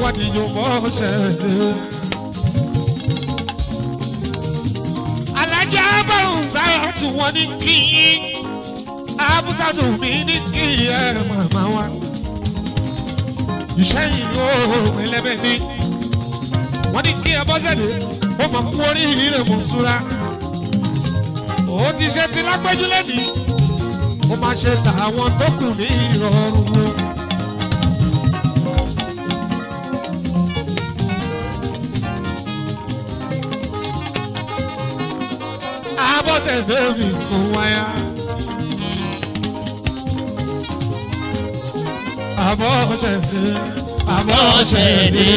wá díjọ bọ́ ṣẹ̀dẹ̀. alájà báwọn sáyà tí wọ́n ní kí yín abúsàdùn mi ní kí ẹ màmá wa. iṣẹ́ yìí ó ẹlẹ́bẹ̀ ní. wọ́n ní kí ẹ bọ́ ṣẹ̀dẹ̀ ó mọ̀ kú oríire mọ̀ súra. ó ti ṣe ti lápẹ́jú lẹ́nìí ó máa ṣe tàwọn tó kù ní ìrọ̀rùn o. abọ́sẹ̀ bẹ́ẹ̀mì kò wáyà. abọ́sẹ̀ bẹ́ẹ̀ abọ́sẹ̀ Bọ́sẹ̀dé.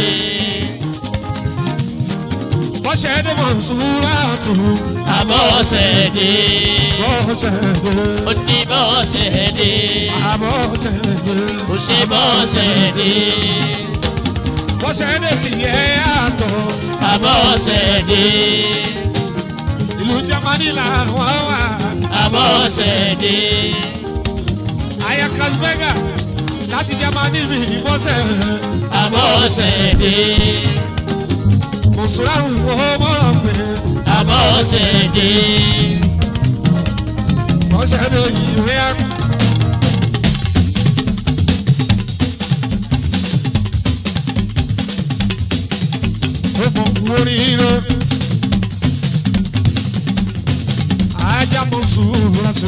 bọ́sẹ̀ dé mọ̀ nsúra tù Abọ́sẹ̀dé. bọ́sẹ̀ bẹ́ẹ̀ Ó ní bọ́sẹ̀dé. abọ́sẹ̀ bẹ́ẹ̀ Ó ṣe bọ́sẹ̀dé. bọ́sẹ̀ dé tiẹ̀ yàtọ̀ Abọ́sẹ̀dé. ìlú Jámánì làwọn wà. Abọ́sẹ̀dé. Aya Kasbega láti Jámánì mi ìbọ́sẹ̀. Abọ́sẹ̀dé. Mùsùlùmí wo mọ̀rọ̀ pé Abọ́sẹ̀dé. bọ́sẹ̀ lè yíwé á. Ó mọ̀ oríire. Ajá mọ̀ sùúrù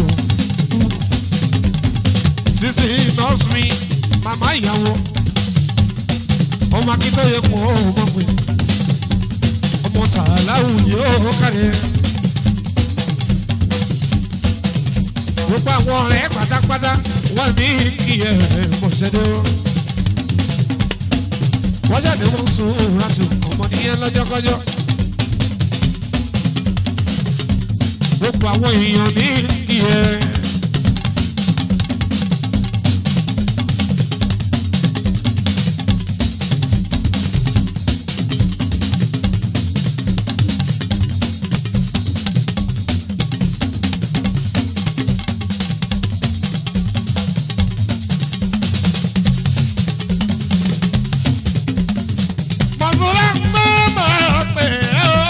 Sisi nọ́ọ̀sì mi, màmá ìyàwó. Ọmọ akíntọ́yẹ mọ̀ ọ́ mọ̀ pé ọmọ sàláwù yóò kárẹ̀. gbogbo àwọn ọ̀rẹ́ pátápátá wọ́n ní iye mọ̀ṣẹ́dẹ́ o. wọ́n jáde wọ́n sùn láti ọmọ nìyẹn lọ́jọ́kọ́jọ́. gbogbo àwọn èèyàn ní iye. Mọ̀sùlá ń bá máa pè é o.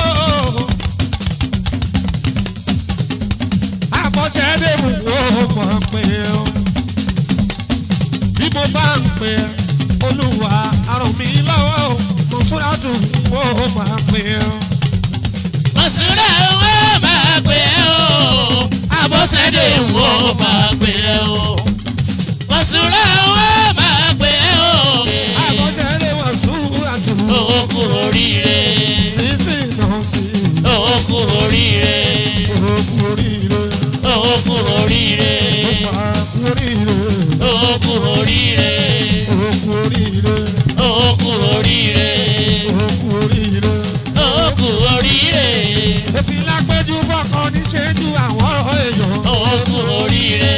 Àbọ̀ṣẹ́dé mú o máa pè é o. Bí mo bá ń pè é, Olúwa àrùn mi lọ́wọ́ o. Mọ̀sùlá tún o máa pè é o. Mọ̀sùlá wọ́n máa pè é o. Abọ́sẹ̀dé wọ́n máa pè é o. Mọ̀sùlá wọ́n máa pè é o. Àbọ̀ṣẹ́dé Mọ̀sùlá tún o. Ó kúrò oríire. Sísì náà sí Ó kúrò oríire. òkú oríire. Ó kúrò oríire. Ó máa kú oríire. Ó kúrò oríire. Òkú oríire. Ó kúrò oríire. Òkú oríire. Ó kúrò oríire. Èsì lápẹ́jù fọkàn níṣẹ́jú àwọn èèyàn. Ó kúrò oríire.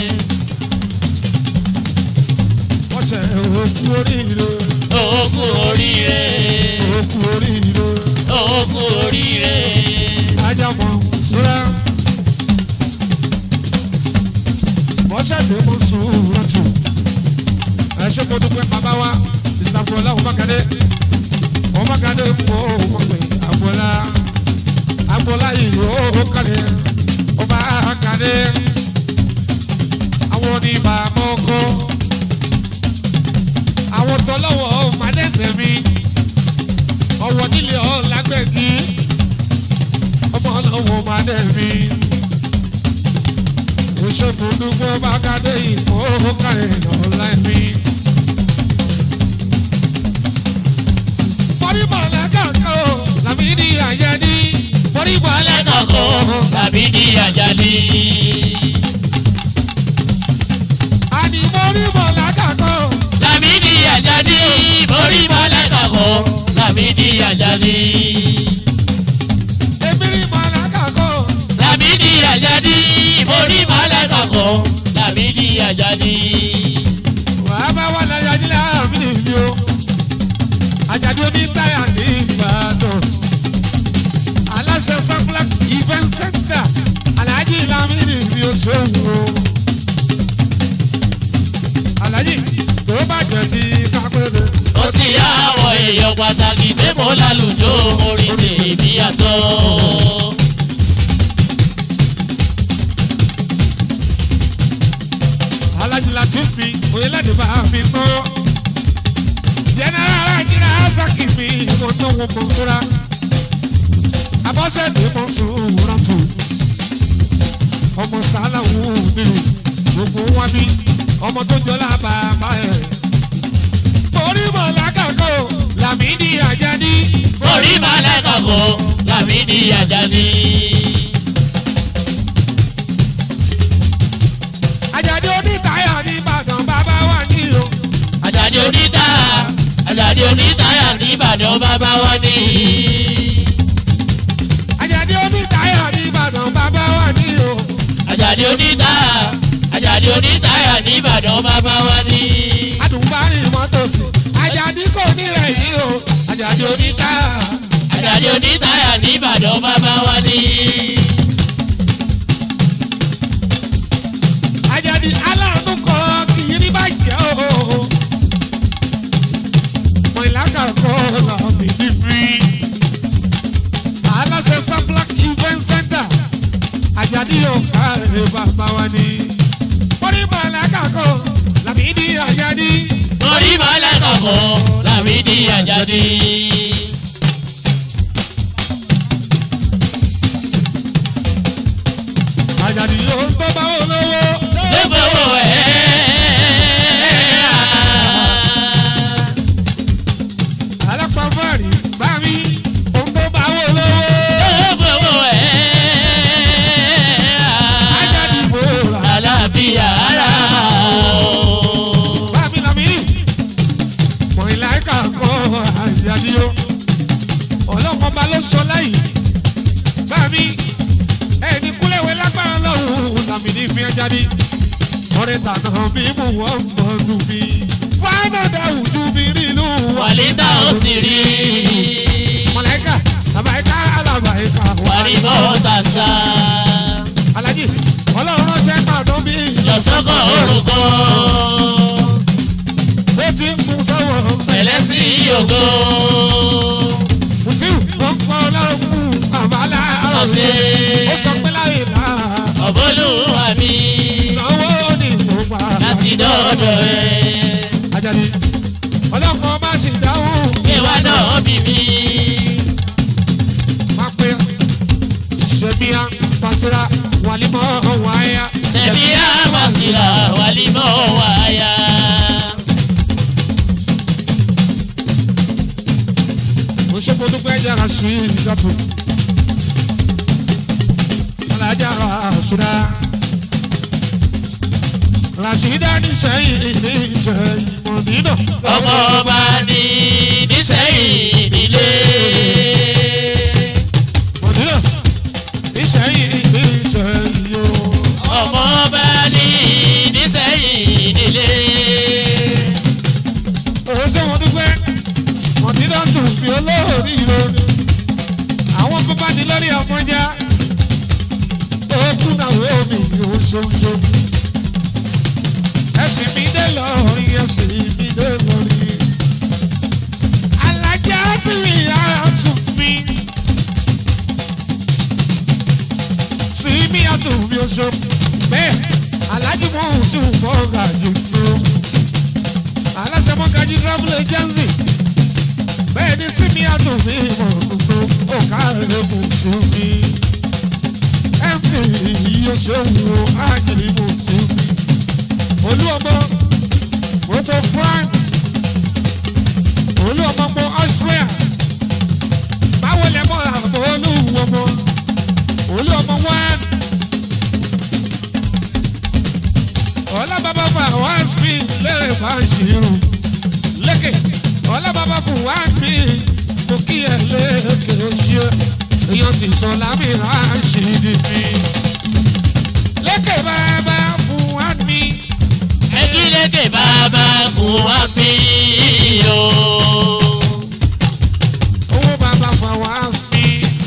Wọ́n ṣe òkú oríire. Ó kúrò oríire. Òkú oríire. Ó kúrò oríire. Ajámọ̀ sọ́ra. Wọ́n ṣẹ̀dé mọ́ sùúrù tù. Ẹ ṣe mo dúpẹ́ bàbá wa, Mr. Fọlá Ọmọkadé. Ọmọkadé kò mọ̀ pé àbọ̀lá. Àbọ̀lá yìí ó kàlẹ̀. Ọba kàdé. Àwọn oníbà mọ́kọ́. Àwọn tọ́lọ́wọ́ màdẹ́sẹ̀ mi. Ọwọ́ nílé ọ̀ lágbẹ̀gì ọmọ ọlọ́wọ́ máa dẹ̀bi. Òṣèfúndúgbò bá kádé ìkó kárẹ̀ lọ́la ẹ̀mí. Mọ̀rímọ̀lá kàkọ́ làmídì àyẹ̀dí. Mọ̀rímọ̀lá kàkọ́ tàbí ní àjálí. àní mọ̀rímọ̀lá kàkọ́. Lámìdí àjálí. Borí balẹ̀ kàkọ́. Lámìdí àjálí. Èmírímọ̀lá kàkọ́. Lámìdí àjálí. Borí balẹ̀ kàkọ́. Lámìdí àjálí. Wàá bá wà láyé ajílẹ̀ àmì mi o. Àjàdí oní táyà ní Ìbàdàn. Aláṣẹ Sanflag Event Center. Alhaji Lamidi mi ò ṣòwò. Alhaji tó bàjẹ́ ti kápẹ́rẹ́. Ó sì èèyàn pàtàkì pé mo lálùjọ orin tèmi yàtọ̀. alájí láti fi oyelade bá mi kọ́ jẹnẹrà alájìrá saki mi mo náwó mo fura abọ́sẹ̀dé mo sùn rántó ọmọ sálàwù nílùú gbogbo wọn bí ọmọ tó jọlá bàbá ẹ̀ torí mọ̀ lákàkọ́ làmídìí àjàdí orí màlẹ́kà kọ́ làmídì àjàdí. àjàdí onítáyà ní ìbàdàn bàbá wà ní o àjàdí oníta àjàdí onítàyà ní ìbàdàn bàbá wa ní. àjàdí onítáyà ní ìbàdàn bàbá wà ní o. àjàdí oníta àjàdí onítàyà ní ìbàdàn bàbá wa ní. adùnbárìn mọ́tòsí àjàdí kò ní rẹ̀ yìí o àjàdí oníta àjàdí onítàyà ní ìbàdàn bàbá wa ní. àjàdí aláàánú kan kì í rí bàjẹ́ o mọ ìlàkà kọ́ làbí níbí aláṣẹ sablak event center àjàdí yóò káre bàbá wa ní orí mọ ìlàkà kọ́ làbí ní àjàdí orí màlẹ́kà kọ́ làmídì àjàdí. àjàdí yóò tó bá olówó. lébèwò ẹ̀ alápàfọ́ọ̀rì bá mi ohun tó bá wò lówó. lébèwò ẹ̀ ajáde ìbòrà àlàáfíà ara o. bá mi làmì. mọ̀ ìlàkà kọ́ àjàdí o. ọlọ́kọ̀ bá ló sọ láyìí. bá mi ẹni kúlẹ̀wé lágbára lọ́rùn làmì ní fi ajáde. ọ̀rẹ́ tànà bí mo wọ́n mọ̀ nù mí. fáínà dáwùjú mi nínú wa. wàlídà ó sì rí mọ̀lẹ́kà làbàyíká alábàyíká wàrí bọ́ọ̀tà sá alájì ọlọ́run ránṣẹ́ pàdán bí lọ́sọ́kọ̀ orúkọ ó ti ń kún sọ́wọ́ pẹ̀lẹ́ sí yòókù mùtíù wọ́n kọ́ ọlọ́run kú àbálá ọ̀sẹ̀ ó sọ pé láyé là ọ̀bọ́lùwà mi ìnáwó ní ìlúpa láti dọ́ọ̀dọ̀ ẹ̀ ajáde ọlọ́run bá sì dáhùn kéwà náà bí mi máa pé ṣèmíà pàṣírà wàlímọ̀ wáyà sẹ̀mí àmàsílà wàlímọ̀ wáyà. mo ṣe mo dúpẹ́ jára sí ìjọ́tù alájà ràṣídà ràṣídà níṣẹ́yìn níṣẹ́yìn mọ̀dínà ọmọ ọba ní nísẹ̀yìn nílé. mọ̀dínà níṣẹ́yìn níṣẹ́yìn o. ọmọ ọba ní nísẹ̀yìn nílé. òun ṣe mo dúpẹ́ mọ̀dínà tún fi olóòrí ro àwọn bàbá ní lórí ọmọjà òkú náà wé mi ò ṣoṣo ẹsìn mi dé lórí ẹsìn mi dé lórí alájà sì rí ara tún mi sí mi àtún mi oṣù bẹ́ẹ̀ alájí mò ń tún bọ́ gàjú dúró aláṣẹ mọ́gájí travel agency bẹ́ẹ̀ ni sí mi àtún mi mọ̀ gbogbo ọ̀ká rẹ̀ kò tún mi mt yóò ṣe wo ájìlì mò tún mi olú ọmọ gbogbo france olú ọmọ mọ austria báwo lẹ mọ àbọ̀ olú ọmọ olú ọmọ one ọlábàbà fà wá sí lẹ́rẹ̀ bá ń ṣírù lékè ọlábàbà fún wá mi mo kí ẹ lékè ṣe èèyàn ti sọ lámì ráṣídì mi lékè bàbá fún wá mi ẹgídéke bàbá kún wá bí o. owó bàbá fà wá sí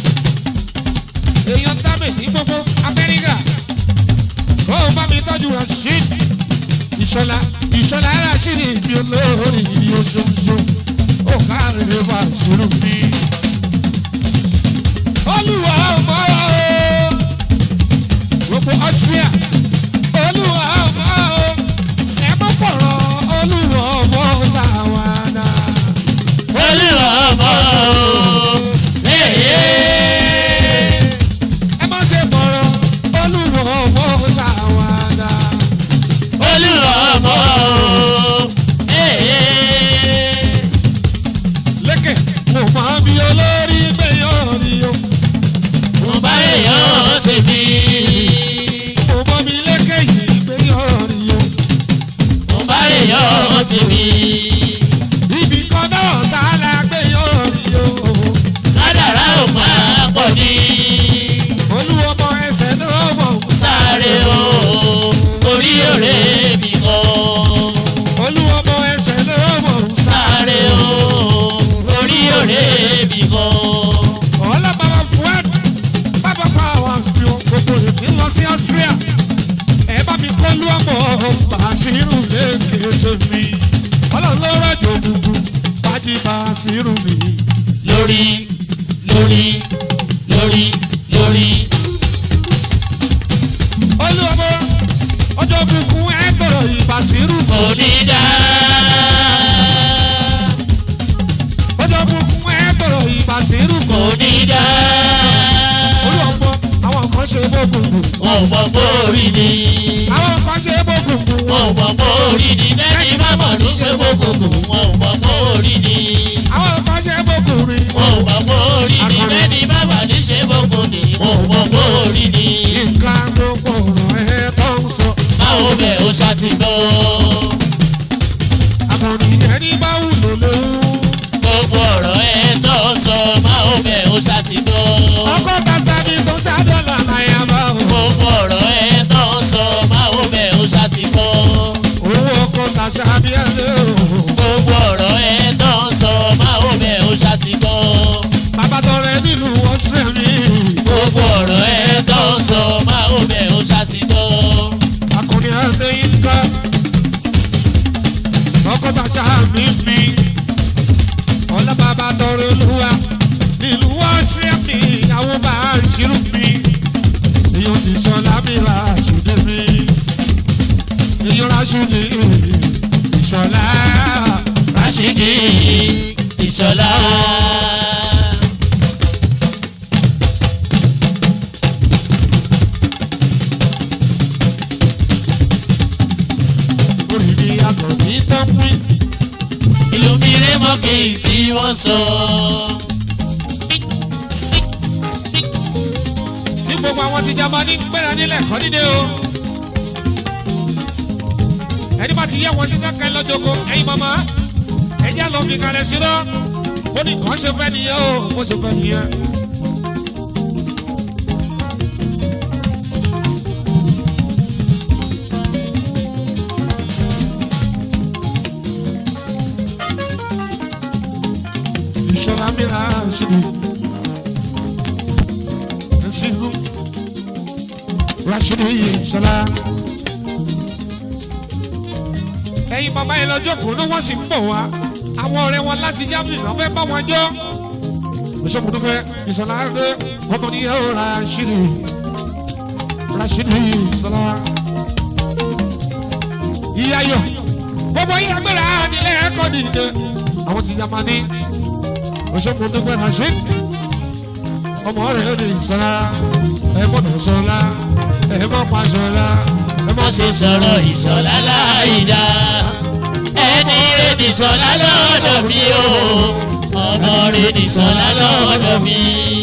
èèyàn tábì ní gbogbo amẹ́ríkà kó o bá mi tọ́jú rasheed ìṣọ̀lá ìṣọ̀lá rasheed mi olórí oṣooṣo ó kárí bá sùúrù mi. olúwa ọmọ o gbogbo ọtúnyà olúwa ọmọ o ẹ má fọ̀rọ̀ olúwa ọmọ sàwádà. olúwa ọmọ ẹ̀yẹ. ẹ má ṣe fọ̀rọ̀ olúwa ọmọ sàwádà. olúwa ọmọ ẹ̀yẹ. lékè mo máa bí olórí gbẹ̀yọ̀ rí o. mo bá èèyàn tèmi. mo mọ mi lékè yìí gbẹ̀yọ̀ rí o. mo bá èèyàn tèmi. ibì kan náà sálà gbẹ̀yọ̀ rí o. kádàrá ò máa pọ̀ ní. olúwọmọ ẹsẹ̀ náà mọ̀ sáré o orí òré mi kọ́. olúwọmọ ẹsẹ̀ náà mọ̀ sáré o orí òré mi kọ́. ọlọ́bàbà fúẹ́d bàbá powers ni o gbogbo ètí lọ sí Austria ẹ bá mi kọ́ lú ọmọ bàṣírù lẹ́kẹ̀ẹ́sẹ̀ mi ọlọ́run ló rọ̀jò gbogbo bájí bàṣírù mi. lórí lórí lórí lórí. olúwọmọ ọjọ́ bùkún ẹ gbọ́dọ̀ ìbàṣírù mọ́ onídàá. ọjọ́ bùkún ẹ gbọ́dọ̀ ìbàṣírù mọ́ onídàá. olúwọmọ àwọn kan ṣe gbogbo wọn ò mọ bórí ni. àwọn kan ṣe gbogbo wọn ò mọ bórí ni. lẹ́ni má mọ̀ ní ṣe gbogbo wọn ò mọ bórí ni. àwọn kan ṣe gbogbo rí wọn ò mọ bórí ni. lẹ́ni má mọ̀ ní ṣe gbogbo ni. wọn ò mọ bórí ni. nǹkan gbogbo ọ̀rọ̀ ẹ tó ń sọ. báwo bẹ̀ ó ṣàtìgbọ́. àmọ̀rí ẹni bá wù ló léwu. gbogbo ọ̀rọ̀ ẹ tó sọ báwo bẹ̀ ó ṣàtìgbọ́. ọkọ̀ tata ni tó já dọ́là náírà bá wò. gbogbo ọ̀rọ̀ ẹ tó sọ báwo bẹ̀ ó ṣàtìgbọ́. owó ọkọ̀ tàṣà bí ẹ lé o. gbogbo ọ̀rọ̀ ẹ tó sọ báwo bẹ̀ ó ṣàtìgbọ́. bàbá tọrẹ nílùú ọ̀sẹ̀ mi. gbogbo ọ̀rọ̀ ẹ tó sọ báwo bẹ̀ ó ṣàtìgbọ́. akọni ẹsẹ̀ yín ká. ọkọ̀ tàṣà mi mi. ọ̀la bàbá tọrẹ olúwa. nílùú ọ̀sẹ̀ mi àwọn bá a ṣírù mi. èèyàn ti sọ lábìlà ṣùdí mi. èèyàn ráṣùdí ìṣọ̀lá. Rashidi Ìṣọ̀lá. orí mi yàtọ̀ ní tọ́pín. ìlú mi ré mọ́kì tí wọ́n sọ. ní gbogbo àwọn ti jama ní gbéra nílẹ̀ kọ́ nílé o. ẹni bá ti yẹ wọn títí ká lọ́jọ́kọ ẹ̀yin mama ẹ̀jẹ̀ lọ fi kalẹ̀ sí lọ. ó ní kàn ṣe fẹ́ nìyẹn o ó ṣe fẹ́ nìyẹn. ìṣọ̀lá mi rà ṣe mi. Nsiru Rashidi Ṣọlá. Ẹyin bàbá yẹn lọ́jọ́ kò ní wọ́n sì ń bọ̀ wá. Àwọn ọ̀rẹ́ wọn láti Germany lọ́ fẹ́ bá wọn jọ. Bísọ̀mù tó fẹ́ Ìṣọ̀lá dé ọmọ ní yẹ́wò Rashidi Rashidi Ṣọlá. Ìyá yọ gbogbo yìí agbára nílẹ̀ ẹ̀kọ́ nìyẹn. Àwọn ti Yamani. Bísọ̀mù tó fẹ́ Rashidi ọmọ rẹ̀ ní ìṣọ́lá ẹ gbọ́dọ̀ ṣọlá ẹ má pa ṣọlá ẹ má wọ́n ṣe sọ̀rọ̀ Ìṣọ̀lá láìda. ẹni rẹ̀ ní Ìṣọ̀lá lọ́dọ̀ mi o. ọmọ rẹ̀ ní Ìṣọ̀lá lọ́dọ̀ mi.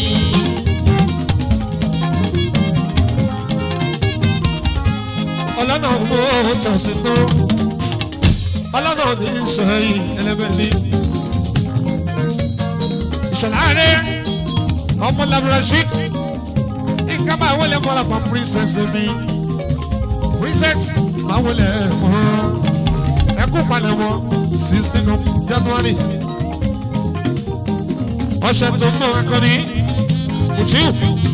ọlọ́nà mú tọ̀sí tó ọlọ́nà ní sẹ́yìn ẹlẹ́bẹ̀ẹ́lì ìṣọ̀lá rẹ̀ ọmọ labrador nǹkan máa wọlé mọ́ra pa princess mi princess máa wọlé mọ́ ẹkú palẹ̀ mọ́ sixteen of January ọ̀sẹ̀ tó ń bọ̀ akọni Mutiu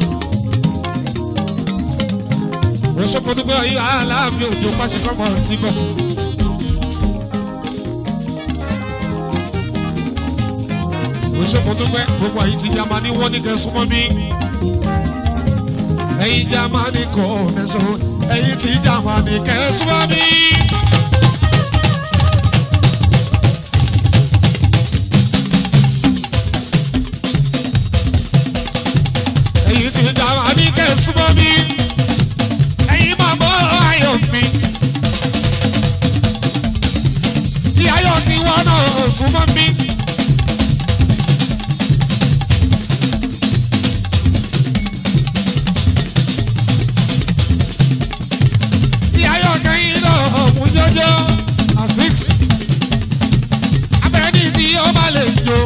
oṣokodugbọ yìí aláàfin òjò pàṣípàmọ ti bọ. ṣe mo dúpẹ́ gbogbo àyè ti Jámánì wọ́n ní kẹ́ súnmọ́ mi. ẹ̀yin Jámánì kọ́ nẹ́sọ̀ ẹ̀yin ti Jámánì kẹ́ súnmọ́ mi. ẹ̀yin ti Jámánì kẹ́ súnmọ́ mi. ẹ̀yin máa bọ́ ayọ̀ mi. ìyáyọ̀ tí wọ́n náà súnmọ́ mi. ìyáyọ̀ kẹ́yìn náà mú jọjọ́ à six. abẹ́rẹ́ tí ó bá lè jó.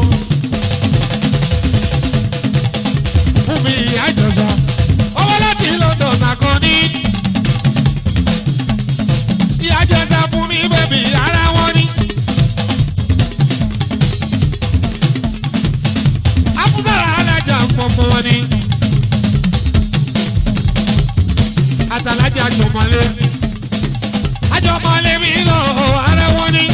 fún mi ìyá ìjọsọ. owó láti London àkànní. ìyá jẹsẹ fún mi bẹ́bí ara wọn ni. afúsàrà alájà pọ̀pọ̀ wọn ni. àtàlájà jọmọlé àjọmọlé mi lọ ara wọn ni.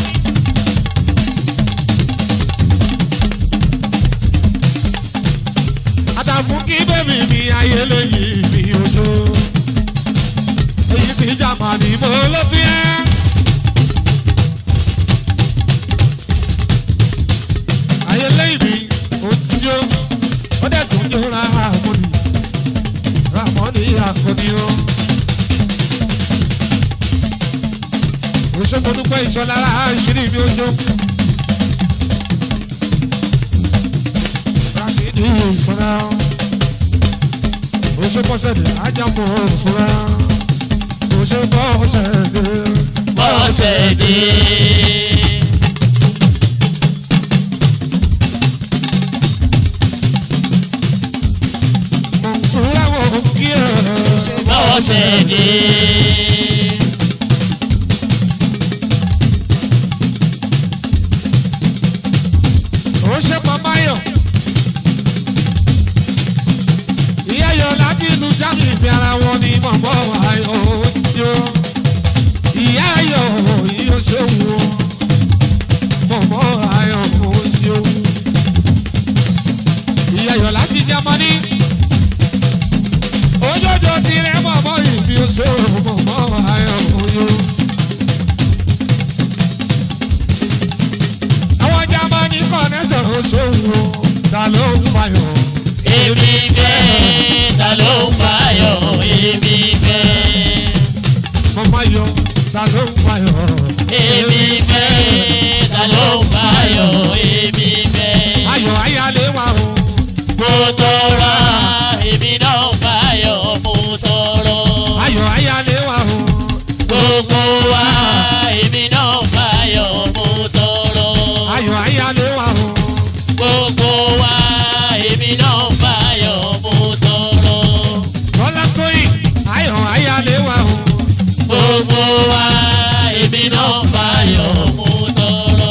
àtàfún kí bẹ́bí mi ayé lóyìn mi oṣù. èyí tí jàmbá ni mo ló fi ẹ́. ayé lẹ́yìn mi ó ń jó ó dẹ̀ tún jó ra àmọ́ni ramọ́ni àkọ́ni ó. oṣù mo dúpẹ́ ìṣọ́lára àṣírí mi oṣù. Rashidi ìṣọ́ra oṣù pọ́sẹ̀dẹ̀ ajámọ̀ ìṣọ́ra oṣù pọ́sẹ̀dẹ̀. bọ́sẹ̀ dé. Mọ̀nsúra wò kí ẹ̀. bọ́sẹ̀ dé. ó ṣe pàmáyọ̀. ìyá yọ láti inú jáde ìfẹ́ ara wọn ni mọ̀mọ́ ayọ̀ yó. ìyá yọ yóò ṣe wù ọ́. mọ̀mọ́ ayọ̀ kò ṣe wù. ìyá yọ láti Jámánì. ojoojó tirẹ̀ mọ̀mọ́ ìbí ó ṣe wù mọ̀mọ́ ayọ̀ kò yó. àwọn Jámánì kọ̀nẹ́tọ̀ ó ṣe wù ọ́. ta ló ń fayọ̀? èmi fẹ́ ta ló ń fayọ̀ èmi fẹ́. mọ̀mọ́ ayọ̀ ta ló ń fayọ̀? èmi fẹ́ ta ló ń fayọ̀ èmi fẹ́. ayọ̀ ayálé wa o. mo tọrọ èmi náà ń fayọ̀ mo tọrọ. ayọ̀ ayálé wa o. gbogbo wa èmi náà ń fayọ̀ mo tọrọ. ayọ̀ ayálé wa o. gbogbo wa èmi náà ń fayọ̀ mo tọrọ. Bọ́lá tóyìn ayọ̀ ayálé wa o. gbogbo wa èmi náà ń fayọ̀ mo tọrọ.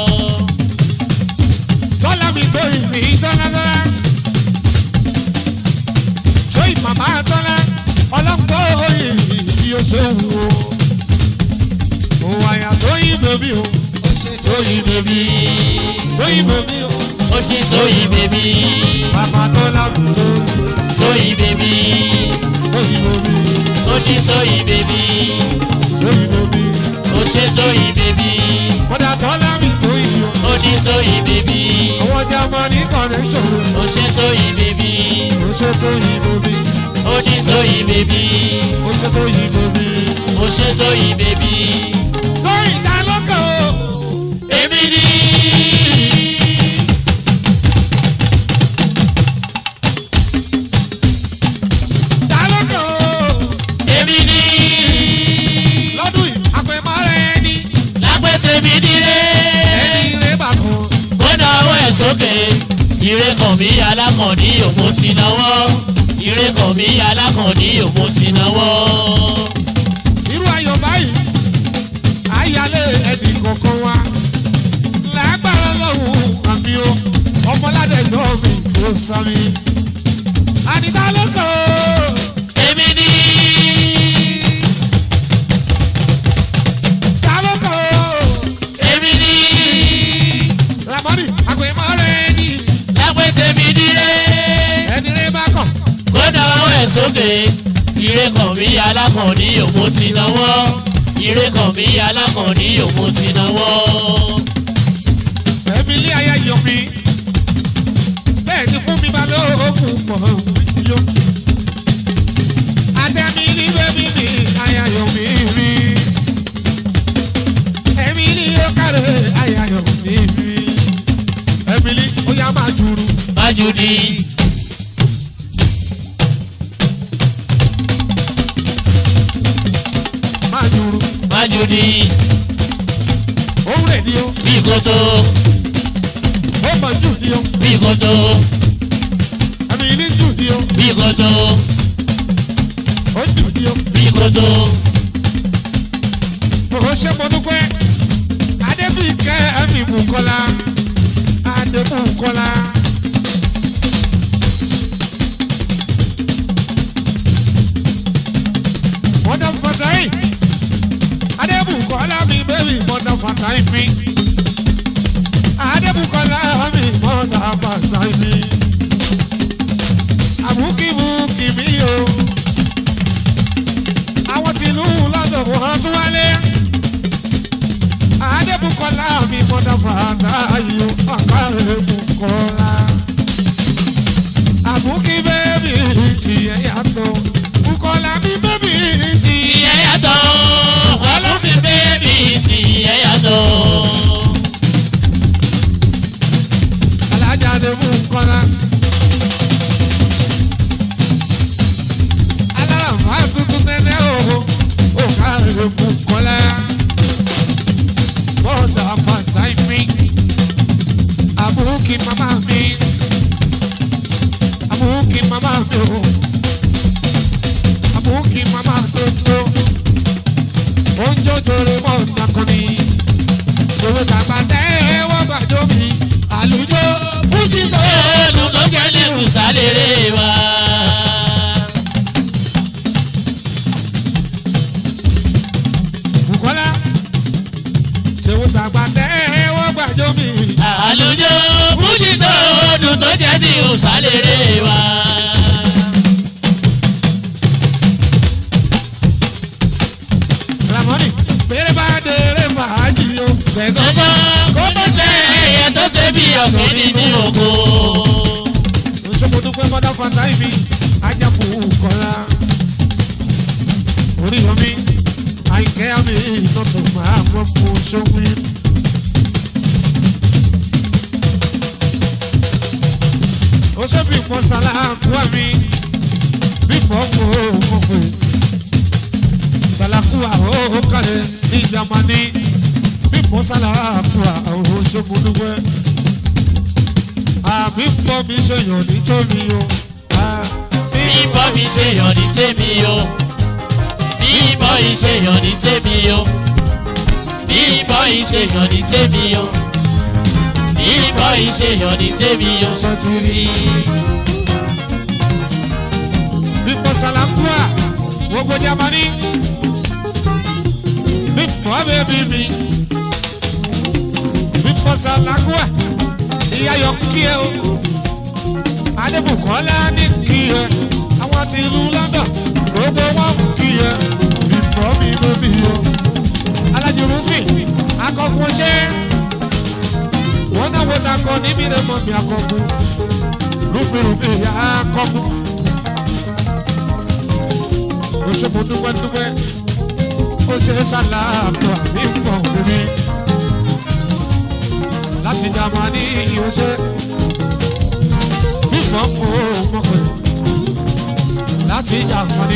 Tọ́lá mi tóyìn mi dọ́ládọ́lá. tóyìn màmá tọ́lá ọlọ́pọ̀ òyìn bí o ṣe wù o. òun àyà tóyìn bèbí o. tóyìn bèbí tóyìn bèbí o. ó ṣe tóyìn bèbí màmá tọ́lá mi tóyìn. tóyìn bèbí tóyìn bèbí. ó ṣe tóyìn bèbí tóyìn bèbí. ó ṣe tóyìn bèbí kódà tọ́lá mi tóyìn o. ó ṣe tóyìn bèbí owó Jámánì connection o. ó ṣe tóyìn bèbí ó ṣe tóyìn bèbí. ó ṣe tóyìn bèbí ó ṣe tóyìn bèbí. ó ṣe tóyìn bèbí. tóyìn dá lọ́kàn o. èmi ni. dá lọ́kàn o. èmi ni. lọ́dún yìí àpèmọ́rẹ́ ẹni lápẹ́tẹ̀ mi nílé. ẹni rẹ̀ bà kan. ó náwó ẹ̀ sókè. ire kan mi alákànní òun ti náwó. ire kan mi alákànní òun ti náwó. irú ayọ̀ báyìí ayálé ẹnì kọ̀ọ̀kan wa lágbára lọ́hùn àmì o ọmọládé gbọ́ mi kò sọ mi. àdìdá lọ́kàn o. èmi ni. dá lọ́kàn o. èmi ni. ramoni àpèmọ́rẹ́ ẹni lápẹ́ sókè ire kan bí alákànní òun ti náwó ire kan bí alákànní òun ti náwó. ẹ̀mí ilé ayé yọ mi bẹ́ẹ̀ ni fún mi máa lóògùn pọ̀ yó. Adẹ́mi ní bẹ́bí ni ayayọ̀ mi rí. Ẹ̀mí ní ó kárẹ̀ ayayọ̀ mi rí. Ẹ̀mí ní ó yá máa jùrù. májúdi Máa jùrù. májúdi Òun rẹ̀ ni ó. bí kòtò Ó mọ̀ jù ni ó. bí kòtò Ẹ̀mí ní jù ni ó. bí kòtò Ó jù ni ó. bí kòtò Ó ṣe mo dúpẹ́. Adébíkẹ́ ẹ̀mí Bùkọ́lá. Adébùkọ́lá. Mọ̀dà fàtáì. Adébùkọ́lá mi bẹ́bí mọ̀dà fàtáì mi. Adébùkọ́lá mi mọ̀dà fàtáì mi. Àbúkíbùkì mi o. Àwọn tìlú lọ́dọ̀ wọn tún wálé. Adébùkọ́lá mi mọ̀dà fàtáì o. Adébùkọ́lá. Àbúkí bẹ́bí tiẹ̀ yàtọ̀. Bùkọ́lá mi bẹ́bí tiẹ̀ ìyẹn yàtọ̀ ọlọ́mi bẹ́ẹ̀bì tí ìyẹn yàtọ̀. alájà lè mú kọ́lá. alárànfà tuntun tẹ́lẹ̀ o ò ká lè mú kọ́lá. bọ́ọ̀dà pàtà mi àbúkí màmá mi àbúkí màmá mi o àbúkí màmá tó tó oúnjẹ òjòrè mọ́ nàkọ́ni òwe tàgbà tẹ́ wọ́n gbàjọ́ mi àlùjọ fújì tó. ẹnu tó kẹ́lẹ́ kù sálẹ̀rẹ̀ wa. Bùkọ́lá ṣèwọ́ tàgbà tẹ́ wọ́n gbàjọ́ mi. àlùjọ fújì tó dùn tó jẹ́ ní òsálẹ̀rẹ̀ wa. Ramoni bèrè bá dèrè fàájì o. Tẹ̀gọ́ gbogbo kó tó ṣe ẹyẹ tó ṣe bí ọ̀gbìn nínú oko. Oṣogbo dúpẹ́ mọ́dá fata ibi ajá Bùkọ́lá. Orí omi àìkẹ́ àmì ìtọ́tù máa mọ́ fún ṣókùn. Ó ṣe bí pọ́n sàlákù àmì bí pọ́n kò mọ̀ pé sàlákù àwọn kàlẹ̀ ní Jámánì bí pọ́n sàlákù àwọn ṣókùn dúpẹ́ àbí pọ́ mi ṣe yàn nítorí o. àbí bíbọ́ mi ṣe yàn ní tèmi o. bíbọ́ yìí ṣe yàn ní tèmi o. bíbọ́ yìí ṣe yàn ní tèmi o. bíbọ́ yìí ṣe yàn ní tèmi o. ṣe ti rí. Bípọ̀ Sàlákùá, gbogbo Jámánì. Bípọ̀ bébí mi. Bípọ̀ Sàlákùá, ìyá yọ kí ẹ o. Adébùkọ́lá ní kí ẹ. Àwọn ti ìlú London, gbogbo wọn kí ẹ. Bípọ̀ mi bébí o. Alájùrú fì, akọ̀kùn ṣe. Wọ́n náà wọ́n dakọ̀ níbi rẹ̀ mọ̀ mi akọ̀kùn. Rúfin-rúfin ìyá akọ̀kùn ó ṣe mo dúpẹ́ dúpẹ́ ó ṣe sàlámù àmì pọ̀ mímí láti Jámánì ó ṣe bímọ kó mọ̀pẹ́ láti Jámánì.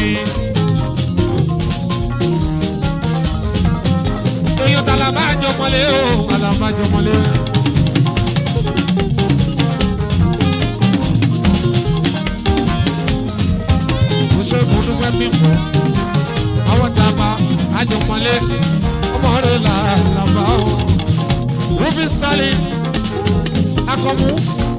èèyàn tàlàbà jọmọlé o tàlàbà jọmọlé. ó ṣe mo dúpẹ́ bímọ àwọn dàgbà àjọmọlé ọmọ rẹ̀ là làbà o. Rufin Sterling akọmu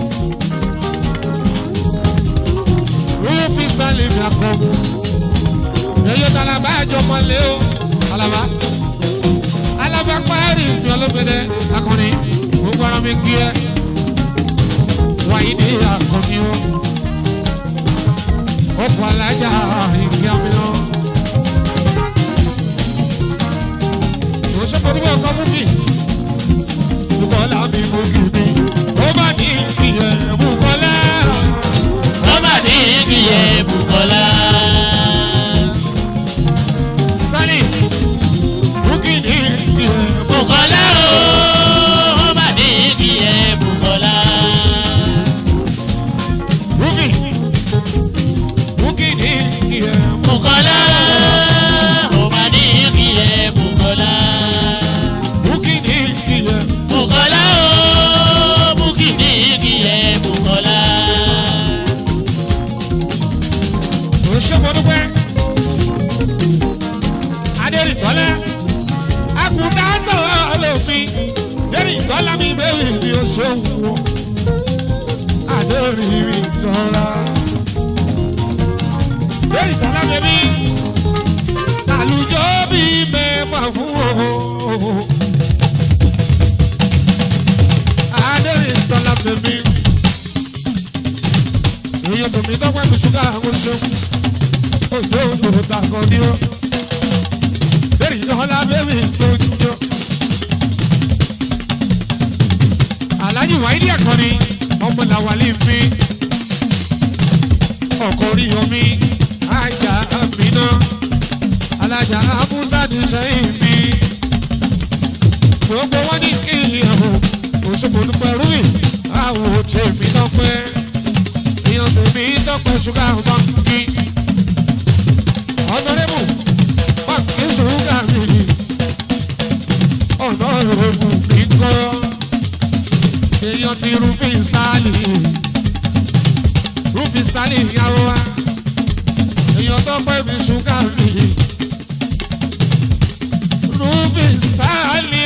Rufin Sterling mi akọmu èyí tàlàbà àjọmọlé o alaba alaba kpari mi ọlọ́fẹ̀dẹ akọni gbogbo ara mi kí ẹ wáyé ní akọni o ọkọ̀ alájà ọkọ̀ búkì bukola mi búkì mi ó bá ní ìyẹn bukola ó mà ní ìyẹ Bùkọ́lá. sani búkì ní ìyẹn Bùkọ́lá o ó mà ní ìyẹ Bùkọ́lá. búkì búkì ní ìyẹn Bùkọ́lá ó mà ní ìyẹ Bùkọ́lá. búkì ní ìyẹn Bùkọ́lá o Bùkì ní ìyẹ Bùkọ́lá. tó ṣe mo dúpẹ́ adérìtọ́lá àkùdá sọ̀rọ̀ lópin adérìtọ́lá mi bẹ́ẹ̀ ni ó ṣe wù ọ́ adérìtọ́lá adérìtọ́lá bẹ́bí àlùjọ bí mẹ́fà fún o adérìtọ́lá bẹ́bí èèyàn tòmí tọ́pẹ́ mi ṣúgà àwọn ṣeun òjò òjò dàgọ́ ni ó bẹ́ẹ̀ni ìjọba bẹ́ẹ̀ni tó jọ. Alhaji Wáídì Àkànní ọmọ làwálé mi ọkọ orí omi ajá àmìná alájà abúsá ní sẹ́yìn mi gbogbo wọn ní kí ìyàwó òṣogbo dúpẹ́ rúbì àwọn òtí mi lọ́pẹ́ èèyàn tèmi tọ́pẹ́ ṣúgà ọ̀gbọ́n mi ọ̀nàrẹ́bù pàǹkì ṣúgà mi ọ̀nàrẹ́bù mi kọ́ èèyàn ti rúfin stáàlì rúfin stáàlì ìyàwó wa èèyàn tó pẹ́ mi ṣúgà mi rúfin stáàlì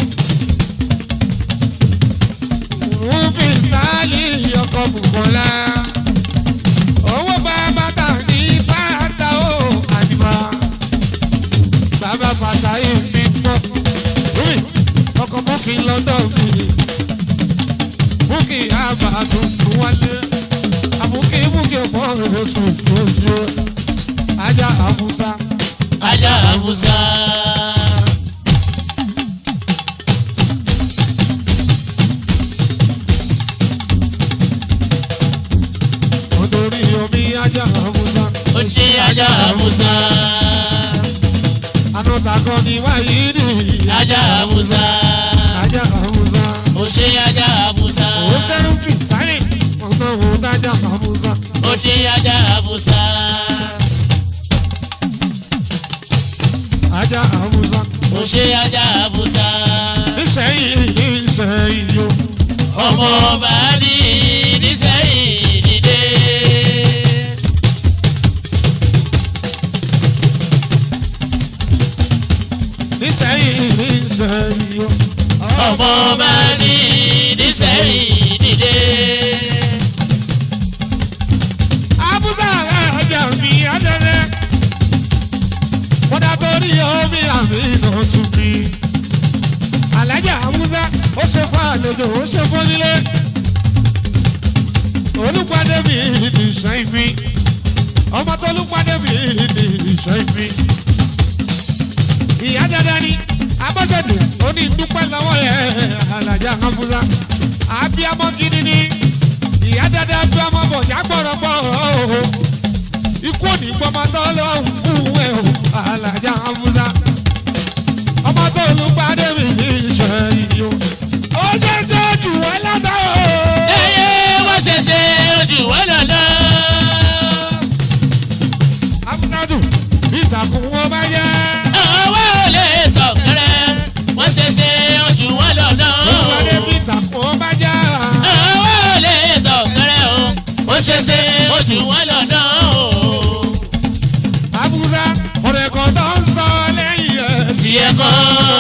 rúfin stáàlì ọkọ̀ bùkọ́lá owó bàbá tà ní bàtà ó àdìbà bàbá bàtà yìí fi mọ́ rúbì ọkọ̀ búkì lọ́dọ̀ mi búkì àbá tuntun wálé àbúkì búkì ọ̀pọ̀ oṣù oṣù ajá àbúsá Ajá Musa. nítorí omi ajá àbúsá Ó ṣe Ajá Musa. anútakọ ni wáyé nìyí Ajá Musa. ajá àbúsá Ó ṣe Ajá Musa. ó sẹ́rù fìsárì ọ̀nà òun dájà àbúsá. Ó ṣe Ajá Musa. ajá àwùjọ. Ó ṣe Ajá Musa. nísẹ̀yìn nísẹ̀yìn yó. Ọmọ ọba ní nísẹ̀yìn dìde. nísẹ̀yìn nísẹ̀yìn yó. Ọmọ ọba ní nísẹ̀yìn dìde. abúlé ajá mi adẹ́rẹ́. kódà torí omi àmì náà tún mi. alájà abúlé ó ṣe fún àlejò ó ṣe fún nílé. olùpàdé mi ní ìṣẹ́ mi. ọmọ tó olùpàdé mi ní ìṣẹ́ mi. ìyá dáadáa ni abọ́sẹ̀dù ó ní dúpẹ́ lọ́wọ́ rẹ̀ alájà abúlé. àbíamọ́ gidi ni ìyá dáadáa bí ọmọ bọ̀ já gbọ̀rọ̀gbọ̀rọ̀ o ikú òní gbọmọ tó lọ́hùn fún ẹ o alájà abúlá ọmọ tó lù pàdé mi ní ìṣẹ́ yìí o ó ṣe ṣe jù wọ́n lọ́dọ̀ o. Ẹyẹ wọ́n ṣe ṣe ojú wọn lọ́nà. amúnádù ìtàkùn wọn bá yẹ Ọwọ́ ò lè tọ̀kẹ́rẹ́. Wọ́n ṣe ṣe ojú wọn lọ́nà. ìpàdé bí ìtàkùn wọn bá yẹ Ọwọ́ ò lè tọ̀kẹ́rẹ́ o. Wọ́n ṣe ṣe ojú wọn lọ́nà o. abúlá ọ̀rẹ́ kan tó ń sọ lẹ́yìn ẹ̀ sí Tiẹ̀ kọ́.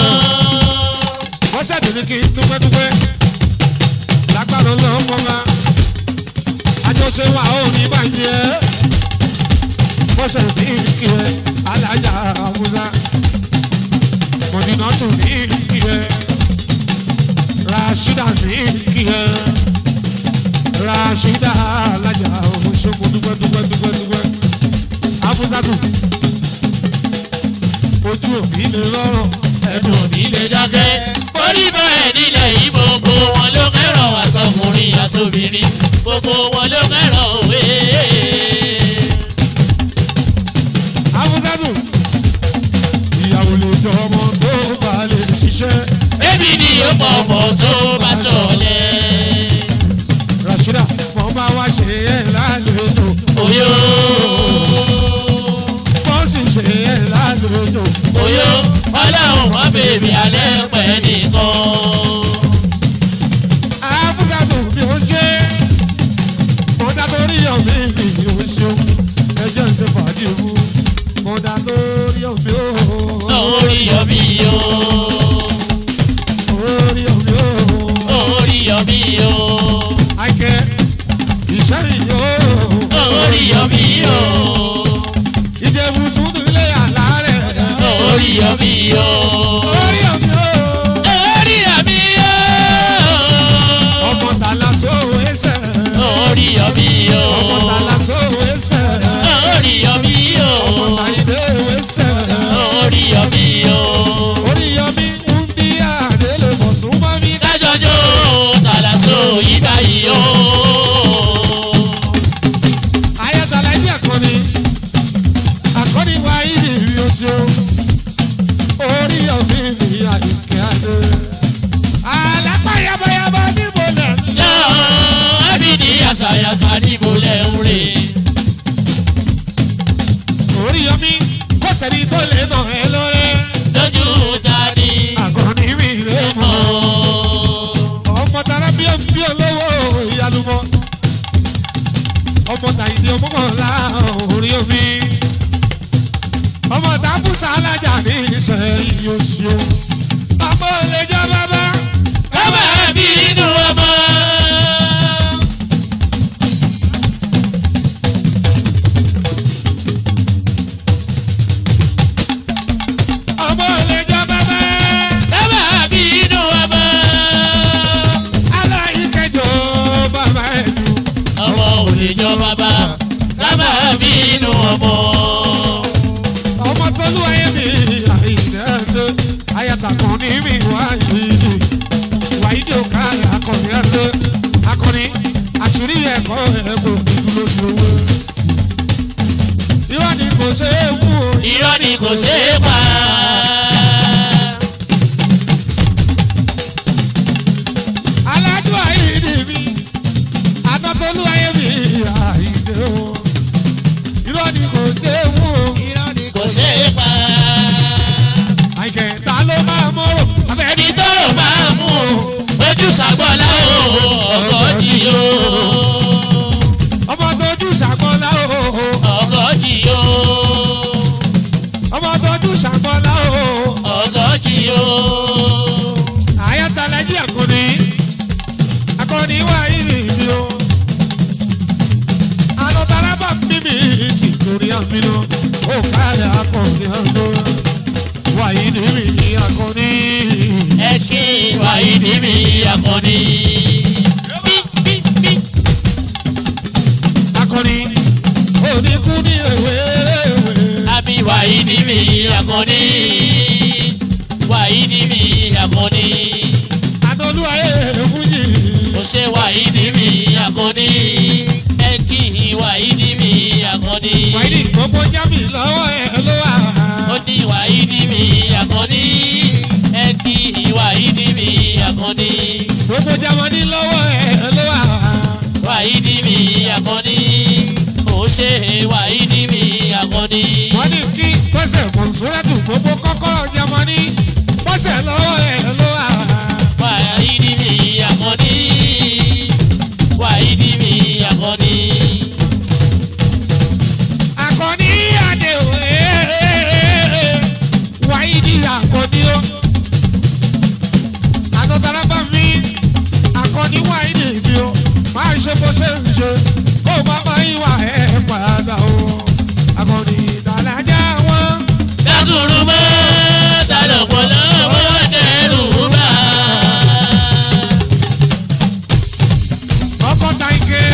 wọ́n ṣàdéhùn kí n dúpẹ́dúpẹ́ lágbára lọ́mọ wa àjọṣe wa ò ní bàjẹ́ wọ́n ṣe ní kí ẹ alájà àwùjá mọ̀dínà tún ní kí ẹ rashida ní kí ẹ rashida alájà òṣogbo dúpẹ́ dúpẹ́ dúpẹ́ dúpẹ́ àfúsàtù ojú òbí lè lọ́rọ̀ ẹnu mi lè dákẹ́. orí bẹ́ẹ̀ nílẹ̀ yìí gbogbo wọn ló kẹ́rọ̀ àtọkùnrin àtobìnrin gbogbo wọn ló kẹ́rọ̀ òwe. Abúdádù. Ìyàwó lè jọ ọmọ tó bá lè ṣiṣẹ́. Bébí ni ó pọ̀ ọmọ tó bá sọ̀lẹ̀. Rashida, wọ́n bá wá ṣe é lálejò. Oyó Wọ́n sì ṣe é lálejò. oyó ọlọ́run mọ́ bèbí alẹ́ pẹ́ nìkan. Abúdádù bí ó ṣe. Mọ̀dá tó rí ọ̀mí mi ni ó ṣeun. Ẹjọ́ ń ṣe fàájì wú. Mọ̀dá tó rí ọ̀mí ó. Orí yọmí o, Orí ọ̀mí ó. orí yọmí o, Àìkẹ́ ìṣẹ́ ìyó. orí yọmí o, Ìjẹ̀bù tún nílé àlá rẹ̀. orí yọmí o, Orí ọ̀mí ó. orí yọmí o, Ọmọ tàlà sóhun ẹsẹ̀. orí yọmí o, Ọmọ tàlà sóhun ẹsẹ̀. orí yọmí o, Ọmọ tàyídé ẹsẹ̀. orí yọmí o. Orí ọmí ń bí àdélé bọ̀ sún mọ́ mi. kájọjọ́ tàlàsó yìí báyìí o. Ayẹ́tàlá ẹbí àkọ́ni. Àkọ́ni wa ìdí rí oṣù. Orí ọmí mi àyíké adé. Àlápá yabayaba níbo lẹ̀ ń lọ. náà ẹbí ní yàsàyàsà níbo lẹ̀ ń rè. Orí ọmí kò sẹ́ni tó lè nà ẹ́ lọ́rẹ́. lójú tani Àkọ́ni mi rè mọ́. mọ́. ọmọ tara bí ó bí olówó ìyálùmọ ọmọ tàyídé ọmọkànlá orí omi ọmọ tàbùsà alájà ní ìsẹ̀yìn oṣù ọmọ olè jẹ bàbá kábà bí inú ọmọ. ọmọ olè jẹ bàbá kábà bí inú ọmọ. aláìkẹjọ bàbá ẹdùn ọmọ ò lè jọ bàbá kábà bí inú ọmọ. ọmọ tolú ayé mi àìsẹ́ẹ̀dẹ́ ayàtàkùn ní mi wáyé wáyé òkàlẹ̀ akọni ẹ̀dẹ́ akọni àṣírí ẹ̀kọ́ ẹ̀kọ́ dúró dúró. Irọ́ ni kò ṣe é mú o. irọ́ ni kò ṣeé pa. Alájú àìdí mi, Anatolú ayé mi àìdè o. Irọ́ ni kò ṣe é mú o. kò ṣeé pa. Àìkẹ́ ta ló máa mọ́rọ̀? Abẹ́ni ẹni tọrọ máa mú o ojú sàgbọ́lá o ọgọ́jì o ọmọ tójú ṣàkọlá o. ọgọ́jì o Ọmọ tójú ṣàkọlá o. ọgọ́jì o Àyàtàlájí àkọ́ni. Akọni wá ìrì mi o. Àlọ́tara bá ń bí mi tì torí àmì lọ. Ó kálẹ̀ akọni àgọ́. Wàyí ni mi ní akọni. ẹ ṣe wàyí ní mi akọni. Bí, bí, bí. Akọni. Oníkú ní ewéwé. àbí wàyí ní mi akọni. wàyí ní mi akọni. Adolú ayé fújì. kò ṣe wàyí ní mi akọni. ẹ kì í wàyí ní mi akọni. Wàyí ni gbogbo jábì lọ́wọ́ ẹ̀ ló wà. ó ní wàyí ní mi akọni. ẹ kì í wàyí ní mi akọni. Gbogbo jámọ́ni lọ́wọ́ ẹ̀ ló wà. wàyí ní mi akọni. ó ṣe wàyí ní mi akọni. wọ́n ní kí pẹ́sẹ̀ mọ̀nsúrẹ́tù gbogbo kọ́kọ́rọ́ jamani pẹ́sẹ̀ lọ́wọ́ ẹ̀ ló wà. wàyí ní mi akọni. wàyí ní mi akọni. akọni adé o wáyé ní akọni o. àtọ̀tàrà bá mi akọni wáyé ní ibi o máa ṣe bó ṣe ń ṣe kó má má ìwà ẹ̀ padà o. akọni ìdàlájà wọn. dákùrú mọ́ tálọ̀pọ̀ lọ́wọ́ dẹ́rù bá. ọkọ ta ike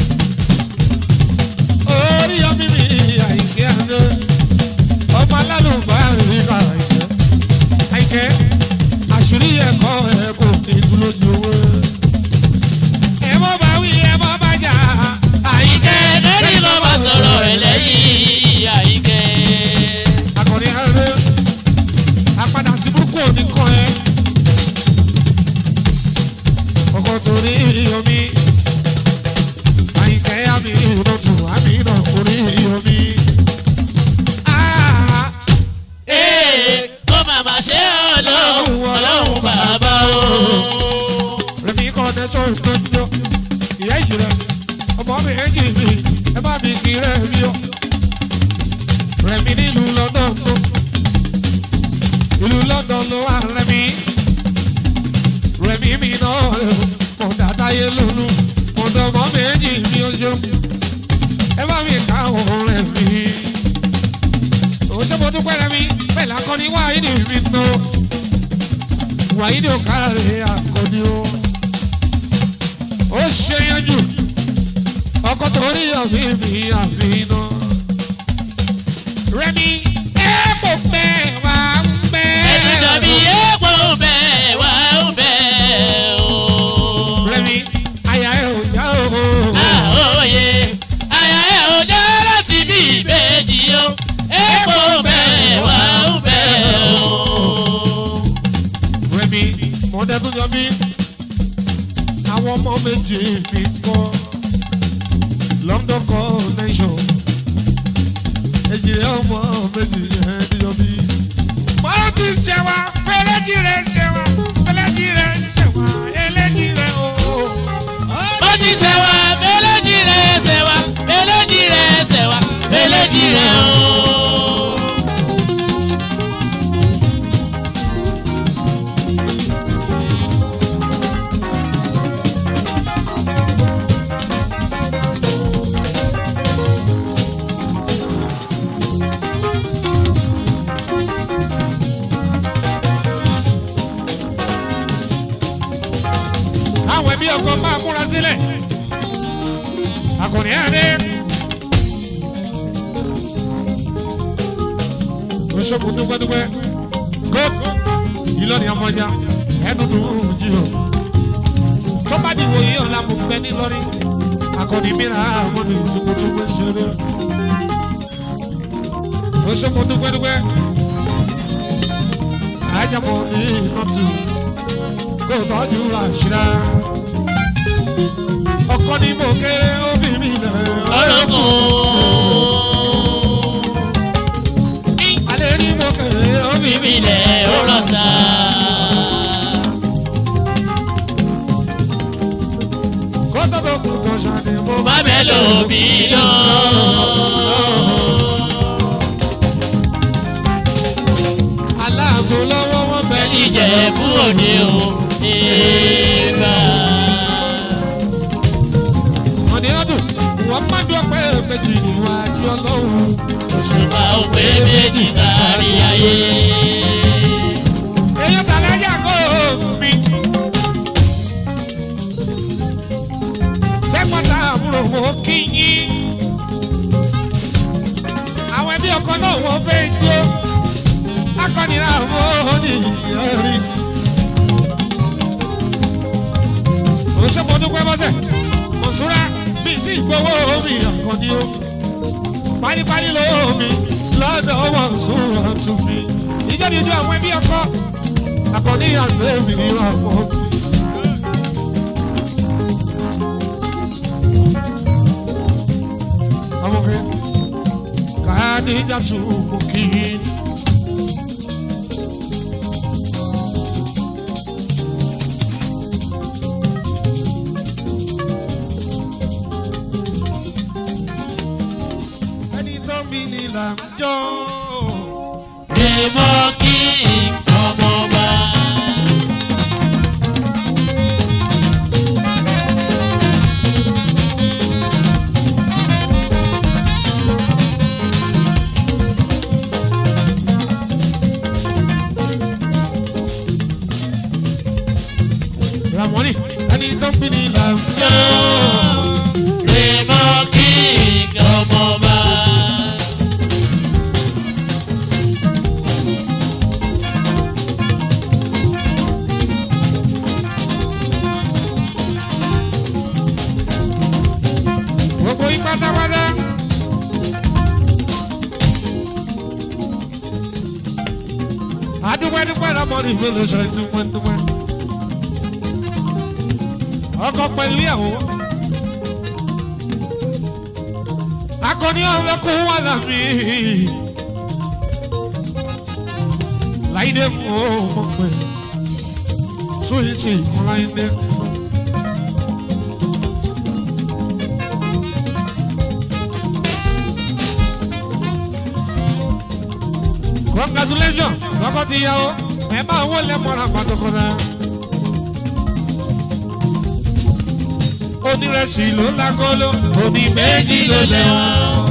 orí ọmọ mi àìkẹ́ àná ọmọ alálùbá rí ká àìkẹ́ àìkẹ́ lójú owó. ẹ mọ́ bá wí ẹ mọ́ bá jà. àyíkẹ́ lórí ló máa sọ̀rọ̀ ẹ̀ lẹ́yìn àyíkẹ́. akọni ẹrẹ apadà sí burúkú òní kan ẹ ọkọ torí omi àyìnkẹ́ àmì ìrọ̀tù àmì ìrọ̀kùnrin omi. ee kó màmá ṣe ọlọ́run ọlọ́run bàbá o. rẹmi kọ́ tẹ́sán ìtọ́jú ìyá ìjì rẹ ọmọ mi ẹ̀jì mi ẹ bá mi kí rẹ mi o rẹmi nílùú lọ́dọ̀ tó ìlú lọ́dọ̀ ló wà rẹmi rẹmi mi náà mọ̀ dáadáa yé lónú mọ̀ dọ̀mọ́ mi ẹ̀jì mi o ṣeun ẹ bá mi ká òun rẹ mi òṣèlú dúpẹ́ rẹmi bẹ́ẹ̀ lakọ́ni wáyé ni mi nù wàyí ni ó kárẹ̀ àkọ́ni o ó ṣe yanjú ọkọ torí ọ̀gbìn mi àfihàn rẹmi ẹ kò pẹ́ wá ń pẹ́. ẹni dàbí epo bẹ́ẹ̀ wá ń bẹ́ẹ̀ o. rẹmi àyà ẹ ò já o. àhóyè àyà ẹ̀ ò jẹ́ láti bí ìbejì o. epo bẹ́ẹ̀ wá ń bẹ́ẹ̀ o. rẹmi mọ̀ọ́dẹ́ tó jọ bí àwọn ọmọ méjì mi kọ́ London connection èjìlẹ̀ ọmọ méjì ẹ̀ tó jọ bí. wọ́n ti ṣe wa fẹ́lẹ́jì rẹ̀ ṣe wa fẹ́lẹ́jì rẹ̀ ṣe wa ẹlẹ́jì rẹ̀ o. ó ti ṣẹ̀wá méléjì rẹ̀ ṣẹ̀wá méléjì rẹ̀ ṣẹ̀wá méléjì rẹ̀ o. àwọn ẹbí ọkọ máa múra sílẹ̀ akọni ẹ̀rẹ́ oṣooṣù dúpẹ́dúpẹ́ gold ìlọrin ọmọjà ẹdùnú jù ọ tó bá dìbò yìí ọ̀la mo gbẹ nílọrin akọni mìíràn àwọn ní tùkùtùkù ìṣeré oṣooṣù dúpẹ́dúpẹ́ ajábọ̀ ní ìnọ́tù kó tọ́jú àṣírà. ọkọ ni mo kéré ó bí mi lẹ̀. ọlọ́kùn. alẹ́ ni mo kéré ó bí mi bíbí lẹ̀ ó rọ̀ sá. kó tó tó kù tó ṣàdé mo má bẹ́ẹ̀ lò mí lọ. aláàbò lọ́wọ́ wọn bẹ ní. ìjẹ̀bú òde o. ìgbà. ọ̀nì ọdún wọ́n má dún ọpẹ́ méjì níwájú ọlọ́run. òṣùpá ò pé méjì kárí ayé. èèyàn tàlẹ́ yàgò mi. tẹ́pọ̀tà àbúrò mo kí yín. àwọn ẹbí ọkọ náà wọ́n fẹ́ jó. akọni náà wọ́n ní ìyẹ́rì. òṣèpọ̀ dúpẹ́ bọ́sẹ̀ mọ̀súra bíi tí ìgbowó mi àkànní o. pálípálí lówó mi lọ́dọ̀ mọ̀súra tún mi. ìjọba ìjọ àwọn ẹbí ọkọ akọni àgbẹ̀ mi ní ọ̀pọ̀. ọmọkẹ́ kàdíjà tún mú kí. ẹni tó mi ní là ń jọ. èèmọ̀ kí ọmọ bá. ramoni ẹni tó mi ní là ń jọ. èèmọ̀ kí ọmọ bá. dúpẹ́ dúpẹ́ lọ́mọ ní ìgbélé ṣe dúpẹ́ dúpẹ́. ọkọ pẹ̀lú ìyàwó. akọni ọlọ́kùn wà lámì. láìdé mú ọmọ pẹ̀ sóyìntì ọláìdé. congratulations lọ́kọ́ ti yá o ẹ máa wọlé mọ́ra pàtàkùnà. onírẹsì ló lágolo òní méjì ló lẹ́wọ̀n.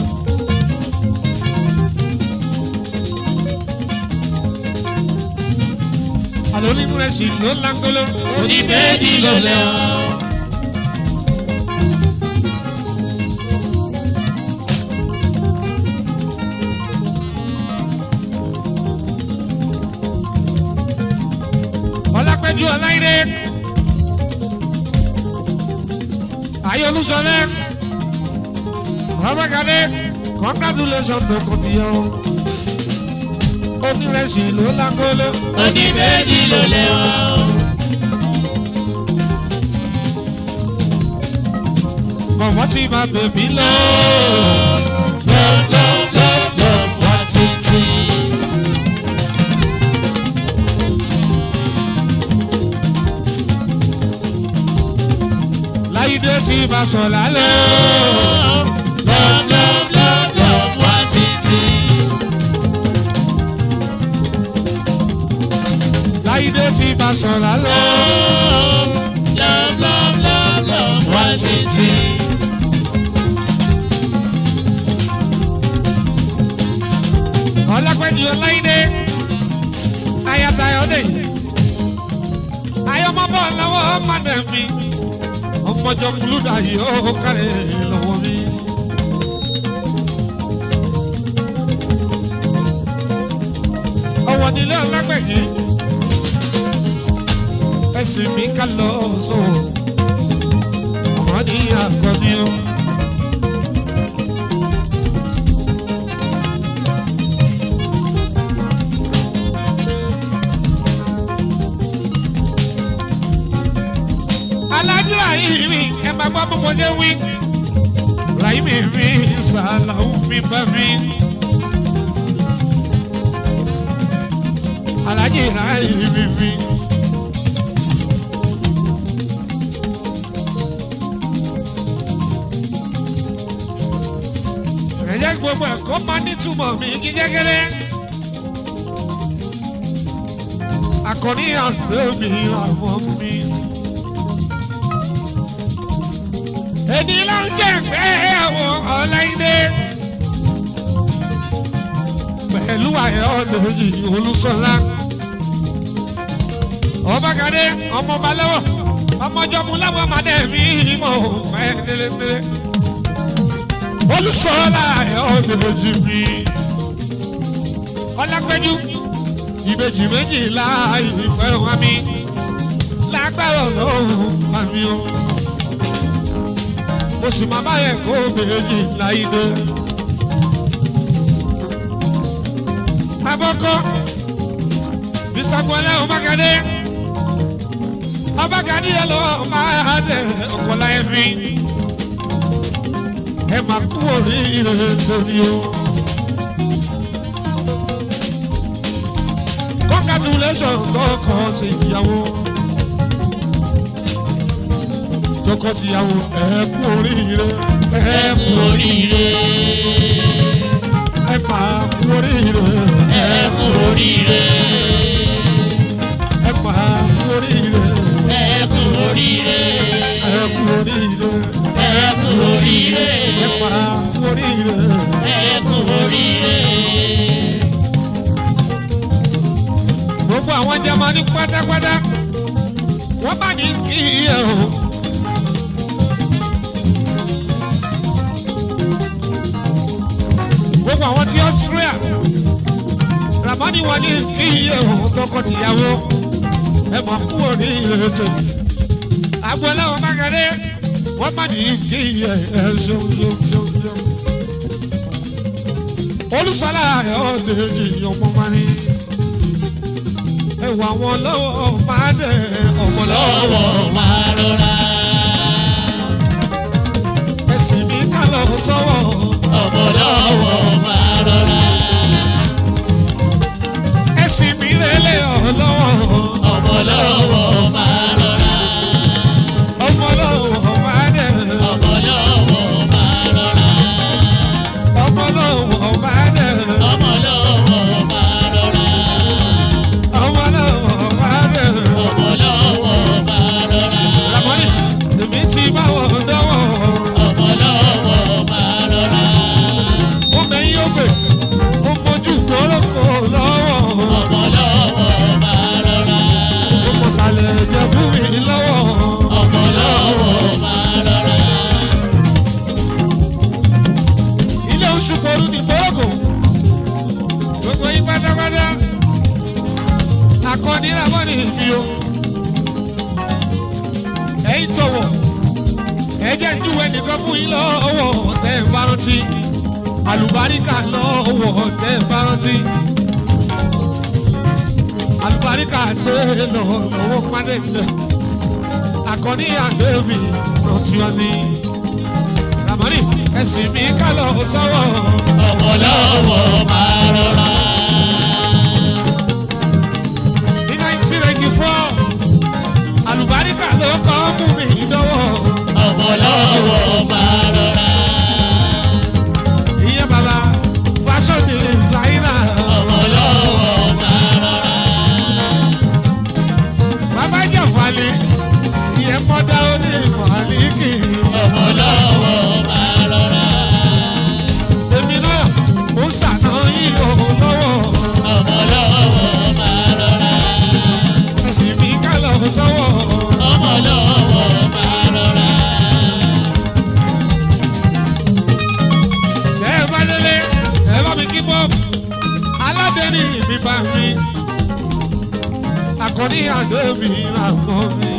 àlọ́ onírẹsì ló lágolo òní méjì ló lẹ́wọ̀n. ọlápẹ́jú ọláìdé ayélujára ọbẹ̀kadé congratulations tó kò tí yọ onírẹsì ló lágolo Oní méjì ló lẹ́wọ̀n. mọ̀mọ́ tí máa bèbí lọ. Love, love, love, love, wá títí. láìdé tí máa sọ̀ lálẹ́. Love, love, love, love, wá títí. láìdé tí máa sọ̀ lálẹ́. Love, love, love, love, wá títí. ọlápẹ́jú ọláìdé ayatayọ̀dé ayọ̀mọ́bọ̀ lọ́wọ́ mádẹ́mí ọmọjọ kúlúdà yìí ó kárẹ̀ lọ́wọ́ mi. ọwọ́ nílé ọlágbẹ̀yẹ ẹ̀sìn mi ká lọ sọ̀rọ̀ ọmọ ní àgọ́ni o. alájú rahimi ẹ máa gbọ́ bó mo ṣe wí rahimi mi sàlàó mi bá mi. alájí rahimi mi. ẹ̀jẹ̀ gbogbo ẹ̀kọ́ máa nítumọ̀ mi kí jẹ́gẹ́rẹ́. akọni àti mi àwọn mi. èdè ló ń jẹ́ pé àwọn ọ̀lẹ́dẹ́ pẹ̀lú àyọ̀ lójì olùsọ̀lá ọbàkadé ọmọọba lọ́wọ́ ọmọjọ́mu láwọn ọmọdé mi mọ̀ pẹ́ tẹ́lẹ̀tẹ́lẹ̀ olùsọ̀lá àyọ̀ lójì mi ọlápẹ́jú ìbejì méjìlá ìfẹ́ wọn mi lágbára ọlọ́run àmì o mo sì máa bá yẹ kó méjì láìdé. Abọ́kọ́ Bisagunlẹ̀ Ọbákadé Ọbákadé yẹn lọ máa dẹ̀ ọ̀pọ̀lá ẹ̀ fi. Ẹ máa kú oríire torí o. Congratulations kọ́kọ́ sí ìyàwó tọkọtìyàwó ẹ kú oríire ẹ Ẹ kú oríire. ẹ máa kú oríire Ẹ kú oríire. ẹ máa kú oríire Ẹ kú oríire. ẹ kú oríire Ẹ kú oríire. ẹ máa kú oríire. Ẹ kú oríire. gbogbo àwọn jamani pátápátá wọ́n bá ní kí ẹ o. gbogbo àwọn tí Austria ramani wà ní kí ẹ o tọkọtìyàwó ẹ mọ̀ kú oríire tó. agboola wọn bá kẹ́lé wọ́n bá ní kí ẹ ẹ ṣeun ṣeun ṣeun ṣeun. olùsọ̀lá ẹ̀ ọ́ lè jí ọmọ mọ́ni. wà wọn lọ́wọ́ máa dẹ̀ ọmọ lọ́wọ́. lọ́wọ́ máa rọra. ẹ̀sìn mi ká lọ sọ́wọ́. ọmọ lọ́wọ́ máa rọra. ẹ̀sìn mi rẹ̀lẹ̀ ọ̀ lọ́wọ́. ọmọ lọ́wọ́ máa rọra. ọmọ lọ́wọ́ máa dẹ̀. ọmọ lọ́wọ́ máa rọra. ọmọ lọ́wọ́ máa dẹ̀. ọmọ lọ́wọ́ máa rọra. ọmọ lọ́wọ́ máa dẹ̀. ọmọ lọ́wọ́ máa rọra. Ramoni, èmi ti bá wọn dánwò. ọmọ lọ́wọ́ máa rọra. Ó mẹ́yìn ó gbè, ó mójú kórókó lọ́wọ́. ọmọ lọ́wọ́ máa rọra. Ó mọ sàlẹ̀ jẹ fún mi lọ́wọ́. ọmọ lọ́wọ́ máa rọra. Ilé oṣù Folú ní kórókó. Gbogbo yín pátápátá. Akọni Ramoni mi o. Ẹ̀yin tọ̀wọ̀. Ẹ jẹ́ ìjúwe nìkan fún yín lọ́wọ́ tẹ́ ẹ bá rántí. Àlùbáríkà lọ́wọ́ tẹ́ ẹ bá rántí. Àlùbáríkà tẹ́ ẹ lọ lọ́wọ́ pàdé ilẹ̀. Akọni àgbẹ̀mí rántí wọn ní. Ramoni ẹ̀sìn mi ká lọ sọ́wọ́. ọmọ lọ́wọ́ máa rọra. Ní 1994, àlùbáríkà ló kọ́ mú mi lọ́wọ́. ọmọ lọ́wọ́ máa rọra. Ìyẹn bàbá fashion designer. ọmọ lọ́wọ́ máa rọra. Bàbá Jàfàlì, ìyẹn mọ́dá ó ní ìmọ̀lìkì. ọmọ lọ́wọ́ máa rọra. Èmi náà, ó ṣàná yín òun lọ́wọ́. ọmọ lọ́wọ́ máa rọra. Ẹ̀sìn mi ká lọ sọ́wọ́. ọmọ lọ́wọ́ máa rọra. Ṣé ẹ bá délé? Ẹ bá mi kí bọ́ọ̀bù. Aládẹ́ni mi bá mi. Àkọ́ní àdó mi là mọ́ mi.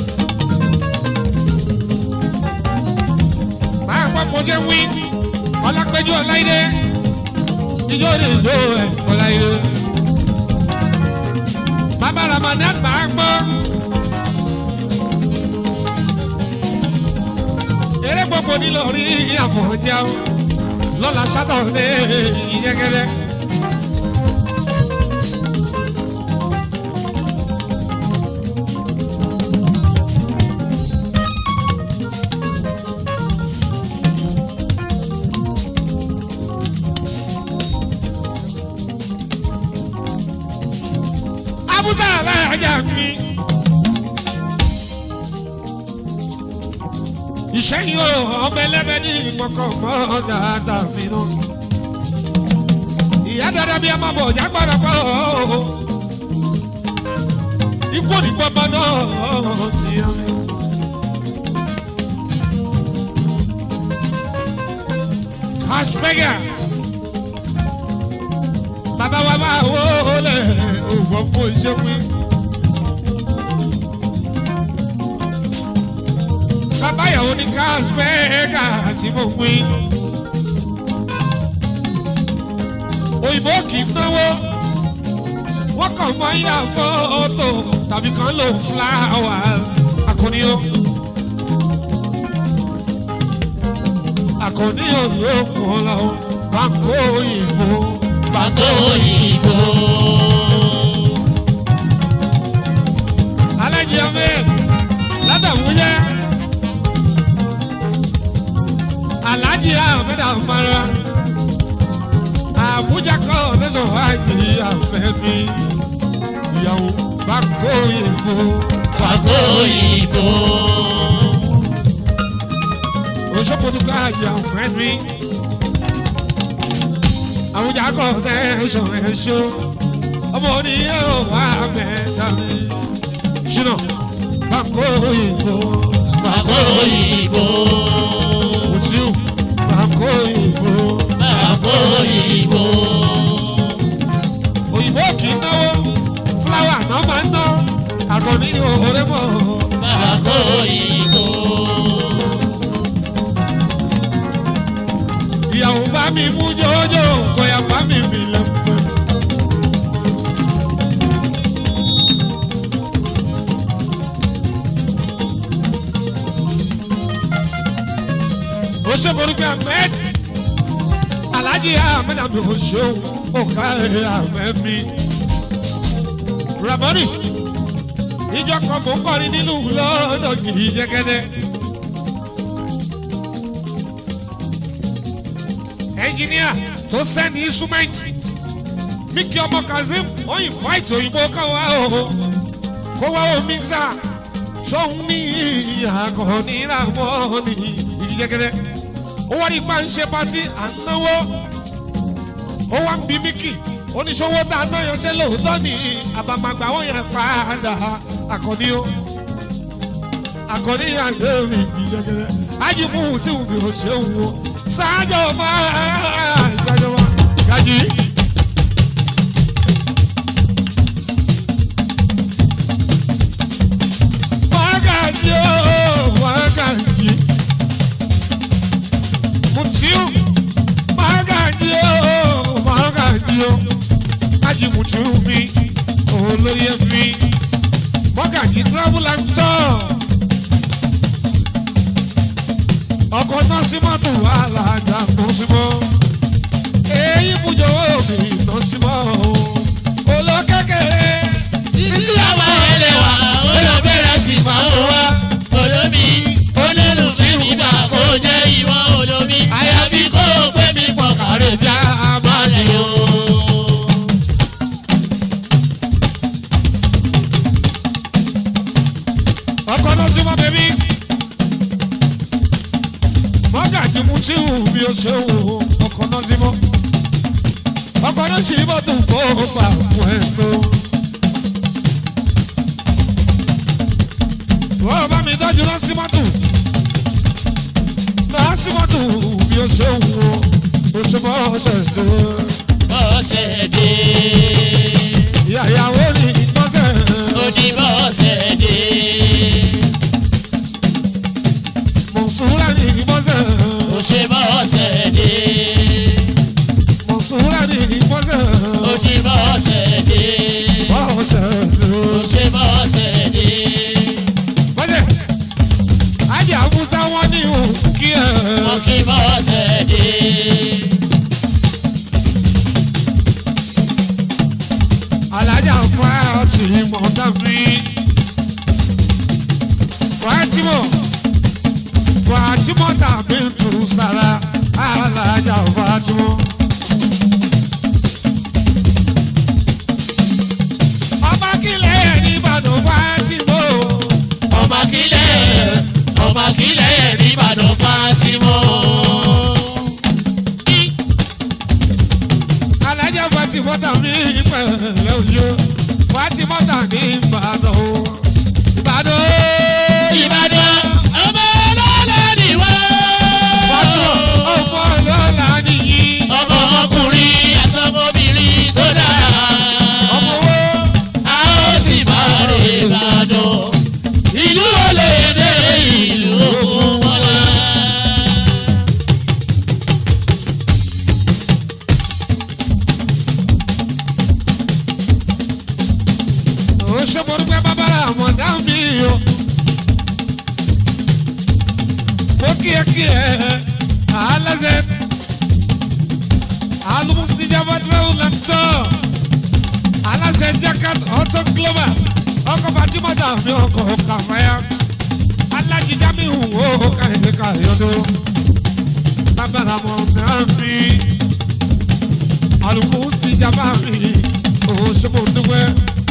Máa gbọ́ mo ṣe wí. Ọlápẹ́jọ́ Ọláìdé. Ijó lè lo ẹ̀ Ọláìdé. Bàbá Ramadan máa gbọ́. Eré gbogbo nílò rí àfọ̀njá o lọ́la sátọ̀dé ìyẹ́gẹ́dẹ́. Abúlé alájà mi. Ìṣẹ́yìn o, ọmọ ẹlẹ́bẹ̀ ní ìmọ̀kàn mọ́ dáadáa mi náà. Ìyá dáadáa bí a máa bọ̀ ọ̀já gbọ́dọ̀ pọ̀ o. Ikú òní gbọ́mọ náà ti yá mi. Ashbega. Bàbá wa máa wó lẹ̀ òwò fún iṣẹ́ wí. Bàbá ìyàwó ní Ashbega tí mo wí. Òyìnbó kì í náwó. Wọ́n kàn mọ́ yá fọ́tò tàbí kan lò fúláwà akọni o. Akọni o yóò kún lọ báńkò òyìnbó. Pàtó òyìnbó. Alájí ọmọ ládàmúyẹ́. Alájí Ahmed Amara. Àbújá kọ́ lẹ́sọ̀ wájú àfẹ́ mi. Ìyàwó báńkò òyìnbó. Pàtó òyìnbó. Òṣòkòtò káàjì àfẹ́ mi. Àbújá kọ́ lẹ́sọ̀ ẹ̀ṣọ́. Ọmọ oníyẹ̀ wà mẹ́ta mi. Ṣínà báńkò òyìnbó. Pàtó òyìnbó. Mutiu báńkò òyìnbó. Pàtó òyìnbó. Òyìnbó kì í náwó. Fúláwà náà máa ń ná. Àgọ́ ní òórẹ́ mọ̀. Pàtó òyìnbó. Ìyàwó bá mi mú jòjò, kọ̀yà bá mi mi lẹ́pẹ́. ṣe morúkọ ahmed alhaji ahmed àmì òṣèlú ọ̀ká ahmed mi ramoni ìjọ kan mò ń kọrin nínú lọ́dọ̀ kìí jẹ́gẹ́dẹ́. ẹnjìníà tó sẹ́ni instrument miki ọmọ kazeem ó invite òyìnbó kan wá o kó wá o mixer sóhun ní àkànní làwọn ní ìdí jẹ́gẹ́dẹ́ ó wá ní ipa ń ṣe pati à ń náwó ó wá ń bi miki oníṣòwò tá a náà yanṣẹ́ lóòótọ́ ní àbàmàgbà wọn yẹn padà àkànní o àkànní àgbẹ̀rù ìdí jẹ́gẹ́dẹ́ ajibu tí mo fi hàn ṣe wò sáájọ máa sáájọ máa gàjí. Wákàtí o, wákàtí. Mutiu, wákàtí o, wákàtí o. Ají Mutiu mi, olóyè mi. Wákàtí travel and tour. Ọkọ̀ Nọ́símọ́tò alájà Nọ́símọ́. Èyí bùjọ́ òbí Nọ́símọ́ o. Olókèkèrè. Títí àwa ẹlẹ́wà ó lọ bẹ̀rẹ̀ sí máa ń wá. Olómi onílù tí mi gbà kó jẹ́ ìwọ olómi. Àyàbí kó o pé mi pọ̀ kàrẹ́ bí a máa lè o. ọkọ náà sí mọ bẹbí mọgàjì mu tí wù mí ó ṣe wò ó ọkọ náà sí mọ ọkọ náà sì bọ́ tó kó o fà fún ẹ tó. wọ́n bá mi tọ́jú náà sí mọ́tò náà sí mọ́tò bí ó ṣe wù ó ó ṣe bọ́ ṣe tó. Bọ́sẹ̀ dé, ìyá ìyàwó ni ìtọ́sẹ̀ ó di bọ́sẹ̀ dé. mọ̀sùlá ni ìbọ́sẹ̀ Ó ṣe bọ́sẹ̀ dé, mọ̀sùlá ni ìbọ́sẹ̀ ó di bọ́sẹ̀ dé. bọ́ṣẹ̀ tó. Ó ṣe bọ́sẹ̀ dé. bọ́sẹ̀ ajá musa wọn ní òkú kí ẹ. Ó fi bọ́sẹ̀ dé. alájà fàtì mọ̀tàbí fàtìmọ̀ fàtìmọ̀ tàbí tù sára alájà fàtìmọ̀. ọba kílẹ̀ ní ìbàdàn fàtìmọ̀ ọmọ akílẹ̀ ọmọ akílẹ̀ nìbàdàn Fátímọ̀. alájà fàtìmọ̀ tàbí pẹ̀lẹ́ òjò fàtìmọ̀ tàbí ìbàdàn o. ìbàdàn o. Ìbàdàn ọmọ ọlọ́lá ni wá. fàtìmọ̀ ọmọ ọlọ́lá nìyí. ọmọ ọkùnrin àtọmọbìnrin tó dára. ọmọ wo. a ó sì máa rè Ìbàdàn. ìlú olè dé ìlú òkun mọ́lá. ó ṣe mo dúpẹ́ bábára àwọn dáhùn mi o. mo kí ẹ kí ẹ alẹ́sẹ̀ alumusi jaba travel and tour aláṣẹ jacket auto global ọkọ̀ fatimata mi ọkọ̀ kàfáyà alájíjá mi hù ó káyọ̀ káyọ̀dọ̀ bábára àwọn dáhùn mi alumusi jaba mi ó ṣe mo dúpẹ́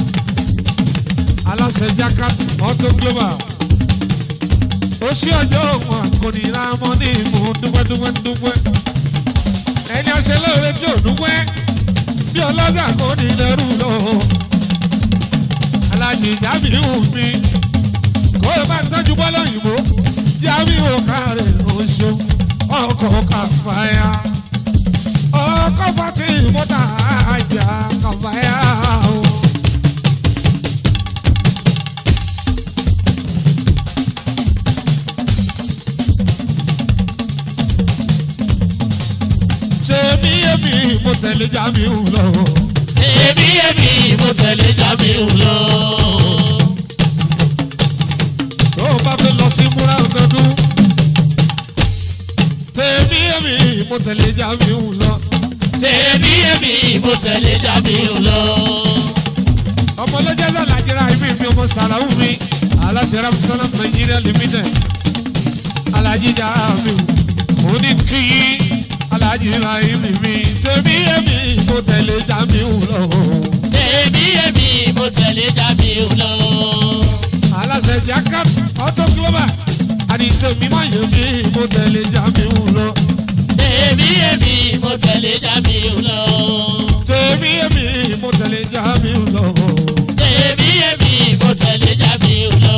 aláṣẹ jacket auto global ó ṣí ọjọ́ wọn kò ní ra mọ́ ní ìmú dúpẹ́ dúpẹ́ dúpẹ́ ẹni ọṣẹ lóore tí ò dúpẹ́ bí ọlọ́sà kò ní lẹ́rù lọ alájì jábìrì wù mí kó o bá tọ́jú bọ́lá òyìnbó jábìrì wò kárẹ̀ oṣù ọkọ̀ kàfáyà ọkọ̀ fati mọ́tà àjà kàfáyà o. ṣe mí èmi mo tẹ̀lé jábìrì lọ. èmi èmi mo tẹ̀lé Jamiu lọ. tó o bá fẹ́ lọ sí múra ọdọọdún tèmi èmi mo tẹ̀lé Jamiu lọ. tèmi èmi mo tẹ̀lé Jamiu lọ. ọmọ lọ́jọ́ sọ làjẹrà ibi mi ọmọ sàlàwù mi aláṣẹ ramsana Nigeria limited Alhaji Jamiu òní kìí Alhaji Rahim mi tèmi èmi mo tẹ̀lé Jamiu lọ. tèmi èmi mo tẹ̀lé Jamiu lọ. aláṣẹ Jakat auto global àní tèmi máa yẹ kí mo tẹ̀lé Jamiu lọ. tèmi èmi mo tẹ̀lé Jamiu lọ. tèmi èmi mo tẹ̀lé Jamiu lọ. tèmi èmi mo tẹ̀lé Jamiu lọ.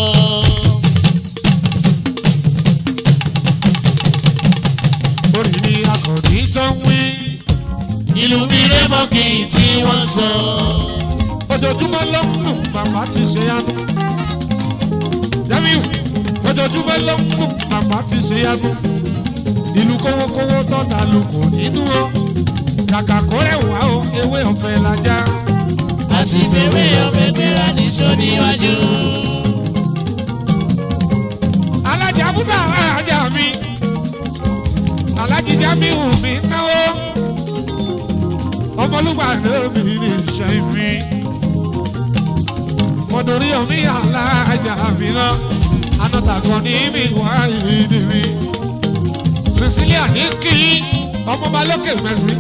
orí ni akọ̀ní tó ń wí. ìlú mi rẹ́ mọ́ kí n tí wọ́n sọ. ojoojúmọ́ ló ń lù bàbá ti ṣe yanu. Jamiu ojoojúmọ́ ló ń lù bàbá ti ṣe yanu. ìlú kówókówó tọ́ta lù kò nínú o. kàkà kó rẹwà o ewé ọ̀fẹ́ lajá. àti bèwé ọbẹ̀ gbéra ní sóníwájú. alájà musa alájà mi. alájí Jamiu mi náwó. ọmọlúgbà lómi ní iṣẹ́ mi. mọ̀dọ̀rí omi alájà mi náà. anọ́tàkọ́ ní mi wá ìdí mi. Cecilia ní kí ọmọba lókè mẹ́sì.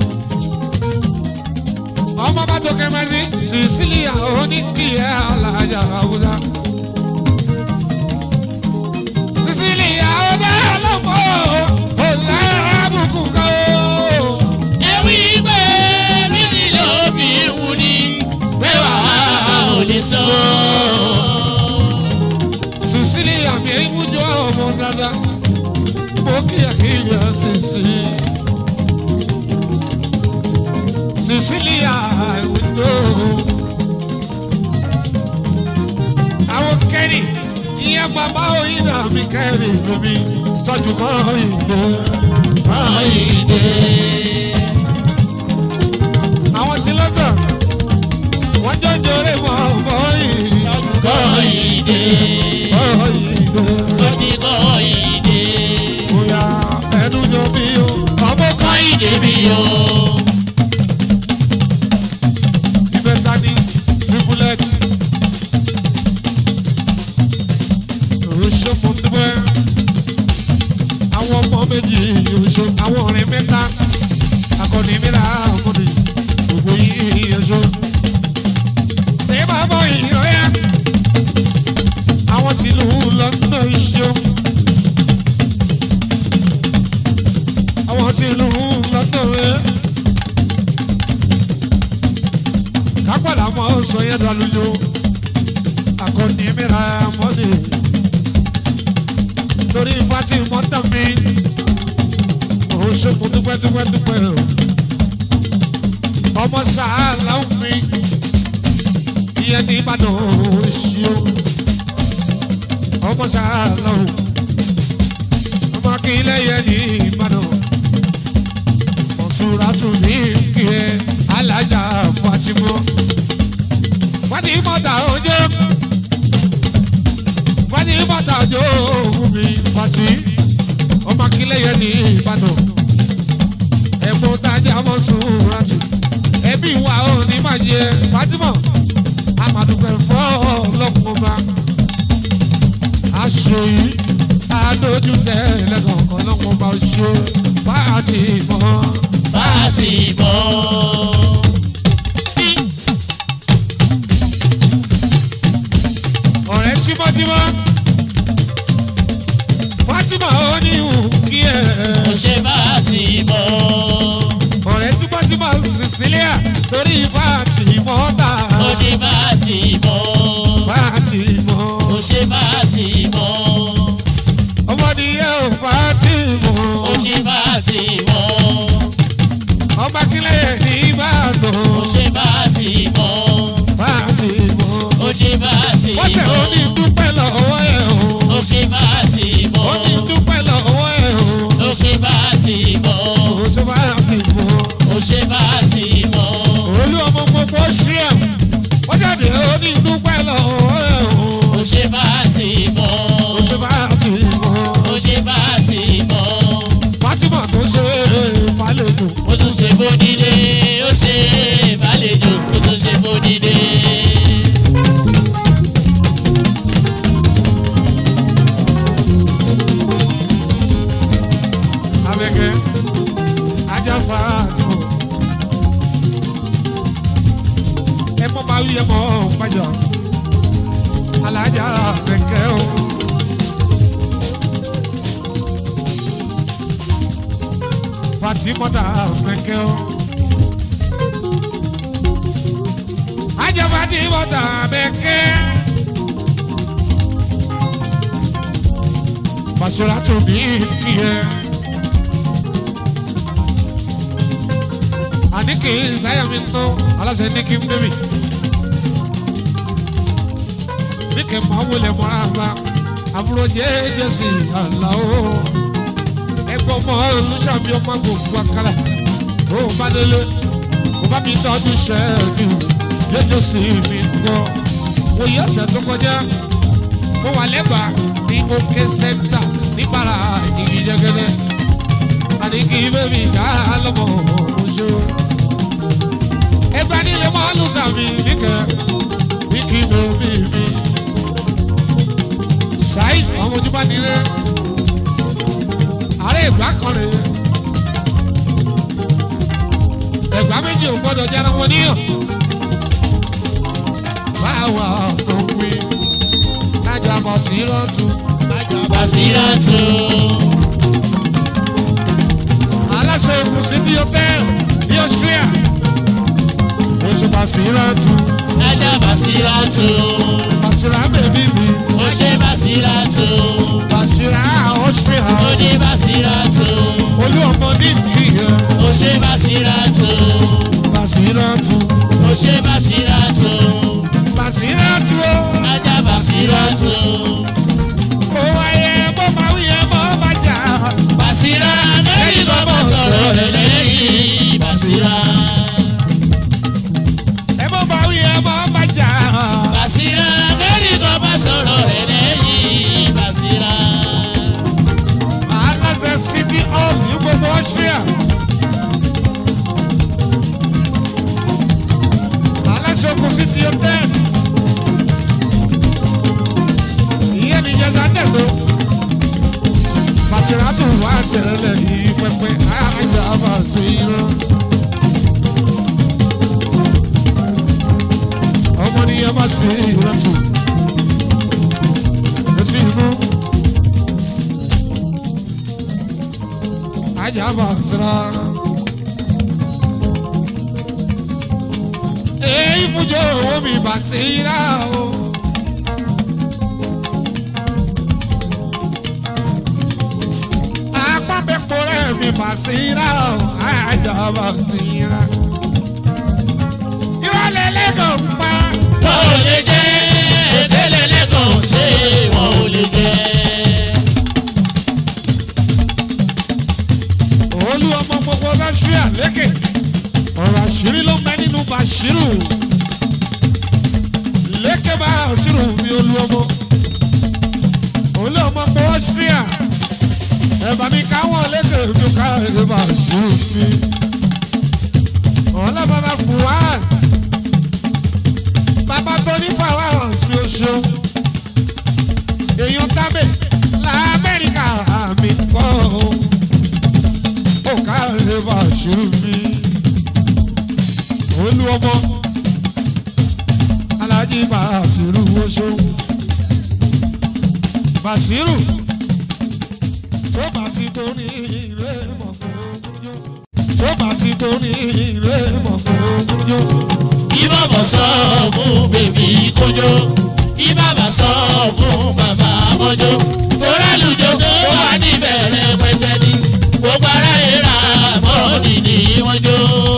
ọmọba lókè mẹ́sì. Cecilia ó ní kí ẹ alájà Haúsá. Cecilia ó dá lọ́mọ́ ò lábùkù kan ó. ẹ̀wí pé bíbí ló fi wù ní wẹ́wà ò lè sọ. Cecilia mi ń wújọ ọmọ dada. Mo kíyà kíyà Cici. Cecilia ìwújọ. Àwọn kẹ́rì ìyẹn bàbá òyìnbá mi kẹ́rì lómi tọ́jú mọ́ ìgbó. Ayíǹde. Àwọn tí lọ́gbà wọ́n jọ jọrẹ́ mọ́ ọmọ yìí. Kọ́yìndé. Ọmọ yìí gbé. Tóbi kọ́yìndé. Bóyá ẹnu jọ bí o. Ọmọ kan Kọ́yìndé mi o. ìbẹ́ta ní tripulet. Oṣù Mọ̀tẹ́bẹ́. Àwọn ọmọ méjì oṣù àwọn ọ̀rẹ́ mẹ́ta. Akọni mi ra ọmọdé. Gbogbo yìí oṣù. Ní bàbá yìí ọ̀yá. Àwọn tìlú lọ́nà iṣẹ́. Àwọn tìlú lọ́nà rẹ̀. kápẹ́lá mọ́ sọ yẹn dàlúyò akọni mìíràn mọ́lẹ̀ torí fati mọ́tà mi ò ṣe kó dúpẹ́ dúpẹ́ dúpẹ́ o ọmọ sàálà mi ìyẹn ní ìbàdàn ò ṣe o ọmọ sàálà o ọmọ akílẹ̀ yẹn ní ìbàdàn mọ̀sùràtù ní kí ẹ alájà fatimọ́ fatimọ́ta ojú fatimọ́ta ojú mi fati ọmọ akílẹ̀ yẹn ní ìbàdàn ẹ̀gbọ́n tajà mọ̀sùràtù ẹbí wa ò ní máa jẹ fatimọ́ amadukẹ́ fọ́ ọlọ́kùnrin ọba aṣọ yìí adójú tẹ lẹ́kọ̀ọ̀kan lọ́wọ́ bá ṣe fatimọ́. Fátímọ̀. ọ̀rẹ́ tímọ́tímọ́ Fatima ó ní ìhùn kí ẹ̀ Mo ṣe Fátímọ̀. ọ̀rẹ́ tímọ́tímọ́ Cecilia torí Fatima ta Mo ṣe Fátímọ̀. Fatima Mo ṣe Fátímọ̀. ọmọdé yẹ ò Fatima Mo ṣe Fátímọ̀. ọmọ akílẹ̀ ní Ìbàdàn Mo ṣe Fátímọ̀. Fatima Mo ṣe Fátímọ̀. wọ́n ṣe ó ní dúpẹ́ lọ́wọ́ ẹ̀ o Mo ṣe Fátímọ̀. ó ní dúpẹ́ lọ́wọ́ ẹ̀ o Mo ṣe Fátímọ̀. ó ṣe Fatima. Mo ṣe Fátímọ̀. olú ọmọ gbogbo ṣí ẹ wọ́n jáde ó ní dúpẹ́ lọ́wọ́ ẹ̀ o. Mo ṣe Fátímọ̀. ó ṣe bá ti mọ̀ Mo ṣe Fátímọ̀. Fatima Fatimota mẹ́kẹ́ o. Ajá Fatimota mẹ́kẹ́. Basira tó ní kíyẹ. Àní kì í sáyà mi tó aláṣẹ ní kí n bébì. Ní kì í máa wọlé mọ́ra bá àbúrò jẹ́jẹ́ sí àlá o ẹgbẹ́ ọmọ olùsàmì ọmọ gbogbo akala ó bá délé ó bá mi tọ́jú ṣẹ́ẹ̀kì jẹ́jẹ́ sí mi gbọ́ mo yí ọ̀sẹ̀ tó kọjá mo wà lẹ́bàá ní òkè sẹ́ńtà níbàrà ìgì jẹ́gẹ́dẹ́ àní kí bébì dá lọ́mọ oṣù ẹgbẹ́ nílé mọ́ olùsàmì níkẹ́ ní kí bébì mi ṣáì ọmọ ojúbá nílé ààrẹ ìgbà kan rè é ẹgbà méjì ò gbọdọ̀ jẹ́ ẹran wọn níyàn báwa tó wí kájà bọ̀ sí lọ́tún Basiratu. aláṣẹ ìkùnsí bí hotel ní Austria oṣù Basiratu Ajá Basiratu. Basira bèbí mi Ó ṣe Basiratu. Basira Austria Ó ní Basiratu. olú ọmọ ní ìyẹn Ó ṣe Basiratu. Basiratu Ó ṣe Basiratu. Basiratu o. Ajá Basiratu. Ó wáyé bó máa wí ẹ mọ́ máa jà. Basira lórí bọ́bọ̀ sọ̀rọ̀ rẹ̀ lẹ́yìn Basira. Ẹ mọ́ máa wí ẹ mọ́ máa jà. Basira lórí bọ́bọ̀ sọ̀rọ̀ rẹ̀ lẹ́yìn Basira. Aláṣẹ City Hall ní gbogbo Austria. Aláṣẹ Oko City Hotel. Ìyẹn ní Jẹ́sà Dẹ̀kọ́. Basiratu wà tẹ̀lé yìí pẹ́pẹ́ àjà Basira. Ọmọ ni ẹ bá sí ìrántí. Etí fún. Àjà Basira. Èyí fúnjọ owó mi Basira o. Apábẹ́pọ̀ rẹ̀ mi Basira o. Àjà Basira. Ìrọ̀lẹ́ lẹ́kọ̀ọ́ pa. Wọ́n ò lè jẹ́ ìdílé lẹ́kọ̀ọ́ ṣé wọ́n ò lè jẹ́. olú ọmọ gbogbo rẹ́ṣíà lékè ọ̀rọ̀ àṣírí ló ń bẹ nínú bàṣírù lékè bàṣírù mi olú ọmọ olú ọmọ gbogbo rẹ́ṣíà ẹ̀bà mi káwọn lékè mi ká ẹ̀rẹ́ bàṣírù mi ọlọ́bàbà fúwán bàbá tó ní fàwáhàn mi ò ṣeun èèyàn tábè lamẹ́ríkà mi kọ́ ọ́ ó káre bàṣírù mi olú ọmọ alájí bàṣírù oṣù bàṣírù tó bá ti tó ní ilé mọ̀kúnjó tó bá ti tó ní ilé mọ̀kúnjó Ìbàbà sọ fún bèbí kójó. Ìbàbà sọ fún bàbá mọ́jó. Torá lùjọ tó wà níbẹ̀rẹ̀ pẹ̀tẹ́ ni. Gbogbo ara ìra mọ́ọ̀nì ni wọ́n jó.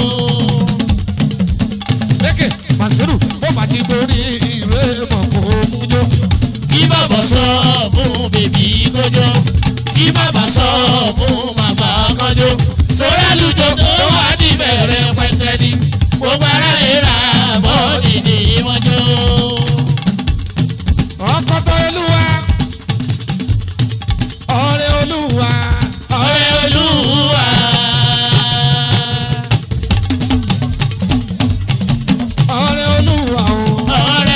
lékè bàṣírù tó bá ti tó ní ilé mọ̀kúnjó Ìbàbà sọ fún bèbí kójó. Ìbàbà sọ fún màmá kọjó. Torá lùjọ tó wà níbẹ̀rẹ̀ pẹ̀tẹ́ ni. Gbogbo ara ìra mọ́ọ̀nì ni wọ́n jó. ọkọ̀tọ̀ olúwa ọ̀rẹ́ olúwa Ọ̀rẹ́ Olúwa. ọ̀rẹ́ olúwa o. Ọ̀rẹ́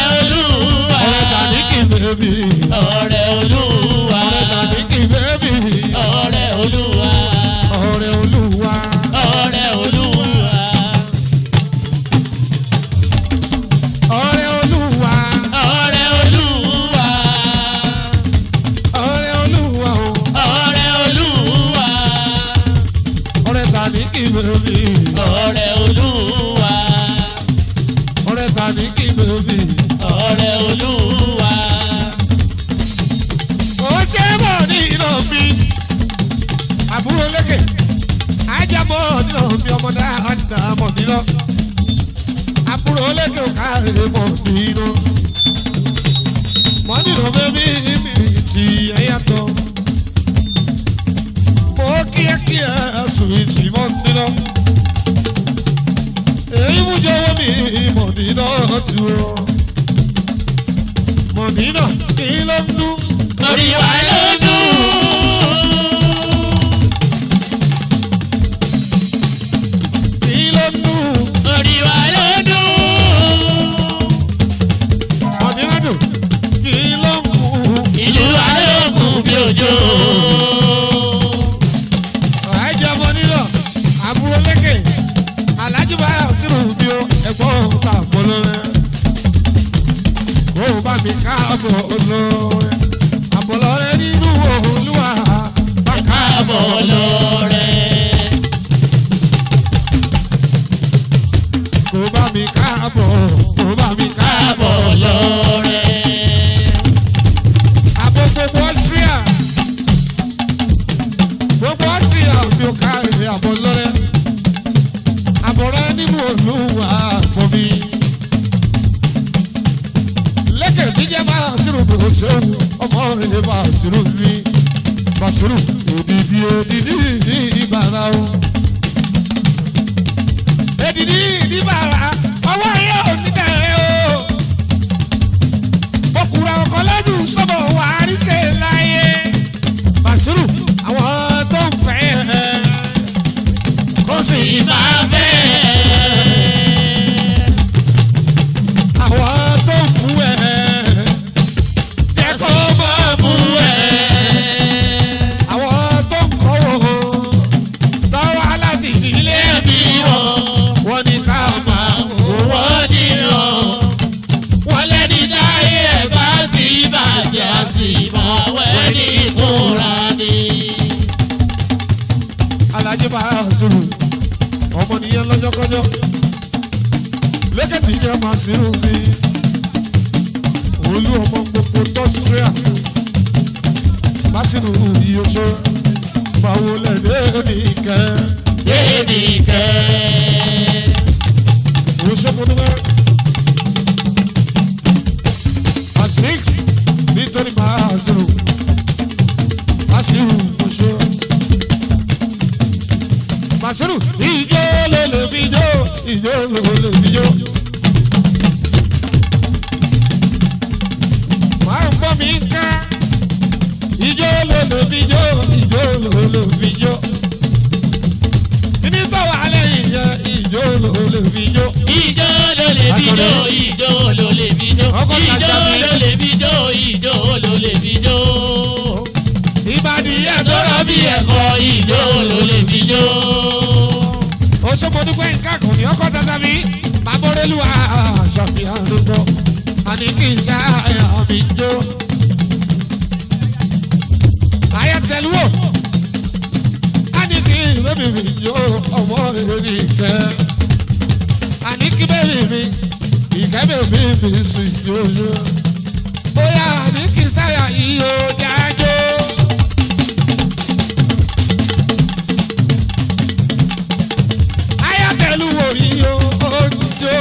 kí bèbí ọ̀rẹ́ olúwa ọ̀rẹ́ ta ní kí bèbí. ọ̀rẹ́ olúwa ó ṣe bọ̀ ní iná mi àbúrò lékè ajábọ̀ nínú mi ọmọ dáadáa mọ̀ nínú àbúrò lékè ò káre mọ̀ nínú mọ̀ nínú bẹ́bí mi ti ẹ̀yàtọ̀ mo kíákíá sùn ìtì mọ̀ nínú èyí mú jọ̀wọ́ mi mọ̀ nínú tu o mọ̀ nínú kí ló ń dún. lórí wa ló dùn. kí ló ń dún. lórí wa ló dùn. ọ̀dínlẹ́dùn kí ló ń mú ìlú wa ló kún bí òjò. àìjọbọ nílò àbúrò lékè alájú bá sírù bí ó ẹ̀gbọ́n ta àbọ̀lọ́rẹ́ kó o bá mi ká àbọ̀ olóore àbọ̀lọ́rẹ́ nínú olúwa bá ká káàbọ̀ lọ́rẹ́. kó o bá mi ká àbọ̀ kó o bá mi ká àbọ̀ káàbọ̀ lọ́rẹ́. àbọ̀ gbogbo Austria gbogbo Austria mi ò ká èrè àbọ̀lọ́rẹ́ àbọ̀rẹ́ nínú olúwa àbọ̀ mi. lẹ́kẹ̀ tí jẹ́ bá sírù tó ṣeun ọmọ rẹ̀ bá sírù mi bá sírù òdìdí òdìdí ní ìbára o. èdìdí ìdíbàrà ọwọ́ yẹ oníkẹ́ o. ọkùnrin ọkọ lẹ́dùn sọ́bọ̀ wà á rí ké láyé. bàṣírù àwọn tó ń fẹ́ ẹ kó sì máa fẹ́ àwọn tó ń fún ẹ jẹ́ kó máa mú ẹ. àwọn tó ń kọ́wọ́ tọ́wọ́ aláti nílé ẹbí wọn wọn ni ká máa mú wọn. wọ́n dìrọ̀. wọ́n lẹ́ni dáyé ẹ̀ bá ti bàjẹ́ a sì máa wẹ́ ní ìkúra ni. alájẹ bá a sùrù ọmọ nìyẹn lọ́jọ́kọ́jọ́ lẹ́kẹ̀tì jẹ́ máa sírù mi olú ọmọ gbogbo tọ́síríà lásìkò ìyóṣe báwo lẹ́dẹ́ nìkẹ́ débi kẹ́. ìyóṣe kò dúpẹ́ a six nítorí máa sírù lásìkò ìyóṣe. Màsírù ìjó ló lè fi jó ìjó ló lè fi jó. Máa ń bọ́ mi ká ìjó ló lè fi jó ìjó ló lè fi jó. Kíní bá wà lẹ́yìn yẹn ìjó ló lè fi jó. ìjó ló lè bí jó ìjó ló lè bí jó Ọkọ̀ ìjó Kàṣàbí. ló lè bí jó ìjó ló lè bí jó. Ìbàdí yẹn tó tọ́rọ rọ bí bí ẹ̀. ẹ̀kọ́ ìjó ló lè bí jó. Òṣogbo dúpẹ́ nǹkan kò ní ọkọ̀ dandan mi. Bàbórélù àṣàfihàn ló gbọ́. Àní kì í ṣáàyà mi jó. Ayé tẹ̀lú wò. Àní kì í bẹ́bí mi jó ọmọ èrè ìkẹ́. Àní kí bẹ́bí mi ìkẹ́ bẹ́bí mi sì jójó. Bóyá àní kì í ṣáàyà ìyó jájó. ayatollu orí o ojo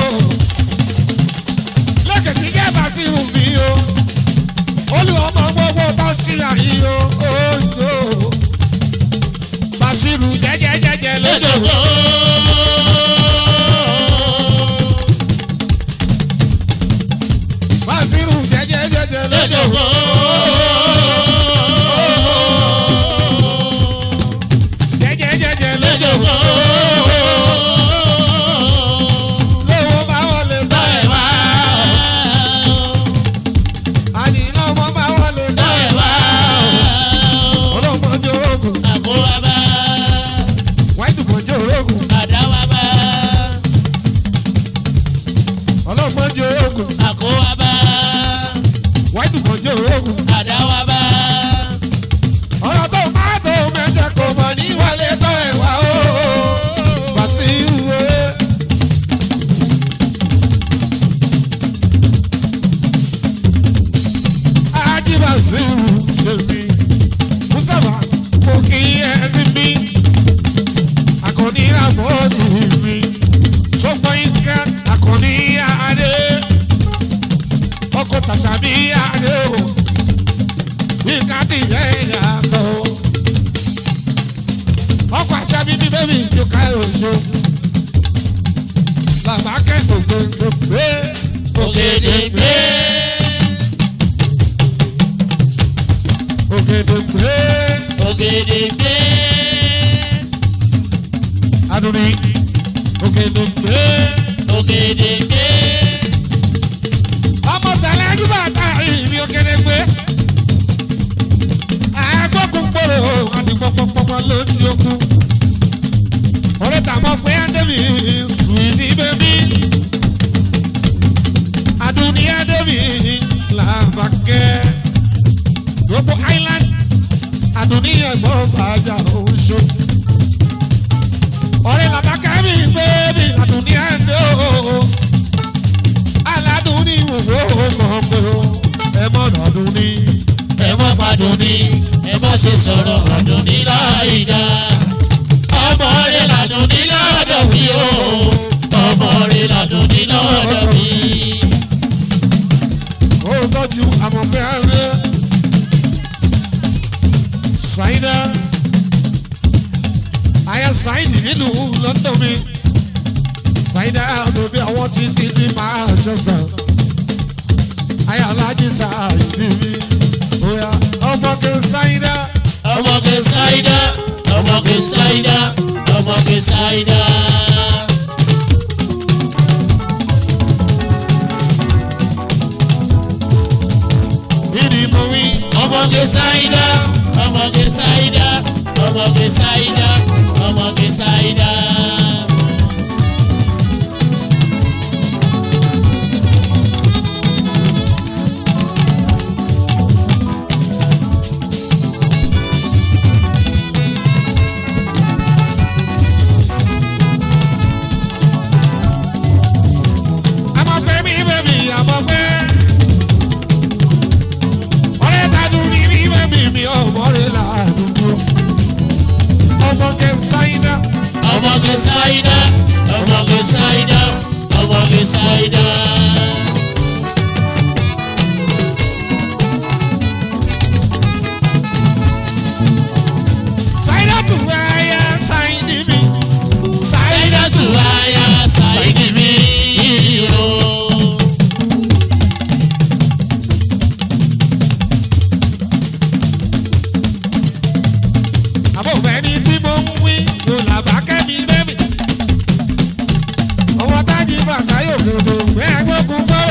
lẹ́kẹ̀tì gẹ́bà sí ìhùnbí o olú ọmọ gbogbo tó sí àyí o ojo Bàṣírù jẹ́jẹ́jẹ́jẹ́ lójó lójó Bàṣírù jẹ́jẹ́jẹ́jẹ́ lójó lójó wákàtí yẹn yàtọ̀ ọkọ̀ àṣà bíbí bẹ́ẹ̀ mi tó ká oṣù bàbá kẹ́kọ̀ọ́ gbogbo pé ògèdègbé ògèdè pé ògèdègbé adùnní ògèdè pé ògèdègbé ọmọ tẹ̀lé ẹjúbà tá ìrìn ògèdè pé àgbọ̀kùn gbòòrò àti pọ̀pọ̀pọ̀pọ̀ lójú okùn orí tàmọ́ pé ádẹ́bì sùwìtì bẹ́bí adùnní ádẹ́bì làbàkẹ́ gbogbo island adùnní ẹ̀gbọ́n bàjá oṣù ọ̀rẹ́ làbàkẹ́ mi bẹ́bí adùnní ẹ̀dẹ́ o aládùnní wòwò mọ̀ pé o ẹ mọ̀nà adùnní ẹ má padùn ní ẹ má ṣe sọ̀rọ̀ àdùn ní láìda ọmọ rẹ làdùn ní lọ́dọ̀ mi o ọmọ rẹ làdùn ní lọ́dọ̀ mi. ó tọ́jú àmọ̀pẹ́ ẹ̀rẹ́ ṣáínà àyà ṣáínì nílùú london mi ṣáínà bèbí àwọn tí tí tí máa jọsà àyà alájí ṣáínì mi bóyá ọmọkè ṣáínà ọmọge ṣáídá ọmọge ṣáídá ọmọge ṣáídá. ìdí mo wí ọmọge ṣáídá ọmọge ṣáídá ọmọge ṣáídá ọmọge ṣáídá. àmọ̀pẹ́ mi bèbí àmọ̀pẹ́ ọ̀rẹ́ tàdú ní mi bèbí mi ọmọ rẹ̀ làdúgbò ọmọkè ṣáínà. ọmọge ṣáídá ọmọge ṣáídá ọmọge ṣáídá. Saida tu aya saidi mi. ṣáídá tù wáyà ṣáídì mi o. Àbò fẹ́ni tí mo ń wí ló làbá kẹ́mi bẹ́mi. Ọwọ́ tájì bàtà yóò gbòdò gbé agbókun gbòòrò.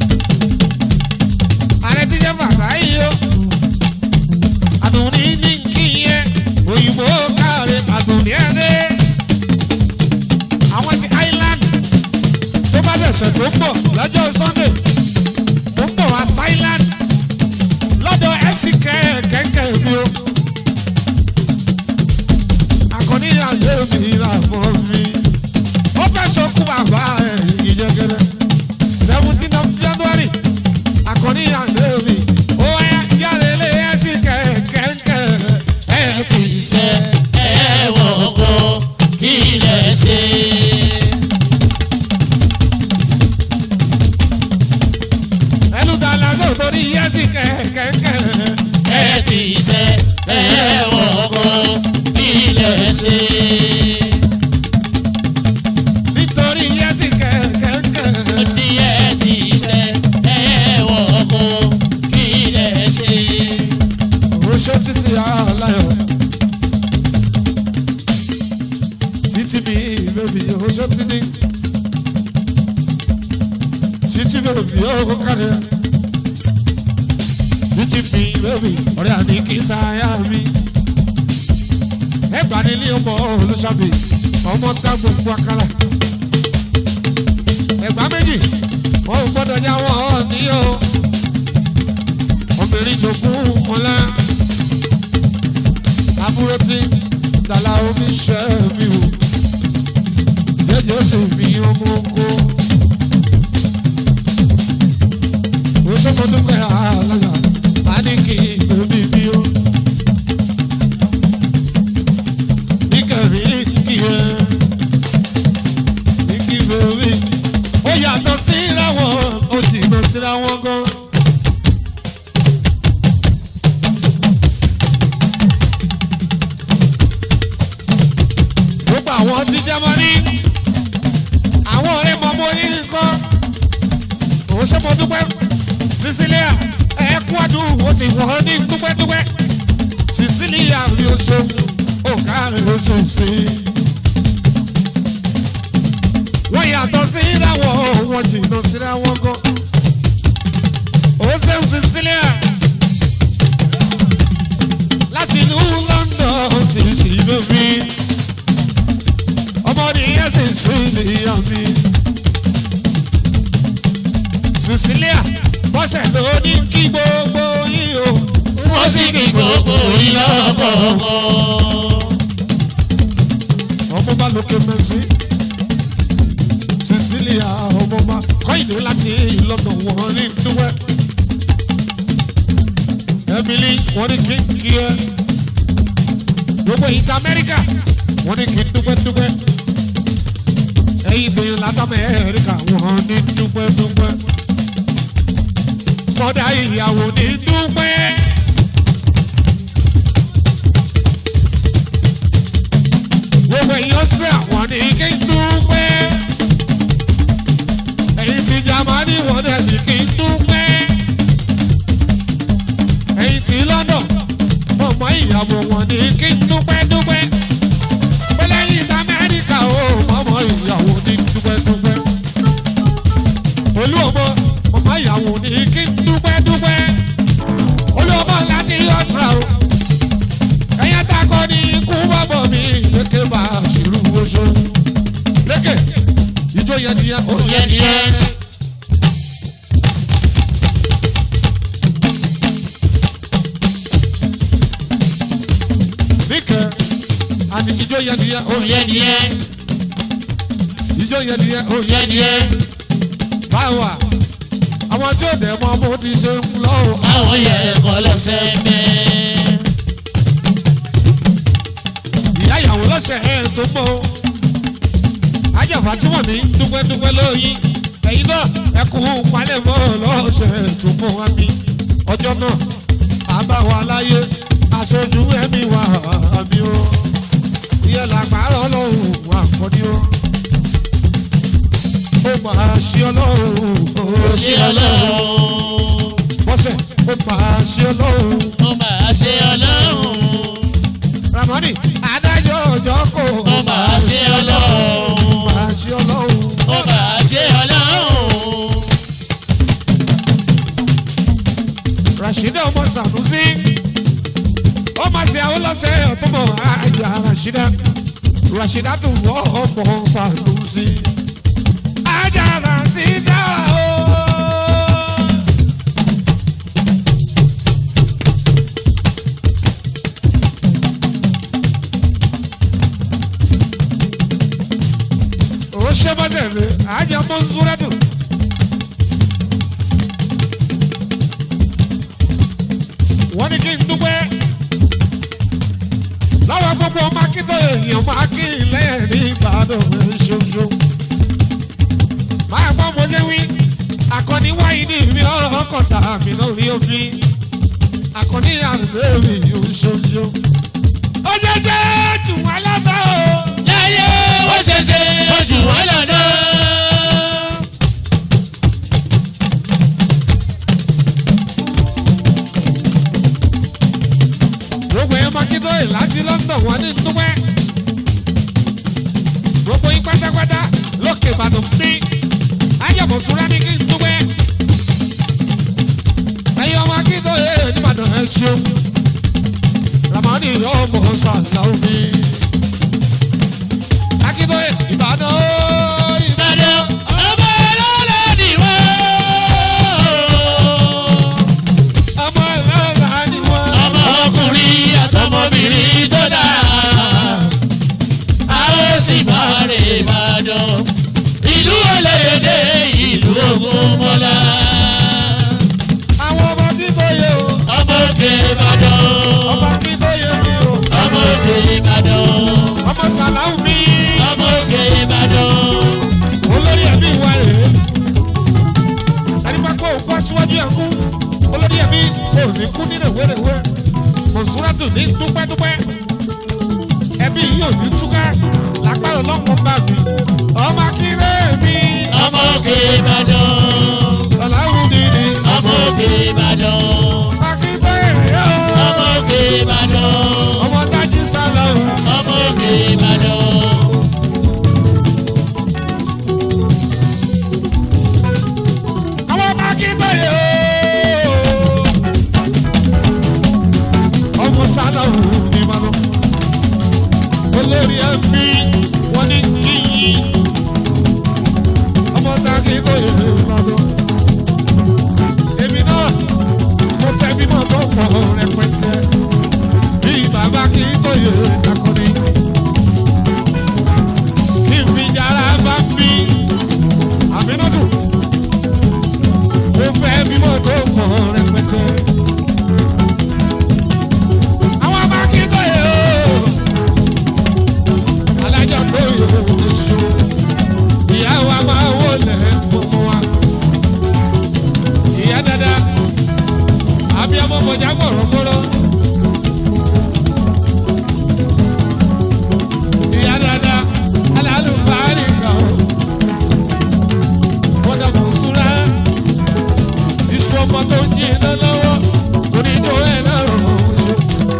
Ààrẹ ti jẹ́ bàtà yìí o. Àdùnní ní kí yẹn òyìnbó káre àdùnní ẹ̀dẹ́. Àwọn ti Island tó bá bẹ̀sẹ̀ tó ń bọ̀ lọ́jọ́ Sunday tó ń bọ̀ wá Island lọ́dọ̀ ẹ̀sìn kẹ̀kẹ́ mi o akọni ayé mi ra fún mi. ó fẹ́ sọkún bàbá ẹ̀ ìjẹgẹrẹ. seventeen of january akọni ayé mi. ó wáyà yàrá ilé ẹ̀sìn kẹ̀kẹ́ ẹ̀sìn iṣẹ́. ẹ̀wọ̀n kọ́ kí ilẹ̀ ṣe. ẹnu dáná sọ torí ẹ̀sìn kẹ̀kẹ́. ẹ ti ṣe ẹ̀wọ̀n kọ́ kí ilẹ̀ ṣe. nítorí ẹ̀sìn kẹ̀kẹ́. ní ẹ ti ṣe ẹ̀wọ̀n kọ́ kí ilẹ̀ ṣe. Oṣó títí aláyọ̀. Títí mi bèbí oṣó títí. Títí bèbí ó kárẹ̀. Títí mi bèbí ọ̀rẹ́ àní kì í sáyà mi. Ẹgbà nílé ọmọ olùṣàbí ọmọ tá gbogbo akálà. Ẹgbà méjì wọ́n ò gbọ́dọ̀ yá wọ́n ní o. Obìnrin jogún ọlá àbúrò tí dàlà omi ṣe mi wò jẹjẹ ó sì fi ọmọ oko ó sọmọ dúpẹ́ àlàyé má ní kí omi bí ó níkẹ̀rí kí ẹ ní kí bèbí ó yàtọ̀ síra wọn ó jìnnà síra wọn gan. àwọn ti Jámánì àwọn ọ̀rẹ́ mọ̀mọ́ yín nǹkan òun ṣe mo dúpẹ́ Sicilia ẹ̀ẹ́kú àdúró ó ti wọ́n ní dúpẹ́dúpẹ́ Sicilia rí oṣù ọ̀gá rẹ̀ oṣù sí i. wọ́n yàtọ̀ sí ìdáwọ̀ wọ́n jìnnà síra wọn gan. ó ṣeun Sicilia láti ìlú London sì sí lómi ọmọdé yẹn sì sí ìlú mi. Cecilia bọ́sẹ̀ tó ní kí gbogbo yín o. wọ́n sì kí gbogbo iná kọ̀ọ̀kan. ọmọ bá lókè mẹ́sì. Cecilia ọmọ bá kọ́ ìlú láti London wọ́n ní dúpẹ́. Emily wọ́n ní kí n kí ẹ. gbogbo ìta Amẹ́ríkà wọ́n ní kí n dúpẹ́ dúpẹ́. ẹ̀yin ìbéèrè láti Amẹ́ríkà wọ́n ní dúpẹ́ dúpẹ́ kọ́dà ìyàwó ní dúpẹ́. gbogbo èèyàn sí àwọn ní kí n dúpẹ́. ẹ̀yin ti Jámánì wọ́n dẹ̀ ní kí n dúpẹ́. ẹ̀yin ti London ọmọ ìyàwó wọn ní kí n dúpẹ́ dúpẹ́. pẹ̀lẹ́ yìí ti Amẹ́ríkà ó ọmọ ìyàwó ní dúpẹ́ dúpẹ́. olú ọmọ ọmọ ìyàwó ní kí n dúpẹ́ dúpẹ́ olùọmọ láti ọ̀tra o ẹ̀yẹ takọ ní ikú bọ́bọ̀ mi lékè bá ṣìlú oṣù lékè ìjọ yẹn ni ó yẹ ni ẹ. níkẹ́ àti ìjọ yẹn ni ó yẹ Oyè ni ẹ́, ìjọ yẹn ni ó yẹ oyè ni ẹ́, báwa àwọn tí ò dẹ̀ mọ́ bó ti ṣe ń lọ́wọ́. àwọn yẹ ẹ̀kọ́ lọ́sẹ̀ mẹ́. ìyá ìyàwó lọ́sẹ̀ ẹ̀ tó mọ́ o. ajẹ́fà tí wọ́n ní dúpẹ́dúpẹ́ lóyún ẹ̀yin náà ẹ kú palẹ̀mọ́ lọ́sẹ̀ tó mọ́ wá bí. ọjọ́ náà àbáwọ̀ aláyé aṣojú ẹ̀mí wà mí o. ìyẹn làgbàrọ̀ lọ́hùn wà kọ́ni o. ó máa ṣe ọlọ́run ó Ṣé ọlọ́run, bọ́sẹ̀ ó máa ṣe ọlọ́run. ó máa ṣe ọlọ́run, ramoni adájọ́ ọjọ́ kò ó máa ṣe ọlọ́run, máa ṣe ọlọ́run. ó máa ṣe ọlọ́run. Rashida ọmọ Sanusi ó máa ṣe àwọn lọ́sẹ̀ ọ̀tọ́mọ̀ àjà Rashida Rashida tó wọ́ ọmọ Sanusi. Àjà Rashida o. Ó ṣe bọ́sẹ̀ mi, àjà mọ́ Zúrẹ́dù. wọ́n ní kí n dúpẹ́ lọ́wọ́ gbogbo ọmọ akíntọ́ èèyàn máa kí ilé ní ìbàdàn ṣoṣo. máa gbọ́ mo ṣe wí akọni wáyé ní ìmí ọkọ̀ tàbí lórí omi akọni àlùfẹ́ mi ṣoṣo. ó ṣe ṣe jù wá lọ́tọ̀ o. Láyé ó ṣe ṣe ojú wọn lọ́dọ̀. gbogbo ẹ̀ máa kíntọ́ ẹ̀ láti London wọ́n ní dúpẹ́. gbogbo yín pátápátá lókè ìbàdàn bí ayọ̀mọ̀ sùúrà ní kí n dúpẹ́. ẹ̀yin ọmọ akíntọ́ ẹ̀ nìbàdàn ẹ̀ ṣeun. ramani ọmọ sàlàó mi. akíntọ́ ẹ̀ ìbàdàn ó ìbàdàn. Ìbàdàn ọmọ ọlọ́lá ni wọ́n. ọmọ ìlànà ni wọ́n. ọmọ ọkùnrin àtọmọbìnrin tó dára a ó sì máa rè Ìbàdàn ìlú olóyèdè ìlú Ògúnmọ́lá àwọn ọmọ akíntọ́ yẹ o. ọmọ òkè Ìbàdàn ọmọ akíntọ́ yẹ mi o. ọmọ òkè Ìbàdàn ọmọ sàlàó mi. ọmọ òkè Ìbàdàn olórí ẹbí wa rèé ẹni bá kó òkú aṣíwájú ẹ̀ kú olórí ẹbí kò ní kú nínú ìwéréwé mọ̀súrátù ní dúpẹ́dúpẹ́ ẹbí yìí ò ní túká lágbára ọlọ́kùn bá mi ọmọ akíndé mi ọmọ òkè ìbàdàn ọ̀làwùn dídì ọmọ òkè ìbàdàn akíndé yóò ọmọ òkè ìbàdàn ọmọ dájú sálọ ọmọ òkè ìbàdàn. àwọn ọmọ akíndé yóò ọmọ sálọ ní ma lọ olórí ẹbí wọn ní kíyì ọmọ tá akíndé yóò lọ èmi náà mo fẹ́ bímọ tó pọ̀ rẹpẹtẹ bí bàbá kí tó yẹ kakọni kí n fi yàrá bá mi àmínátù mo fẹ́ bímọ tó pọ̀ rẹpẹtẹ. àwọn bá kí tó yẹ o alájọ tó yẹ oṣù ìyá wa máa wọlé fún wa ìyá dada abiyamọ mọjà gbọrọgbọrọ. ìyá dada alálùbárí kan wọ́n dàbọ̀ súra iṣu ọmọ tó ń jí iná lọ́wọ́ onídó ẹ̀ náà rọrùn ṣe.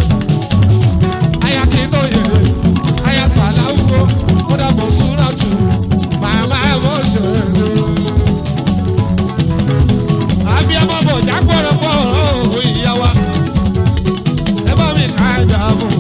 aya kí tó yẹ aya sàláwó wọ́n dàbọ̀ súra tù màmá ẹ̀ mọ̀ ṣe abiyamọ mọjà gbọrọgbọrọ ìyá wa ẹ bá mi ká ẹja mọ.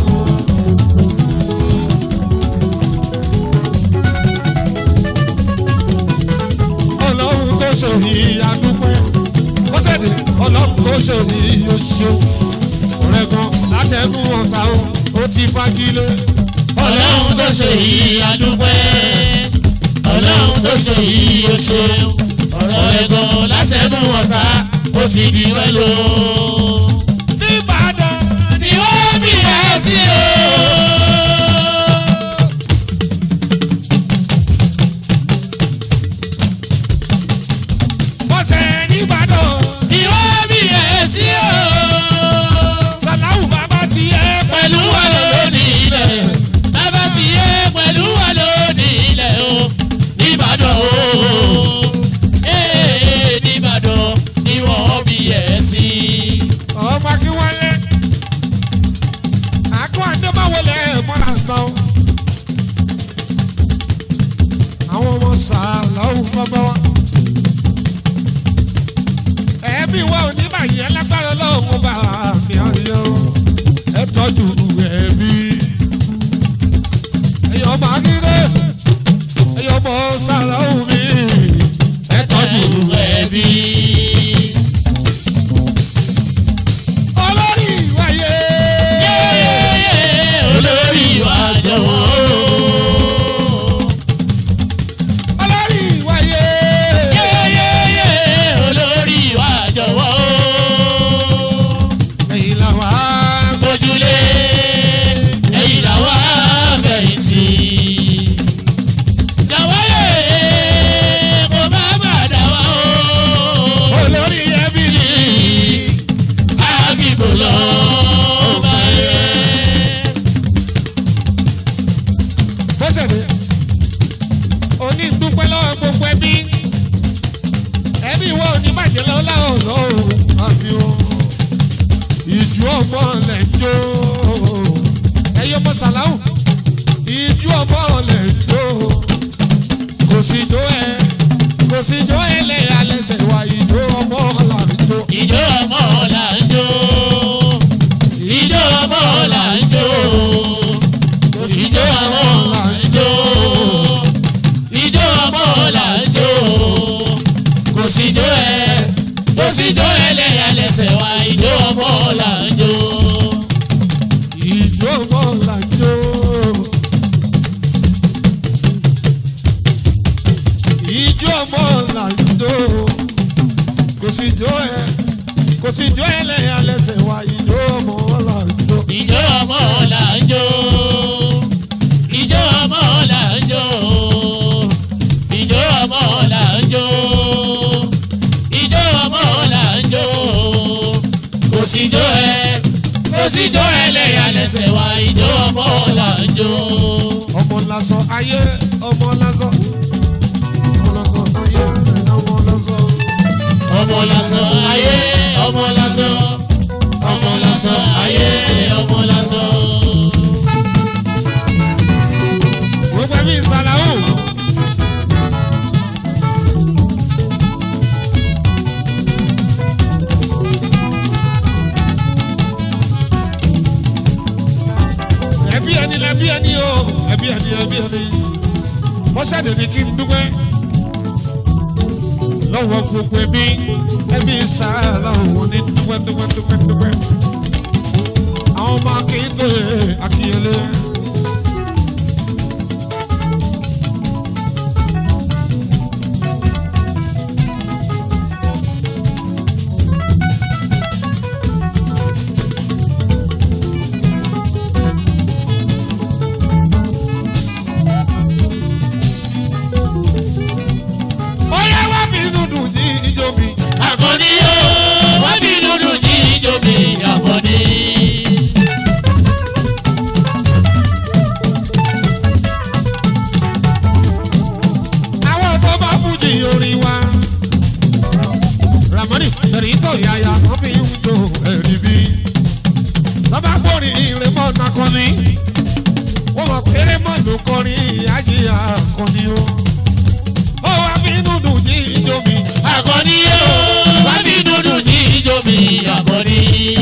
ọlọ́run tó ṣe ìyá dúpẹ́ ó ṣèdè ọlọ́run tó ṣe ìyá ṣe ọ̀rẹ́ kan látẹ̀gùn ọ̀tá o ó ti fagilé. ọlọ́run tó ṣe yìí adúpẹ́ ọlọ́run tó ṣe yìí ó ṣeun ọ̀rọ̀ ẹ̀gàn látẹnu ọ̀tá ó ti di wẹ́lò. nìbàdàn ni wọ́n bí ẹ sí o. bọ́sẹ̀ nìbàdàn ni wọ́n bí ẹ sí o. sàláwù bàbá ti yẹ pẹ̀lú wa lónìí ilẹ̀ bàbá ti yé pẹ̀lú wa lónìí ilẹ̀ o nìbàdàn o. Ee, nìbàdàn ni wọ́n bí ẹ sí. ọmọ kí wọ́n lé àkó àdébáwọlé mọ́ra tán àwọn ọmọ sàláwù bàbá wa ẹbí wa ò ní bàyẹ̀ lágbára lọ́wọ́ bá mi ayọ̀ ẹ tọ́jú ẹbí ẹ̀yọ́ ọmọ akíndé ẹ̀yọ́ ọmọ sàláwù mi ẹ tọ́jú ẹbí. olórí ìwáyé. olórí wa jọ̀wọ́. olórí ìwáyé. olórí wa jọ̀wọ́. ẹ̀yin làwọn á ojúlé ẹ̀yìn làwa fẹ̀yìntì. jọ̀wọ́ yé kó má má dà wá o. olórí ẹbí ni. àgbìgbò lọ bá yẹ. bọ́sẹ̀dé òní dúpẹ́ lọ́wọ́ gbogbo ẹbí ẹbí wo ní bàjẹ́ lọ́wọ́ láwọn ọ̀rọ̀ àbí o ìjú ọmọ lẹ̀ ń jó ẹyọ ọmọ sàláwù ìjú ọmọ lẹ̀ ń jó kò sí jó ẹ kò sí jó ẹ lẹ́yà lẹ́sẹ̀ wá ìjó ọmọ là ń jó. ìjọ ọmọ là ń jó ìjọ ọmọ là ń jó ìjọ ọmọ là ń jó ìjọ ọmọ là ń jó kò síjó ẹ kò síjó ẹ lẹ́yà lẹ́sẹ̀ wá ìjọ ọmọ là ń jó. ìjó ọmọ là ń jó. ìjó ọmọ là ń jó. kò sí jó ẹ kò sí jó ẹ lẹ́yìn alẹ́sẹ̀ wa ìjó ọmọ là ń jó. ìjọ ọmọ là ń jó ìjọ ọmọ là ń jó ìjó ọmọ là ń jó ìjó ọmọ là ń jó kò síjó ẹ kò síjó ẹ lẹ́yà lẹ́sẹ̀ wá ìjó ọmọ là ń jó. ọmọ là lásán ayé ọmọ lásán ọmọ lásán ayé ọmọ lásán. ọmọ lásán ayé ọmọ lásán ọmọ lásán ayé ọmọ lásán. gbogbo ẹbí ìsàlàwù. ẹbí ẹni lẹbí ẹni o ẹbí ẹni ẹbí ẹni mọ́ṣáde ni kí n dúpẹ́ lọ́wọ́ gbogbo ẹbí ẹbí ìsàlàwù ní dúpẹ́ dúpẹ́ dúpẹ́ dúpẹ́ àwọn ọmọ akéde akínyẹlé. Oya wá fi dúdú jí ijó mi. àkọ́ní o wọ́n bí dúdú jí ijó mi àkọ́ní. Àwọn tó bá fújì orin wa. Ramoni ẹ̀rí tó yáya wọ́n fi ń jó ẹ̀rí bí. Lọ́ba gbórí ìrẹ́mọ̀ nakọ́ni. Wọ́n mọ̀ péré mọ̀ ló kọrin ìyájí àkọ́ni o. Ó wá fi dúdú jí ijó mi. àkọ́ní o wọ́n bí dúdú jí ijó mi àkọ́ní.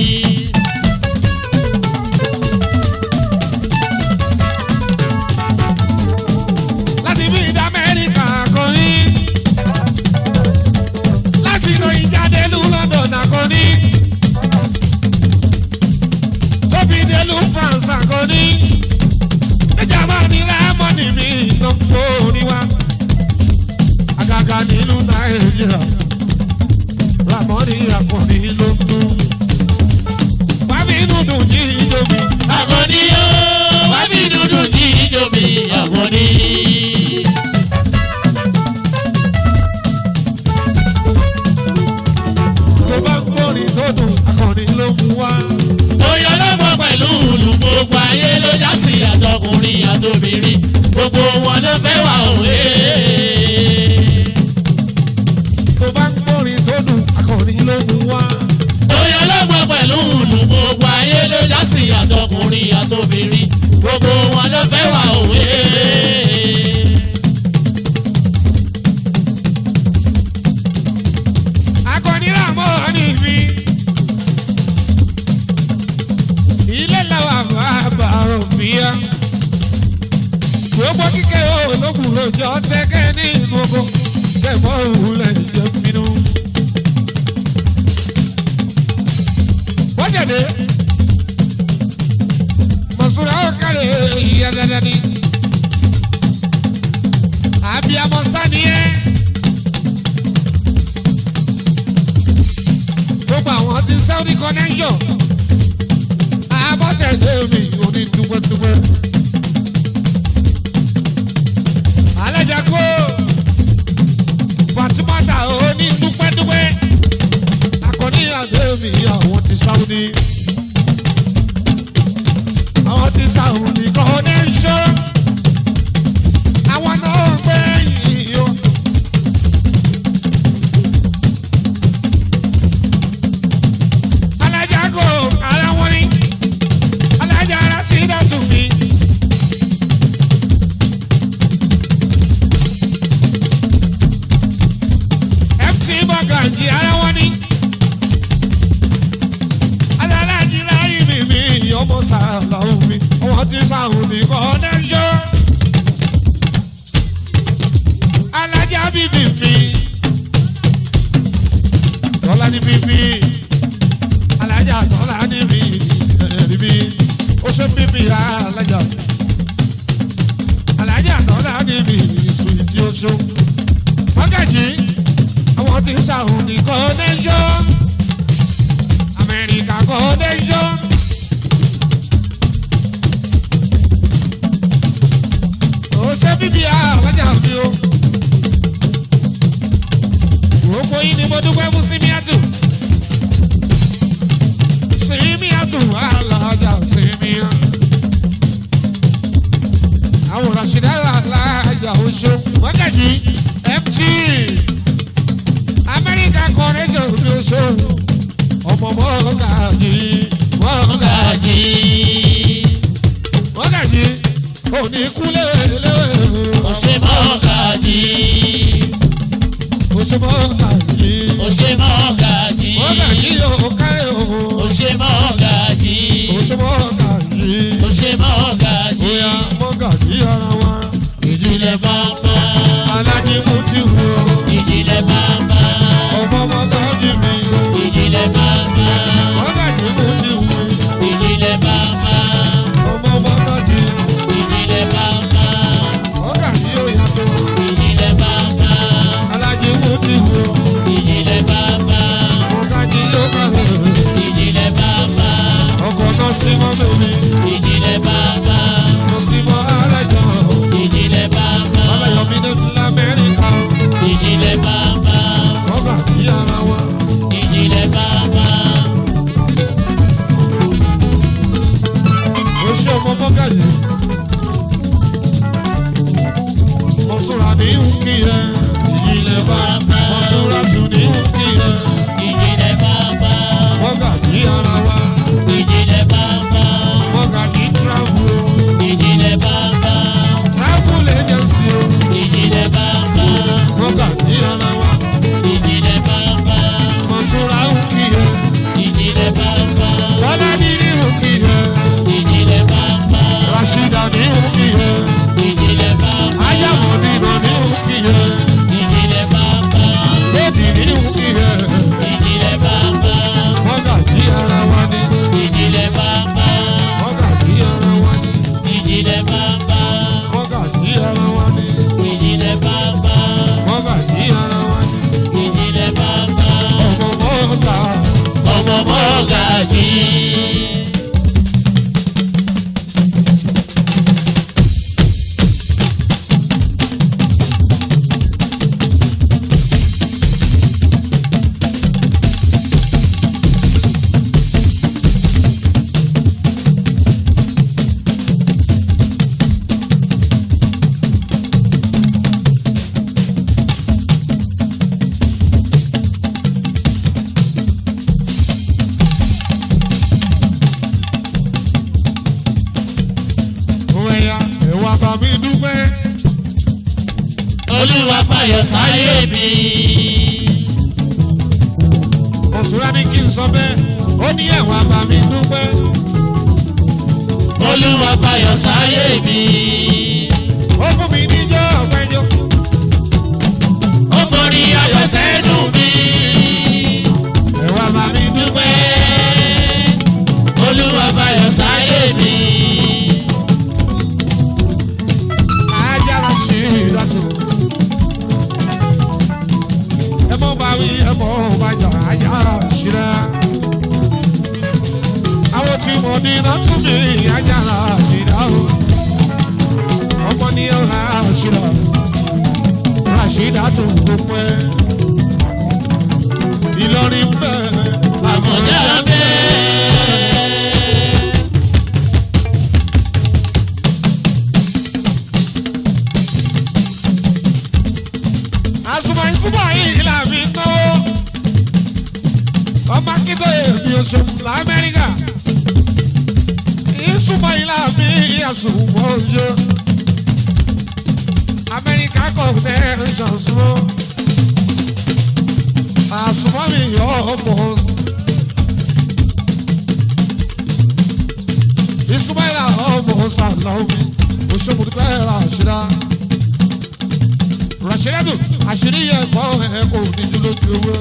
láti bí ìdá amẹ́ríkà kọrí láti lọ ìjádẹ́lú london àkọrí tó fi délú france àkọrí níjàmbá ní rẹ́mọ́nì mi lọ́pọ̀ oníwá àgàgà nílùú nàìjíríà ramọ́nì àkọ́rí ló ń dún wàmí dúdú jí ijó mi. àkọ́ní o wọ́n bí dúdú jí ijó mi àkọ́ní. tó bá ń gbórin tó dùn akọrin ló mú wá. Oyè ọlọ́mọ pẹ̀lú ìlú gbogbo ayé ló já sí àtọkùnrin àtobìnrin gbogbo wọn ló fẹ́ wà òwe. tó bá ń gbórin tó dùn akọrin ló mú wá. Oyè ọlọ́mọ pẹ̀lú ìlú gbogbo ayé ló já sí àtọkùnrin àtobìnrin gbogbo wọn ló fẹ́ wà òwe. akọni ràmọ́ ní mi. ilé làwọn àbá òfìyà. gbogbo kíkẹ́ ológun lójó tẹ́kẹ́ ní gbogbo tẹ̀mọ́ òwúlẹ̀ ìjẹ́ bínú. bọ́sẹ̀dé mọ̀sùlá ó kárẹ̀ ìyá dandan ni. àbíamọ sani yẹn. gbogbo àwọn ti saudi connection abọ́sẹ̀dé mi ò ní dúpẹ́dúpẹ́. alájà kó fatimata ò ní dúpẹ́dúpẹ́. akọni àdé mi àwọn ti saudi. àwọn ti saudi connection. àwọn náà gbé yìí o. alájà kò ara wọn ni alájà ara sí dàtú mi. ft bọ́gàjì ara wọn ni alájì láyé mi mi ọmọ sàlàó mi ọmọ tí sàhùn ní kọ́nẹ́ṣọ́ alájà bíbí mi tọ́lá ní bíbí alájà tọ́lá níbi ẹ̀ríbi ó ṣe bíbí alájà alájà tọ́lá níbi ìsúyìtì oṣù wákàtí àwọn tí ń ṣàhùn ní kọ́nẹ́ṣọ́ amẹ́ríkà kọ́nẹ́ṣọ́. ó ṣe bíbí alájà mi o gbogbo yìí ni mo dúpẹ́ fún símíàtù símíàtù alájà símíà àwọn ràṣídà bàbá alájí mú ti wù ọ́ ìjìnlẹ̀ bàbá ọmọ ọmọ tọ́jú mi ìjìnlẹ̀ bàbá ọ̀gájì mú ti wù ọ́ ìjìnlẹ̀ bàbá ọmọ ọmọ tọ́jú ìjìnlẹ̀ bàbá ọ̀gájì yóò yàtọ̀ ìjìnlẹ̀ bàbá alájí mú ti wù ọ́ ìjìnlẹ̀ bàbá ọ̀gájì yóò kàwé ìjìnlẹ̀ bàbá ọkọ̀ náà sí mọ́ lómi ìjìnlẹ̀ bàbá lọ sí mọ́ alájọ ìjìnlẹ̀ bàbá aláyọ̀mí ní lamẹ́ríkà ìjìnlẹ̀ bàbá ọ̀gájì ara wa ìjìnlẹ̀ bàbá ó ṣe ọmọ mọ́gàjì mọ̀súra ní nkì yẹn ìyílẹ̀ bá mọ̀súra tún ní nkì yẹn ìjìnlẹ̀ bàbá mọ́gàjì ara wa ìjìnlẹ̀ bàbá mọ́gàjì travel o. ìjìnlẹ̀ bàbá travel agency o ìjìnlẹ̀ bàbá mọ́gàjì ara wa ìjìnlẹ̀ bàbá mọ̀súra nkì yẹn ìjìnlẹ̀ bàbá bọ́lá ní ní nkì yẹn ìjìnlẹ̀ bàbá rashida ní nkì yẹn ìjìnlẹ̀ bàbá ayámọ̀dínà ní nkì yẹn ìjìnlẹ̀ bàbá lódì ní nkì yẹn ìjìnlẹ̀ bàbá mọ́gàjì ara wa ní ìjìnlẹ̀ bàbá mọ́gàjì ara wa ní. ìjìnlẹ̀ bàbá Mọ́gàjí ara wa ni, ìjìnlẹ̀ bàbá mọ́gàjí ara wa ni, ìjìnlẹ̀ bàbá ọmọ mọ́gà, ọmọ mọ́gàjì. òun ẹ̀yà ẹ̀wà bá mi dúpẹ́. olúwa fàyọ̀ sáyé mi. Òṣùrá ní kí n sọ bẹ́ẹ̀, ó ní ẹ̀wà bá mi dúpẹ́. olúwa fàyọ̀ sáyé mi. Ó fún mi níjọ́ ọ̀pẹ́jọ́, ó forí afẹsẹ̀ dùn mí. ẹ̀wà bá mi dúpẹ́. dúpẹ́ olúwa fàyọ̀ sáyé mi. Ajára ṣe ìdásò. Ẹ mọ́ bá wí, ẹ mọ́ bá jà, ajára ṣíra. Àwọn tí mo ní iná tún mi, ajára ṣíra o. Ọmọ ní ọ̀la ṣíra. Ràṣídà tún dúpẹ́. Ìlọrin bẹ́ẹ̀. àmọ̀já bẹ́ẹ̀. àsùnmọ̀ ìsúnmọ̀ yìí là fi náwó. ọmọ akíndó èmi oṣù lamẹ́ríkà. ìsúnmọ̀ yìí là fi àsùnmọ̀ oṣù. amẹ́ríkà kò tẹ́ ṣàṣùmọ̀. àsùnmọ̀ mi yọ ọmọ. ìsúnmọ̀ yìí là ọmọ sàlọ́ọ̀mì. oṣù mùtúpẹ́ rà ṣíra rọ̀ṣẹ́lẹ́dù àṣírí yẹn kọ́ ẹ kò ní dúró ju owó.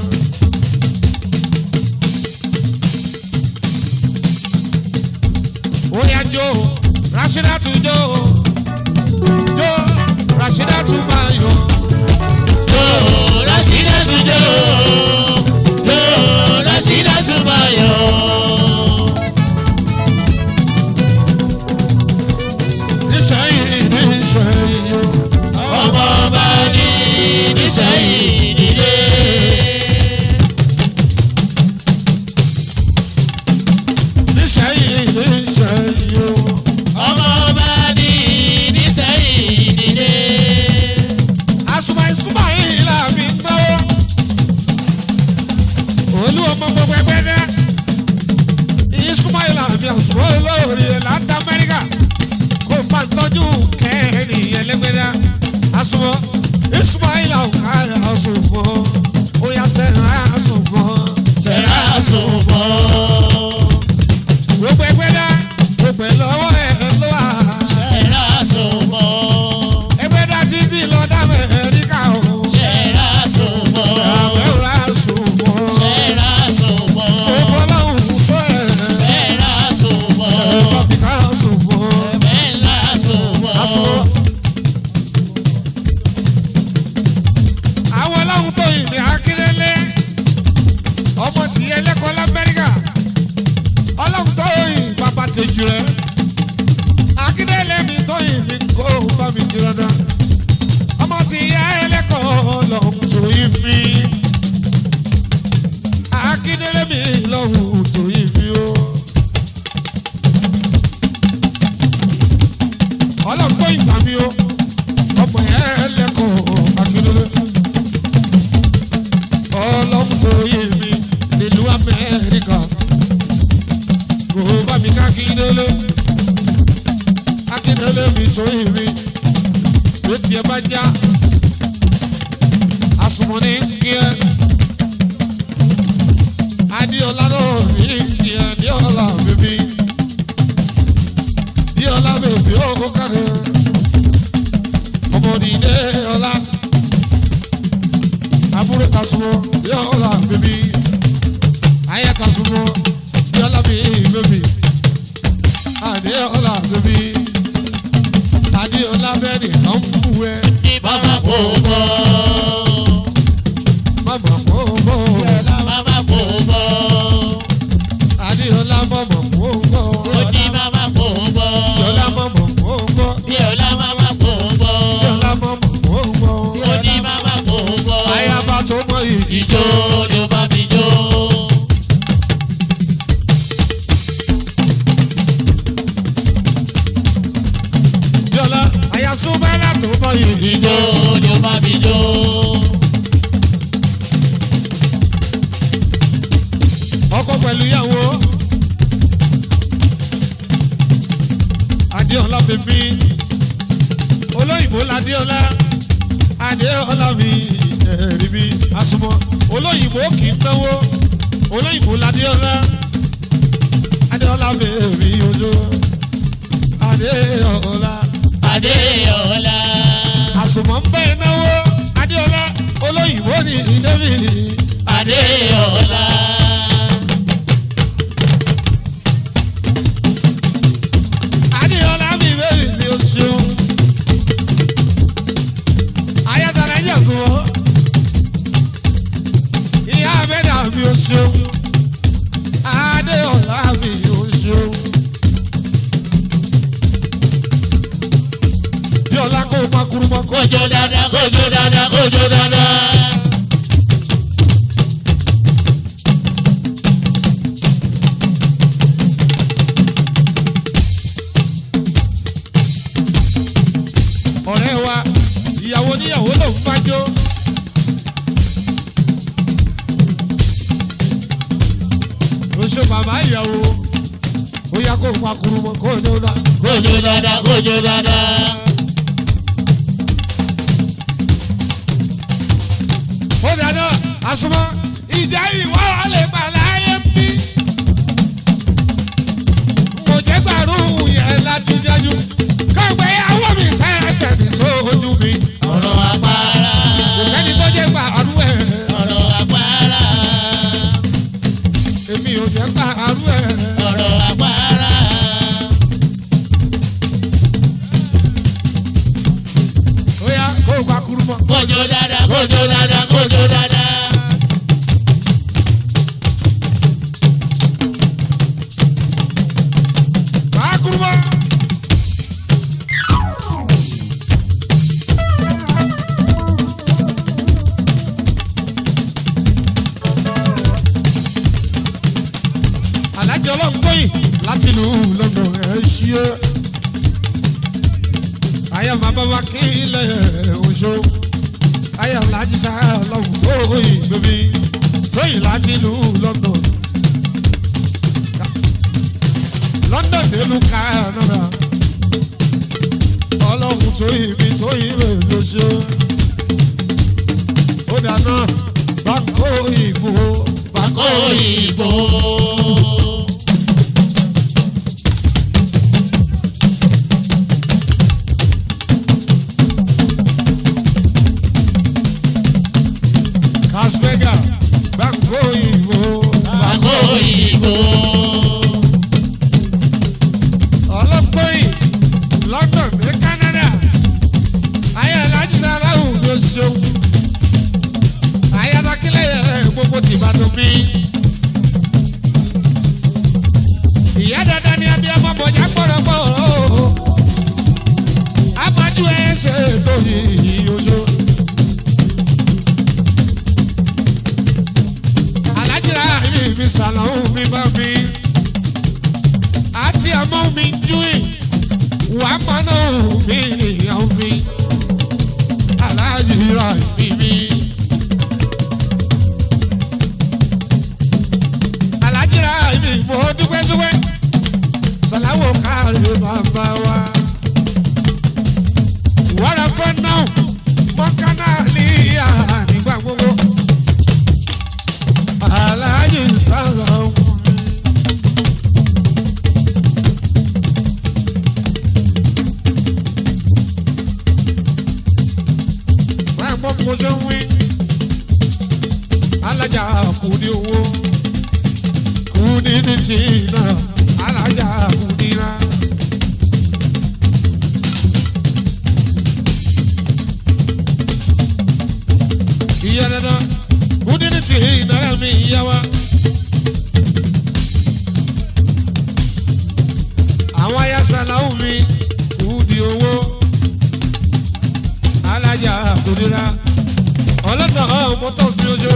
Oya jó Rashidatu jó jó Rashidatu máa yọ. Jó Rashidatu jó. Jó Rashidatu máa yọ̀. Níṣẹ́yìn níṣẹ́yìn yó. ọmọ ọba ní nísẹ̀yìn nílé. Níṣẹ́yìn níṣẹ́yìn yó. ọmọ ọba ní nísẹ̀yìn nílé. Àsùnmọ̀ ìsúnmọ̀ yìí là fi ń náwó. Olú ọmọ gbogbo ẹgbẹ́ dẹ́. Ìsúnmọ̀ yìí là fi àsùnmọ̀ olóore láti Amẹ́ríkà. Kó o máa tọ́jú kẹ́ẹ̀rì ẹlẹ́gbẹ́dá. Àsùnmọ̀ ìsúnmọ̀ yìí là ń ká àsùnmọ̀. Ó yà sẹ́yìn àsùnmọ̀. Ṣẹ̀rá sùnmọ́. Gbogbo ẹgbẹ́ dá. Gbogbo ẹ̀ lọ́wọ́ ẹ̀ ló wà. Ṣẹ̀rá sùnmọ́. Ẹgbẹ́ dá ti jìrẹ́ akíndélé mi tó yìí mi kó bá mi jìrẹ́ náà ọmọ ti yá ẹlẹ́kọ̀ọ́ lọ́hùn tó yìí mi akíndélé mi lọ́hùn tó yìí mi o. ọlọ́run tó ìgbà mi o ọmọ yẹn ẹlẹ́kọ̀ọ́ akíndélé ọlọ́run tó yìí mi nílùú amẹ́ríkà kò bá mi ká akíndélé akíndélé mi tó yìí mi ló tiẹ̀ bá já asumani kíá adiola ló ní kíá adiola bèbí adiola bèbí ó kárẹ̀ ọmọdé ọlá àbúrò kasumo adiola bèbí ayé kasumo adiola bèbí adiola bèbí adiola bẹ́ẹ̀ ni kàn ń bú ẹ Mama kò bọ̀. mama kò bọ̀. Mama kò bọ̀. Adéọlá mọ̀mọ̀ kó gbọ́. Ó ní mama kò bọ̀. Adéọlá mọ̀mọ̀ kó gbọ́. Bíọ́lá mama kò bọ̀. Adéọlá mọ̀mọ̀ kó gbọ́. Ó ní mama kò bọ̀. Ayaba tó mọ ìdí. Ìjó ni ó bá mi jó. Adéọlá ayasúbẹ́lá tó mọ ìdí. Ìjó ni ó bá mi jó. Ọkọ pẹ̀lú ìyàwó. Adéọlá bèbí. Olóyìnbó l'Adéọlá. Adéọlá mi ẹ̀rí mi. Àsùnmọ̀ olóyìnbó kì í náwó. Olóyìnbó l'Adéọlá. Adéọlá bèbí ojú. Adéọlá. Adéọlá. àsùnmọ̀ ń bẹ́ náwó adéọlá olóyìnbó ní david Adéọlá. adéọlá mi bẹ́ẹ̀ ni o ṣeun ayatollah yẹ sùnwọ́ ìyá abẹ́dà mi o ṣeun adéọlá mi o ṣeun díọlá kó o pa kurumọ kó o Kójó dáadáa, kójó dáadáa, kójó dáadáa. ọ̀rẹ́ wa ìyàwó níyàwó ló ń fájó. oṣù bàbá ìyàwó ó yá kó pa kurumọ kó o ní o náà. Kójó dáadáa, kójó dáadáa. ó dáná àsùnmọ́ ìjà ìwà lè pa láyé bí. mo jẹ́ gbàrú yẹn ládùúdájú kọ́gbẹ́ ìyàwó mi sẹ́sẹ̀ ní sójú mi. Ọ̀rọ̀ àpárá. kò sẹ́ni tó jẹ́ gbàrú ẹ̀. Ọ̀rọ̀ àpárá. èmi ò jẹ́ gbàrú ẹ̀. Ọ̀rọ̀ àpárá. ó yá kó pa kurumọ. Kójó dáadáa, kójó dáadáa, kójó dáadáa. pa kurumọ. alájọ ọlọ́run tóyìn láti ìlú lọ́dọ̀ ẹ̀ ṣí é. àyà bàbá wa kí ilẹ̀ oṣù. àyà alájí sá ọlọ́run tóyìn bèbí. tóyìn láti ìlú lọ́dọ̀. london nílùú canada. ọlọ́run tóyìn mi tóyìn rẹ̀ ló ṣe. ó dáná bá kó ìbò bá kó Kó ìbò. Las Vegas bá kó ìbò bá Kó ìbò. ọlọ́pọ̀yìn london ní canada ayé alájí sáláhù ló ṣeun ayé adákílẹ̀ gbogbo tìbàdàn bí bàbá wa. wàrà fẹ́ náà mọ́kánná ní ìyá nígbà gbogbo. aláàjì sára ọkùnrin. máa gbọ́ mo ṣe ń wí. alájà kù ní owó kù ní ní tí náà alájà kù ní rà. ìyá dandan kù ní ní tí náà mi yá wa. àwọn ayásàláwù mi kù ní owó alájà kù ní rà. ọlọ́dọ̀ mọ́tò sí ojú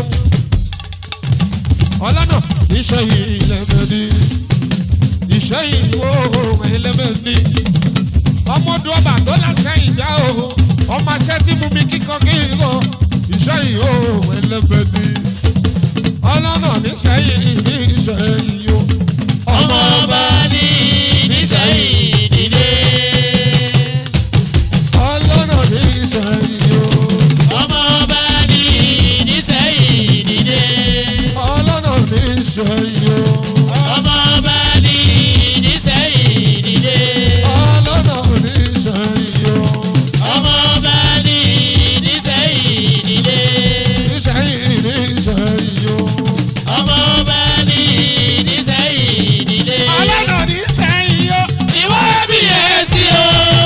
ọlọ́nà iṣẹ́ yìí lẹ́mẹ̀ẹ́ni iṣẹ́ yìí wo ẹlẹ́mẹ̀ẹ́ni ọmọdún ọba tó láṣẹ ìyá o ọmọ aṣẹ́ tí mú mi kíkan kí n kọ iṣẹ́ yìí wo ẹlẹ́mẹ̀ẹ́ni ọlọ́nà níṣẹ́ yìí ní iṣẹ́ yìí o ọmọ ọba ní nísẹ̀yìn nílé. ọlọ́nà ní iṣẹ́ yìí o ọmọ ọba ní nísẹ̀yìn nílé. ọlọ́nà ní iṣẹ́ yìí o ọmọ ọba ní nísẹ̀yìn nílé. ọlọ́nà ní iṣẹ́ yìí o ọmọ ọba ní nísẹ̀yìn nílé. iṣẹ́ yìí ní iṣẹ́ yìí o. ọmọ ọba ní nísẹ̀yìn nílé. ọlọ́nà ní sẹ́yìn o ìwọ bí ẹ sí o.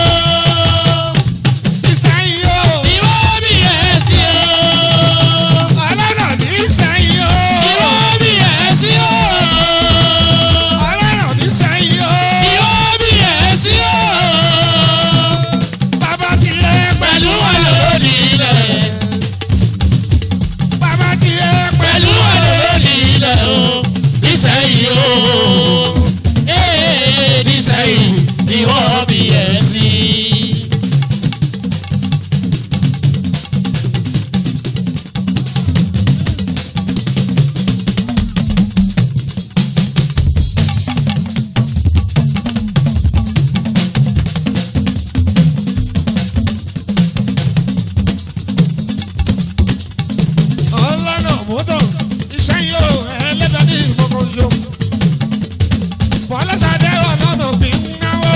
ìsẹ́yìn o ìwọ bí ẹ sí o. ọlọ́nà ní sẹ́yìn o ìwọ bí ẹ sí o. ọlọ́nà ní sẹ́yìn o ìwọ bí ẹ sí o. bàbá ti yẹ pẹ̀lú wọn lòdì ilẹ̀. bàbá ti yẹ pẹ̀lú wọn lòdì ilẹ̀ o. nísẹ̀yìn o. ee nísẹ̀yìn ni wọ́n bí ẹ sí. ọlọ́nà motors ìsẹ́yìn o ẹlẹ́dàá ní ìmọ̀kànjọ fọlọ́sàdé ọlọ́nà bí ń náwó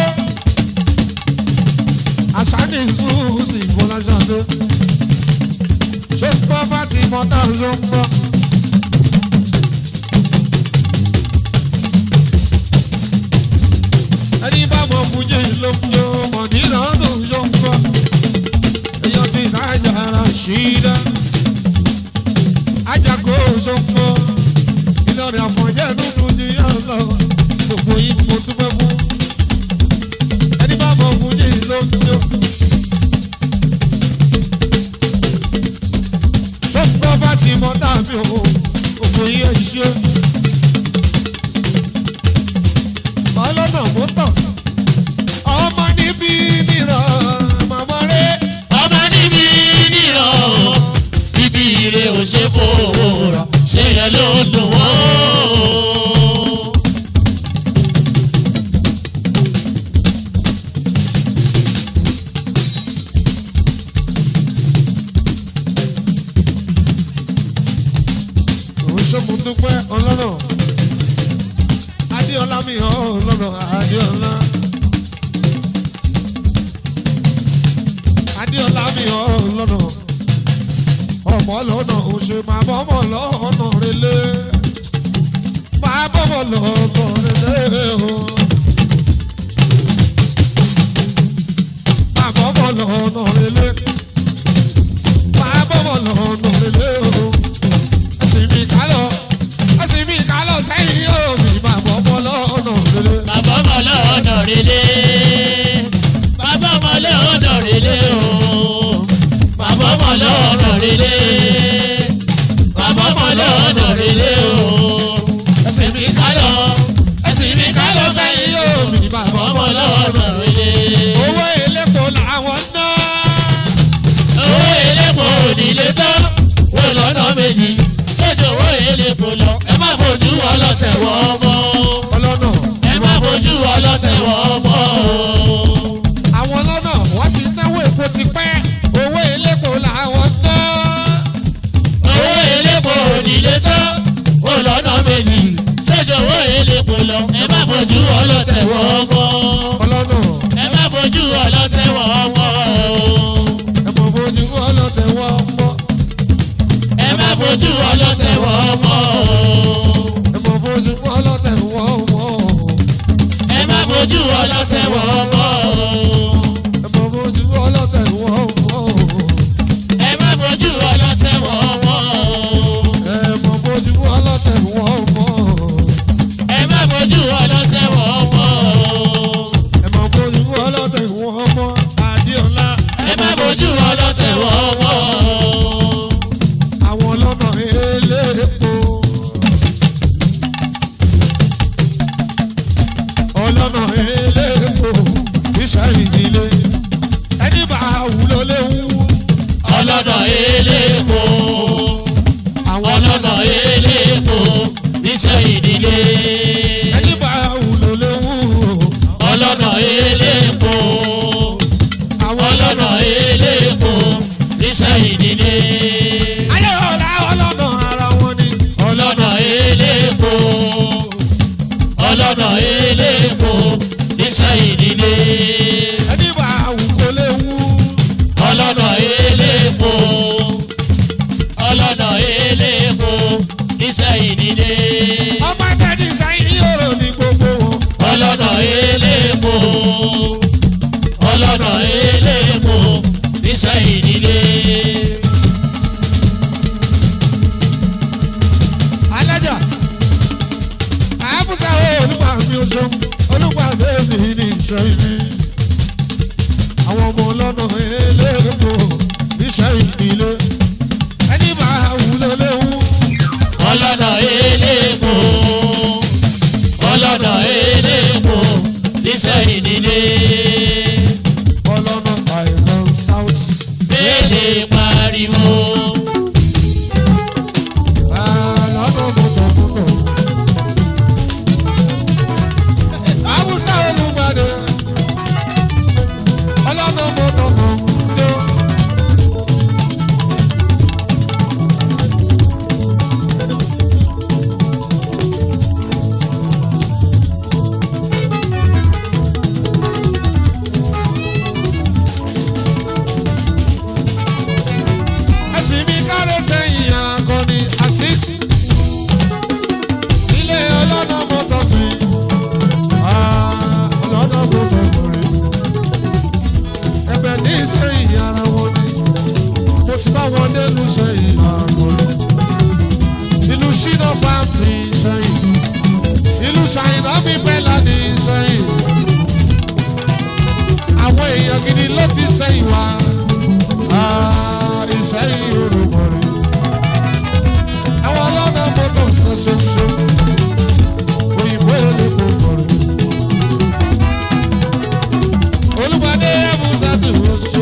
àṣàní ìṣúùsì fọlọ́sàdé ṣé ń gbọ́ bá ti mọ́tà ṣó ń gbọ́. ẹni bá mọ fúnjẹ ló ń jó mọ̀dínà tó ń ṣó ń gbọ́ èèyàn ti nájà ara ṣí dá ajago sọ́kọ́ ìlọrin àfọ̀njẹ́ dúdú ti yá lọ gbogbo yìí mo dúpẹ́ fún ẹni bá mọ fún yìí ló ń jó. sọ́kọ́ bá ti mọ tàbí o gbogbo yìí ẹ̀ ṣe. ọlọ́nà motors ọmọ níbí mìíràn màmá rẹ̀. ọmọ níbi nìran bíbí ire ò ṣe fowó rà ṣé yẹn ló ń dùn wọ́n. òun ṣòmù dúpẹ́ ọlọ́nà adéọlá mi hàn ọlọ́nà adéọlá adéọlá mi hàn ọlọ́nà ọmọ lọ́nà òṣè máa bọ́ ọmọ lọ́nà relé máa bọ́ ọmọ lọ́nà relé o máa bọ́ ọmọ lọ́nà relé máa bọ́ ọmọ lọ́nà relé o ẹsìn mi kálọ̀ ẹsìn mi kálọ̀ sẹ́yìn yóò mi máa bọ́ ọmọ lọ́nà relé. bàbá ọmọ lọ́nà relé bàbá ọmọ lọ́nà relé o bàbá ọmọ lọ́nà relé bàbá ọmọ lọ́nà relé o ẹsìn mi kálọ̀ ẹsìn mi kálọ̀ sẹ́yìn yóò mi bàbá ọmọ lọ́nà relé. owó elépo làwọn ná. owó elépo onílé tán wọ́n lọ́nà méjì ṣèjọ owó elépo lọ ẹ má fojú ọlọ́tẹ̀ wọ́n mọ́ ọlọ́nà ẹ má fojú ọlọ́tẹ̀ wọ́n mọ́. ọlọ́tẹ̀ wọ́n mọ́ o. ẹ mọ̀ fojú ọlọ́tẹ̀ wọ́n mọ́ o. ẹ má fojú ọlọ́tẹ̀ wọ́n mọ́ o. ẹ mọ̀ fojú ọlọ́tẹ̀ wọ́n mọ́ o. ẹ má fojú ọlọ́tẹ̀ wọ́n mọ́ o. ẹ mọ̀ fojú ọlọ́tẹ̀ wọ́n mọ́ Adéọlá. ẹ má fojú ọlọ́tẹ̀ wọ́n mọ́ o. àwọn ọlọ́nà eléèpo. ọlọ́nà eléèpo iṣẹ́ ìdílé ẹni bá wúlò léwu. ọlọ́nà eléèpo àwọn ọlọ́nà eléèpo níṣẹ́ ìdílé. ẹni bá wúlò léwu. ọlọ́nà eléèpo àwọn ọlọ́nà eléèpo níṣẹ́ ìdílé. ayé ọ̀la ọlọ́nà ara wọn ni. ọlọ́nà eléèpo ọlọ́nà eléèpo níṣẹ́ ìdílé. ẹni bá wúlò léwu. ọlọ́nà eléèpo ọlọ́nà eléèpo níṣẹ́ ìdílé. ọmọ ẹgbẹ́ ní sáyìn yòrò ní gbogbo wọn. ọlọ́nà eléèpo ọlọ́nà eléèpo níṣẹ́ ìdílé. alájà àbúta olùgbà mi oṣù olùgbà bẹ́ẹ̀ni ní iṣẹ́ ibi àwọn ọmọ ọlọ́nà eléèpo iṣẹ́ ìpìlẹ̀ ẹni bá wúlò léwu ọlọ́nà eléèpo ọlọ́nà eléèpo níṣẹ́ ìdílé. ọlọ́nà àìrán south Bẹ́ẹ̀ni pariwo. ọlọ́nà mọ̀tọ̀mọ̀tọ̀ àbúta olùgbàdé ọlọ́nà mọ̀tọ̀mọ̀tọ̀. ẹsìn mi káre sẹ́yìn akọni asix ilé ọlọ́nà mọ́tò sí ọlọ́nà mọ́tò kọrin ẹbẹ̀ ní sẹ́yìn ara wọn ni mo ti bá wọn nílùú sẹ́yìn akọni ìlú ṣínà fáàmì sẹ́yìn ìlú ṣàyìnà mi pẹ́lá ní sẹ́yìn àwọn èèyàn gidi ló ti sẹ́yìn wá ìsẹ́yìn orúkọ rẹ̀. Àwọn ọlọ́nà mọ́tò ṣoṣoṣo, òyìnbó olóko kọ̀rọ̀. Olúpadé Abusa ti oṣù.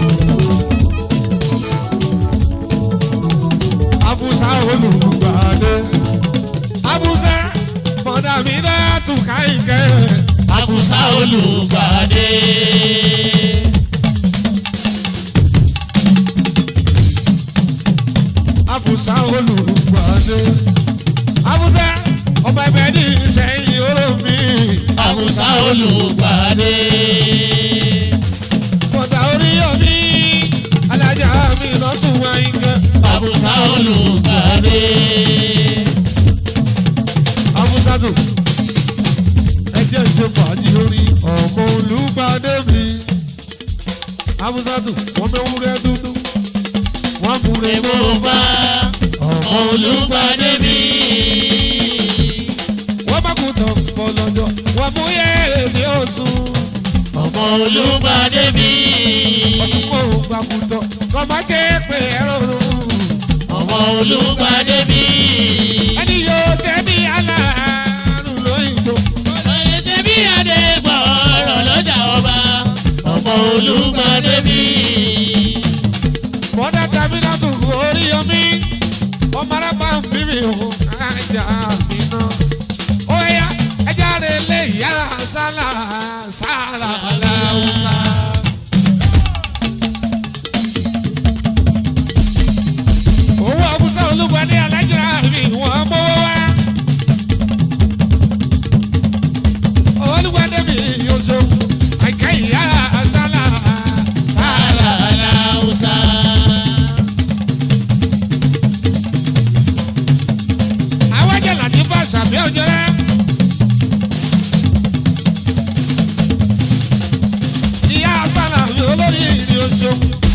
Abusa olùgbàdé. Abusa mọ̀dà mi náà tún káyìnkẹ́. Àbùsá olùgbàdé. Abusa olùgbàdé. Abusa ọmọ ẹgbẹ́ ní ìṣẹ́yìn olómi. Àbùsá olùgbàdé. Kọ̀dà orí omi, alájà mi lọ́tún wáyínkẹ́. Àbùsá olùgbàdé. Abúsádù, ẹ jẹ́ ṣe fàájì lórí ọmọ olùgbàdé mi. Abúsádù, wọ́n bẹ wúrẹ́ dúdú, wọ́n múre Èmo mọ́. bá ọmọ olùgbàdé mi. Wọ́n bá kú tán bọ̀ lọ́jọ́, wọ́n mú yẹ́rẹ́ ní oṣù. Ọmọ olùgbàdé mi. Ọ̀sùn kò gbà kú tán, kọ́ máa ṣe é pé ẹ̀rọ rùn. Ọmọ olùgbàdé mi. Ẹni yóò jẹ́ bí aláàánú lóyìnbó. Ọ̀yẹ́ ṣe bí adé gbọ́ ọ̀rọ̀ lọ́jà ọba. Ọmọ olùgbàdé mi. Bọ́dá Dábìlá tó orí omi, ọmọ arábà ń fi mi hàn ájà mi náà. Ó yá ẹja rẹ̀ lé yàrá sálà sálà láwùsá. Owó Abúsá Olúgbadé alájà mi wọ́n mọ́ wá. Olúgbadé mi yóò ṣe àìká ìyá sálà sálà. Aláùsá. àwọn jẹ̀lá ní bá ṣàbí ọjọ́ rẹ̀. ó ṣeun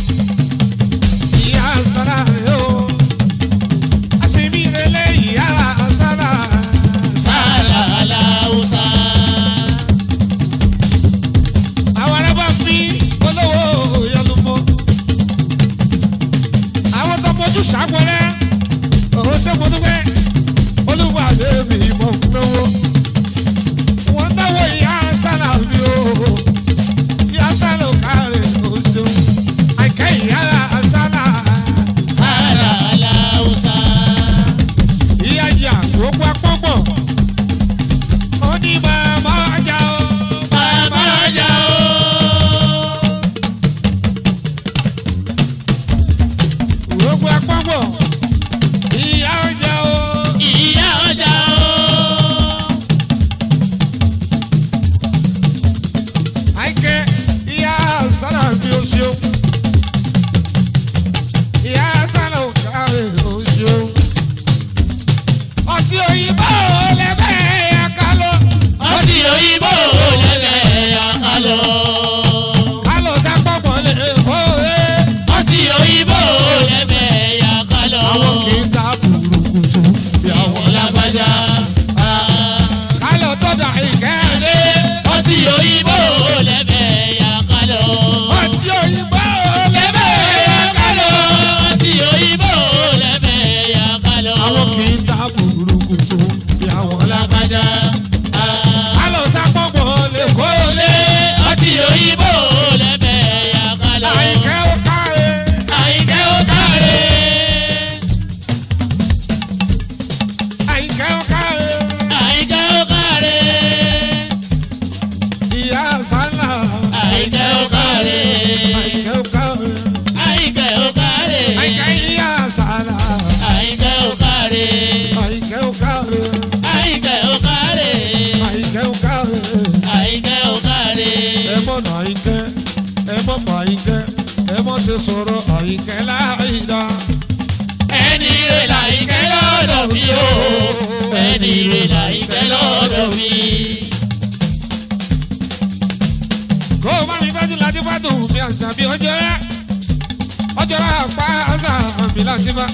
ìyá sára rẹ o àṣìbí rẹ lé ìyá sára sálà aláwùsá. àwọn arábà fi olówó yọlùmọ àwọn tó mojú ṣàpọlẹ òun ṣe mo dúpẹ́ olúwa àbẹ̀mí mọ̀ ń náwó wọ́n náwó ìyá sára mi o ìyá sára ò kárẹ̀ o ṣeun àìkẹ́ ìyá sára sálà aláwùsá. ìyá jà gbogbo apọ́pọ̀ ó ní màmá ọjà o. bàbá ọjà o. gbogbo apọ́pọ̀ ìyá ọjà o. ìyá ọjà o. àìkẹ́ ìyá sára mi ò ṣeun ìyá sára ò kárẹ̀ ò ṣeun ọtí òyìnbó lẹ́bẹ̀ẹ́ yà ká lọ. ọtí òyìnbó lẹ́lẹ̀ àkàlọ́. ká lọ sápọ̀pọ̀ lè kó e. ọtí òyìnbó lẹ́bẹ̀ àkàlọ́. àwọn kì í ta burúkutu bí àwọn àwọn lágbájá. ká lọ tọ́jà ìkẹ́ lé. ọtí òyìnbó lẹ́bẹ̀ àkàlọ́. ọtí òyìnbó lẹ́bẹ̀ lẹ́bẹ̀ẹ́ yà ká lọ. àkàlọ́. ọtí òyìnbó lẹ́bẹ̀ àkàlọ́. àwọn kì í ta burúkutu bí àwọn lágbájá. ká lọ sápọ̀pọ̀ lè kó e. olè ọtí òyìnbó lẹ́bẹ̀ àkàlọ́. àìkẹ́ ó ká e. àyíkẹ́ ó káre. àìkẹ́ ó ká e. àyíkẹ́ ó káre. ìyá sálà. àyíkẹ́ ó káre. àìkẹ́ ó ká e. àyíkẹ́ ó káre. àìkẹ́ ìyá sálà. àyíkẹ́ ó káre. àìkẹ́ ó ká e. àyíkẹ́ ó káre. àìkẹ́ ó ká e. àyíkẹ́ ó káre. ẹ mọ̀ nà àyíkẹ́ ẹ mọ̀ pa àyíkẹ́ ẹ mọ̀ ṣe sọ̀rọ̀ àyíkẹ́ láì dá. ẹni rè láyíkẹ́ lọ́dọ̀ mi o. ẹni rè láyíkẹ́ lọ́dọ̀ mi. kó o má mi tọ́jú láti bá dùn mí àṣà bí ọjọ́ rẹ̀ ọjọ́ rẹ̀ pa àṣà mi láti bá.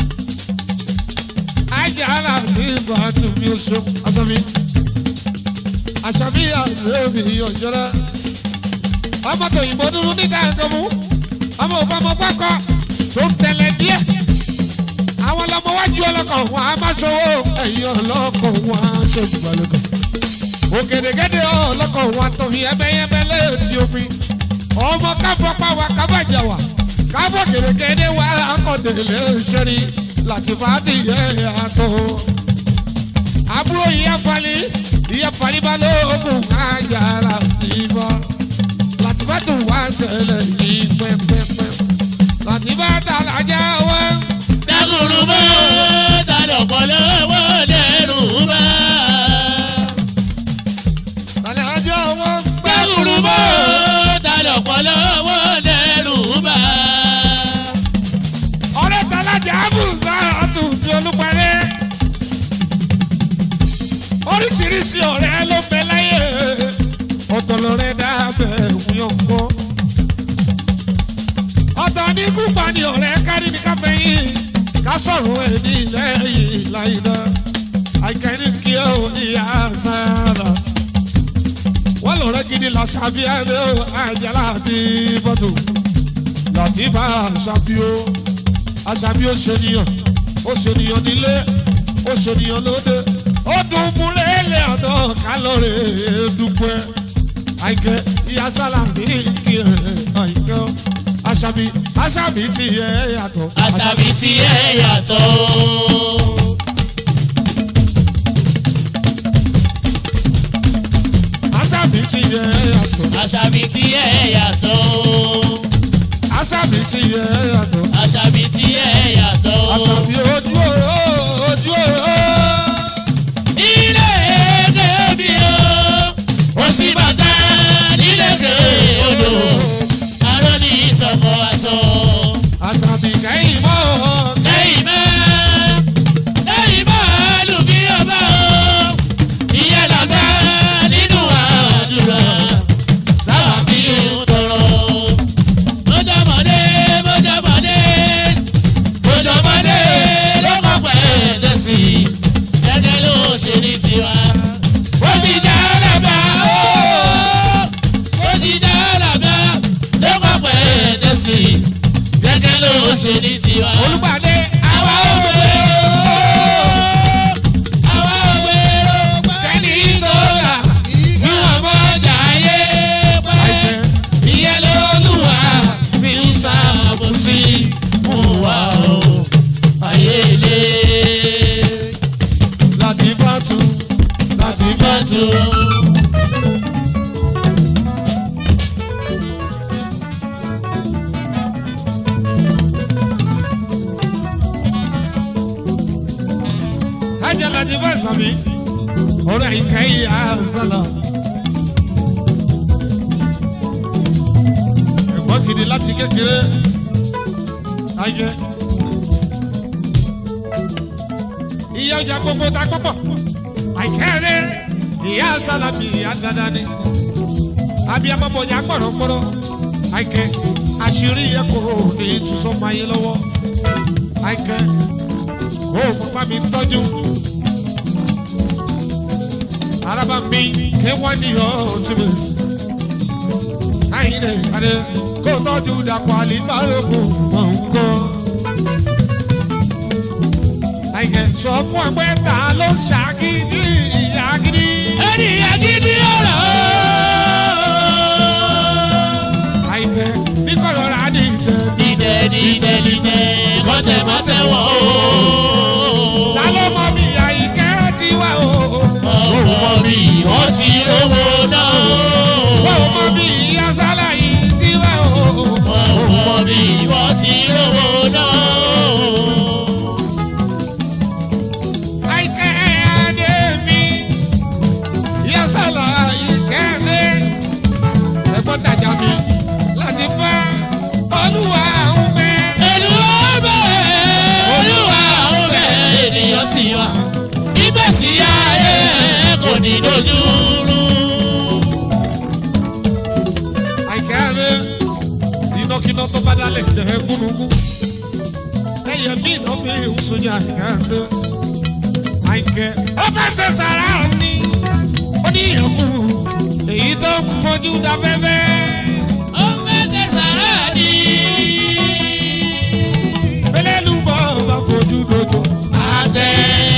ajá láti bá tún mi oṣù aṣọ mi. àṣà bí àṣà mi ọjọ́ rẹ̀. ọmọ tó yìnbọn dúró níta ẹ̀kọ́ mú ọmọ òbá ọmọ pákó tó ń tẹ̀lé díẹ̀. àwọn ọlọmọ wájú ọlọ́kọ̀ wọn a máa ṣòwò ẹ̀yìn ọlọ́kọ̀ wọn a ṣe ìgbàlódé ògèdègèdè ọlọ́kọ̀ wa tó fi ẹbẹ́yẹbẹ́ létí òfin ọmọ káfọ́ pàwọ́ kábàjà wà káfọ́ gèdègèdè wà akọ̀dèlé ṣẹ́ni láti fàdí yẹ àtọ̀. àbúrò ìyá fali ìyá fali bá lóògùn kájà láti bọ́ láti bá dùn wá tẹ̀lé yìí pẹ́pẹ́pẹ́ láti bá dàlájà wá. dákùrú bá tàlọ̀ pọ̀ lọ́wọ́ dẹ́rù bá. dàlájà wá. dákùrú bá tàlọ̀ pọ̀ lọ́wọ́ dẹ́rù bá. ọ̀rẹ́ tàlájà àbùsà àtúntì olúparí. oríṣiríṣi ọ̀rẹ́ ló bẹ láyé ọ̀tọ̀ lọ́rẹ́ dábẹ́ ìwúyọ̀ kọ́. ọ̀tọ̀ ní kúpa ni ọ̀rẹ́ kárí ní káfẹ́yìn ká sọ̀rọ̀ ẹ̀ ní lẹ́yìn láìda àìkẹ́ni kí ó ìyá sára. wọ́n lọ́rẹ́ gidi la ṣàfihàn àjàlá àti bọ́tù láti bá aṣàbíó aṣàbíó ṣènìyàn ó ṣènìyàn nílé ó ṣènìyàn lóde ó dùn múlẹ̀ẹ́lẹ̀ ọ̀dọ́ kálọ̀rẹ̀ dúpẹ́ àìkẹ́ ìyá sálàmì kí ẹ̀ àìkẹ́ ọ́ aṣàbí aṣàbí ti yẹ yàtọ̀ àṣàbí tí ẹ yàtọ̀. aṣàbí ti yẹ yàtọ̀ àṣàbí tí ẹ yàtọ̀. aṣàbí ti yẹ yàtọ̀ àṣàbí tí ẹ yàtọ̀. aṣàbí ojú oró ojú oró. ilé kébì o ó sì bàtà nílé ké odò arọ ní ìsọkọ aṣọ. aṣàbí kẹ́yìn mọ́ lẹ́yìn mọ́ lẹ́yìn mọ́ lùbí ọba o ìyẹn làgbà nínú àdúrà láwọn fi ń tọrọ. ó dá ṣe ní tiwa. olùpàdé àwa ò gbèrò àwa ò gbèrò kẹ́ni tó rà níwọ̀n mọ́jà ayé pẹ́. àìpẹ́ ìyẹn lÓlúwa fi ń ṣàbòsí fún wa o ayé ilé láti bá tu láti bá bá tu. ajá láti bá sàmì ọ̀rẹ́ ìka ìyá sálà. ẹ̀gbọ́n gidi láti kékeré ayé. ìyá ọjà gbogbo ta pọ̀pọ̀ àìkẹ́rẹ́ ìyá sálà bí ìyá dáadáa ni. abiyamọ bọ̀jà pọ̀rọ̀pọ̀rọ̀ àìkẹ́ àṣírí yẹ kó ní ìtúsọ́ máa yé lọ́wọ́ àìkẹ́ ó pápá mi tọ́jú. Araba mi ké wọ́n ní ultimate. Káyìnlẹ̀ adé kó tọ́jú dàpọ̀ àlìbáròkù mọ̀ ń kọ́. Àìkẹ́ sọ fún ẹgbẹ́ ta ló ṣàgídí ìyá gidi. ẹni agídí ọ̀rọ̀ Àìkẹ́ ní kọ̀rọ̀ rà ní ìtẹ́. dídẹ dídẹ dídẹ mọ́tẹ̀mọ́tẹ̀ wọ̀ o. Ta ló mọ bí àìkẹ́ ti wá o? ọ̀rọ̀ mọ̀ bí wọ́n ti rówó náà o. Báwo mọ bí ìyá sálà yìí ti wá o? ọ̀rọ̀ mọ̀ bí wọ́n ti rówó náà o. Àìkẹ́ adé mi, ìyá sálà àìkẹ́ adé. Ẹ̀gbọ́n tajà mi láti bá olúwa ń bẹ. Olúwa bẹ̀ Olúwa ó bẹ̀ ènìyàn sí wa. Ìgbésí ayé kò ní dojú rú. Àìkẹ́ adé, ìnákiná tó bá dálẹ̀ jẹ́ gúnugún. Ẹyẹ mi iná fi ń sunjẹ àìkẹ́ adé. Àìkẹ́ ó fẹ́ ṣe sàrà ni, ó ní ìyànjú èyí tó ń fojú da fẹ́fẹ́. Ó fẹsẹ̀ sára ní. Belélùbọ̀ bá fojú dojo. Àtẹ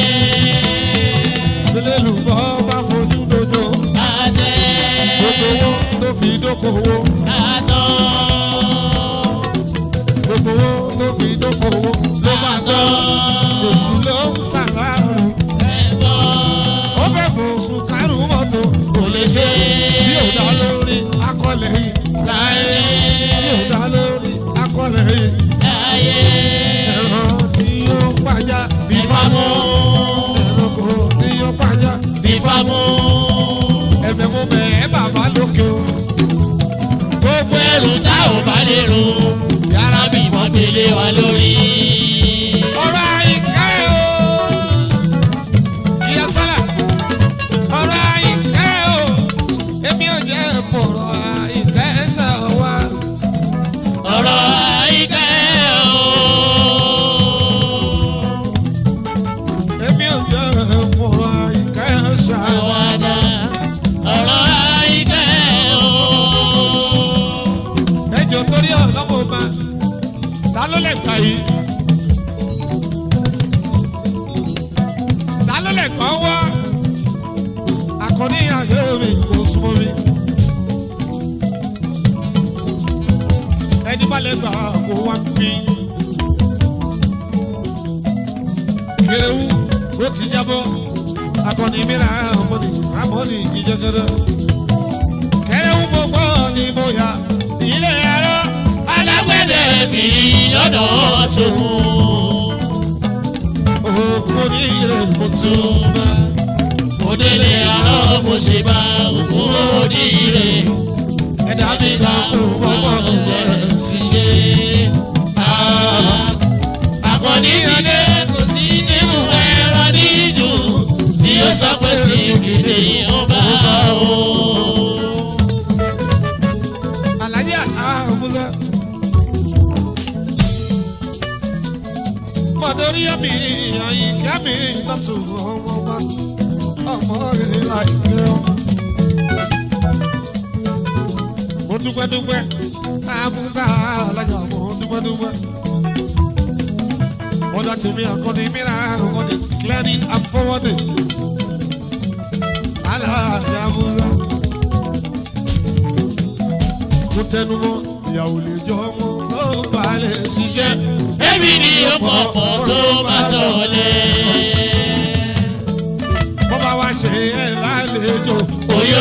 Belélùbọ̀ bá fojú dojo. àtẹ Gbogbo owó tó fi dókòwò. àtọ̀. Gbogbo owó tó fi dókòwò ló máa gbọ́. Oṣù ló ń ṣàlàrù. Ó fẹ́ fòṣù kárù mọ́tò. Kò lè ṣe Bí ò dá lórí akọ́lẹ̀ yìí. láyé Bí ò dá lórí akọ́lẹ̀ yìí. láyé Ẹ̀rọ tí yóò pàjá. bífámú Ẹ̀rọ̀kọ̀ tí yóò pàjá. bífámú. Ẹ̀bẹ̀ mo bẹ̀ ẹ́ bàbá lókè o. Gbogbo ẹrù tá ò bá lè rù yàrá bímọ gbélé wa lórí. ọ̀rọ̀ àyíká o. ìyá sálà ọ̀rọ̀ àyíká o. èmi ò jẹ́ fọ̀rọ̀ àyíká ẹ̀sà wa. ọ̀rọ̀ àìkẹ́ o. èmi ò jẹ́ fọ̀rọ̀ àyíká ẹ̀sà wa. àwàdà ọ̀rọ̀ àìkẹ́ o. ẹjọ́ torí ọlọ́mọ ma ta ló lè gbà yìí. ta ló lè gbọ́ wá. akọni àyè mi kò súnmọ́ mi. ẹni bá lè gbà kó wá bí. kéréwù ó ti jábọ́ akọni mìíràn ọmọdé ramoni ìjẹgẹdẹ. kéréwù gbogbo ni mo yà ilé ẹ̀rọ. alágbẹ̀dẹ kiri lọ́dọ̀ tòun. òkú ní ilé mo tún. túbà mo délé àárọ̀ mo ṣe bá òkú òdìrè. ẹ̀dá mi Àbíbá bá kú ọmọ mọ́mọ́ rẹ̀ rẹ̀. ṣiṣẹ́. Àkànní ti dé kò sí nínú ẹ̀rọ dídùn tí ó sọ pé tí kìdè ó bá o. Àlàyé àmúlẹ̀. Mọ̀dórí ẹ̀mí àyíká mi lọ́tù ọmọ bá ọmọ rẹ̀ láìpẹ́ ọ́. Mo dúpẹ́ dúpẹ́, àmúsà alájà mo dúpẹ́ dúpẹ́. Mọ́dà tèmi àkọ́ni mìíràn àkọ́ni clearing and forwarding. Aláàjà Musa. Mo tẹnu mọ́ ìyàwó lè jọ ọmọ tó bá lè ṣiṣẹ́. Èmi ni ọkọ̀ ọ̀pọ̀ tó máa sọ̀lẹ̀. Wọ́n bá wá ṣe ẹ̀ lálejò. Oyó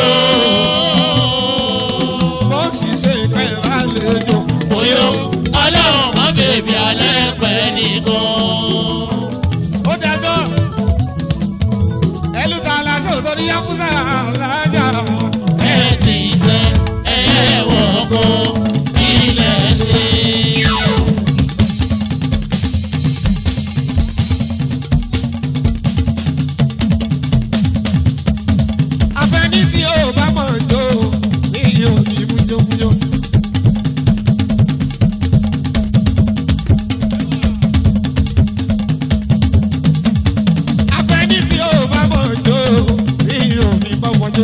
Wọ́n sì ṣe ẹ̀ lálejò. oyó ọlọ́run mọ́ bèbí alẹ́ pẹ́ nìkan. Ó dájọ́. Ẹlú ta aláṣọ tó ní Yakuza alájà. Ẹ ti sẹ́ ẹyẹ wọ̀gbọ́ ilẹ̀ sí. Afẹ́ni tí ó bá mọ̀ jó ní òní mújómújó. Afẹ́ni tí ó bá mọ̀ jó ní òní bọ́mọjó.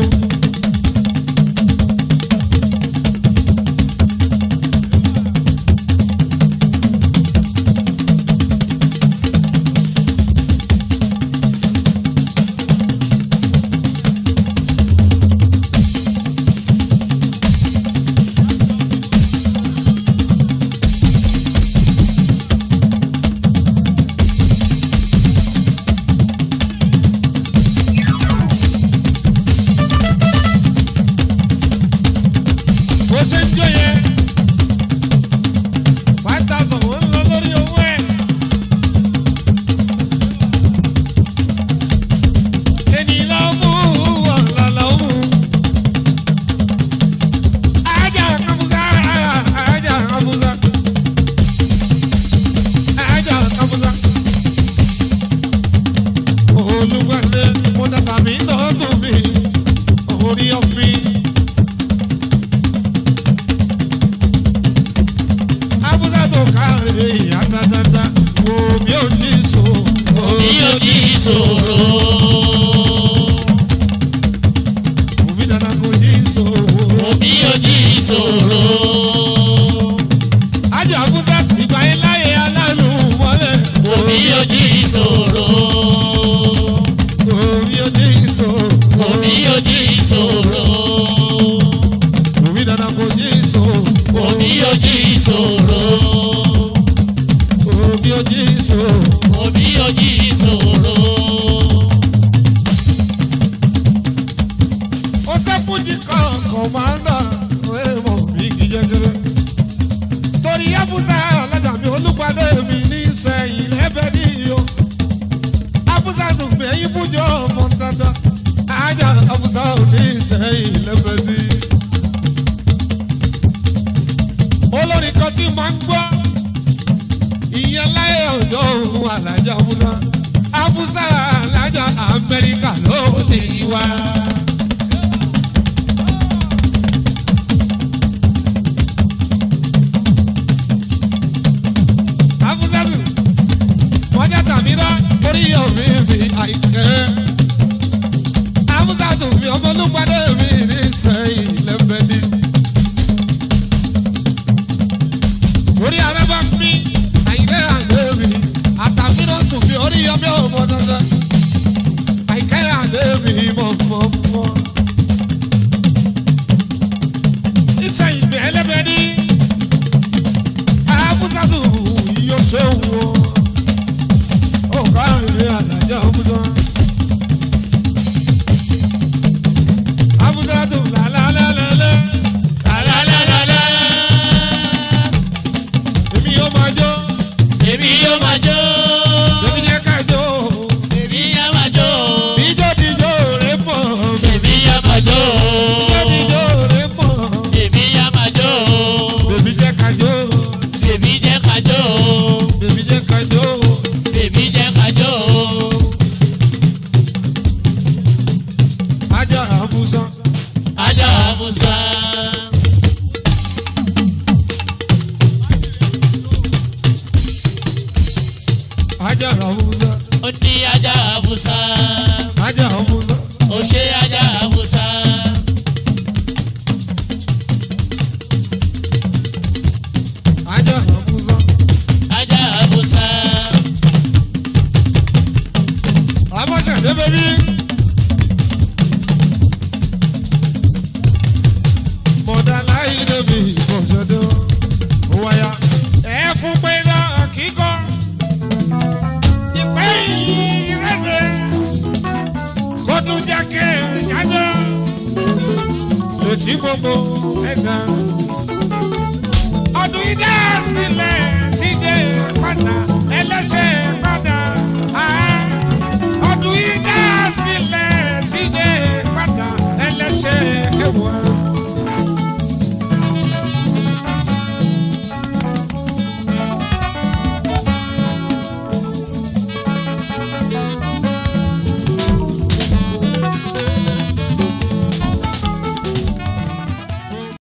bó ṣe ń jó yẹn five thousand ó ń lọ lórí owó ẹ̀. ẹni lọ mú ọ̀la lọ mú. ajá kamusa ajá kamusa ajá kamusa. olùgbàdé mo dàgbà mí lọ́dún mi orí ọ̀fìn. Abuja tó káre àtàtàtà omi ò ní so. Mi ò ní ìṣòro. Omi dada kò ní so. Mi ò ní ìṣòro. Ajọ Abuja ìgbà yẹn láyé aláàlú mọ́lẹ̀. Mi ò ní ìṣòro. Omi ò ní so. Mi ò ní ìṣòro. Omi dada kò ní so. Mi ò ní ìṣòro. Omi ò ní so. Mi ò ní ìṣòro. Ó sẹ́fúnjì kan kọ̀mándà ẹ̀mọ́ bí kì í jẹ́gẹ́rẹ́. Torí Abuja alájà mi olùpàdé mi ní sẹ́yìn lẹ́bẹ̀ẹ́ ní o. Abuja tó gbé yín fúnjọ ọmọ dandan. Ajá Abuja ò ní sẹ́yìn lẹ́bẹ̀ẹ́ ní. Olórí kan tí máa ń gbọ́. Ìyẹn láyé ọ̀dọ́ òun alájà Abuja. Abuja alájà Amẹ́ríkà ló ti wá. Abúzádù, wọ́n jẹ́ tàmírà torí omi mi àìkẹ́. Abúzádù mi ọmọlúpadé mi ní sẹ́yìn lẹ́fẹ̀ẹ́dì. Orí ara bá mi, àìkẹ́ àgbẹ̀ mi, àtàmírà tún mi orí ọmọ ọmọ dandan. Àìkẹ́ àgbẹ̀ mi mọ̀ mọ̀ mọ̀. Ìsẹ̀yìn mi ẹlẹ́bẹ̀ẹ́dì abúzádù yóò ṣe wò ó ká ìwé àlàjá abúzá. abúzádù làlálálálẹ́ Lálálálá. èmi yóò máa jó Èmi yóò máa jó. èmi yẹ ká jó Èmi yá máa jó. ìjó dijó rẹ̀ pọ̀ Èmi yá máa jó. ìjó dijó rẹ̀ pọ̀ Èmi yá máa jó. èmi jẹ́ ká jó Èmi jẹ́ ká jó. èmi jẹ́ ká jó Èmi jẹ́ ká jó. ajá abúzá Ajá Musa. ajá abúzá Ó ní ajá Musa. ajá abúzá Ó ṣe ajá Musa. ajá abúzá Ajá Musa. sílẹ̀ jájọ́ lòtí gbogbo ẹ̀dá. ọdún ìdá sílẹ̀ ti dé padà ẹlẹ́ṣẹ̀ padà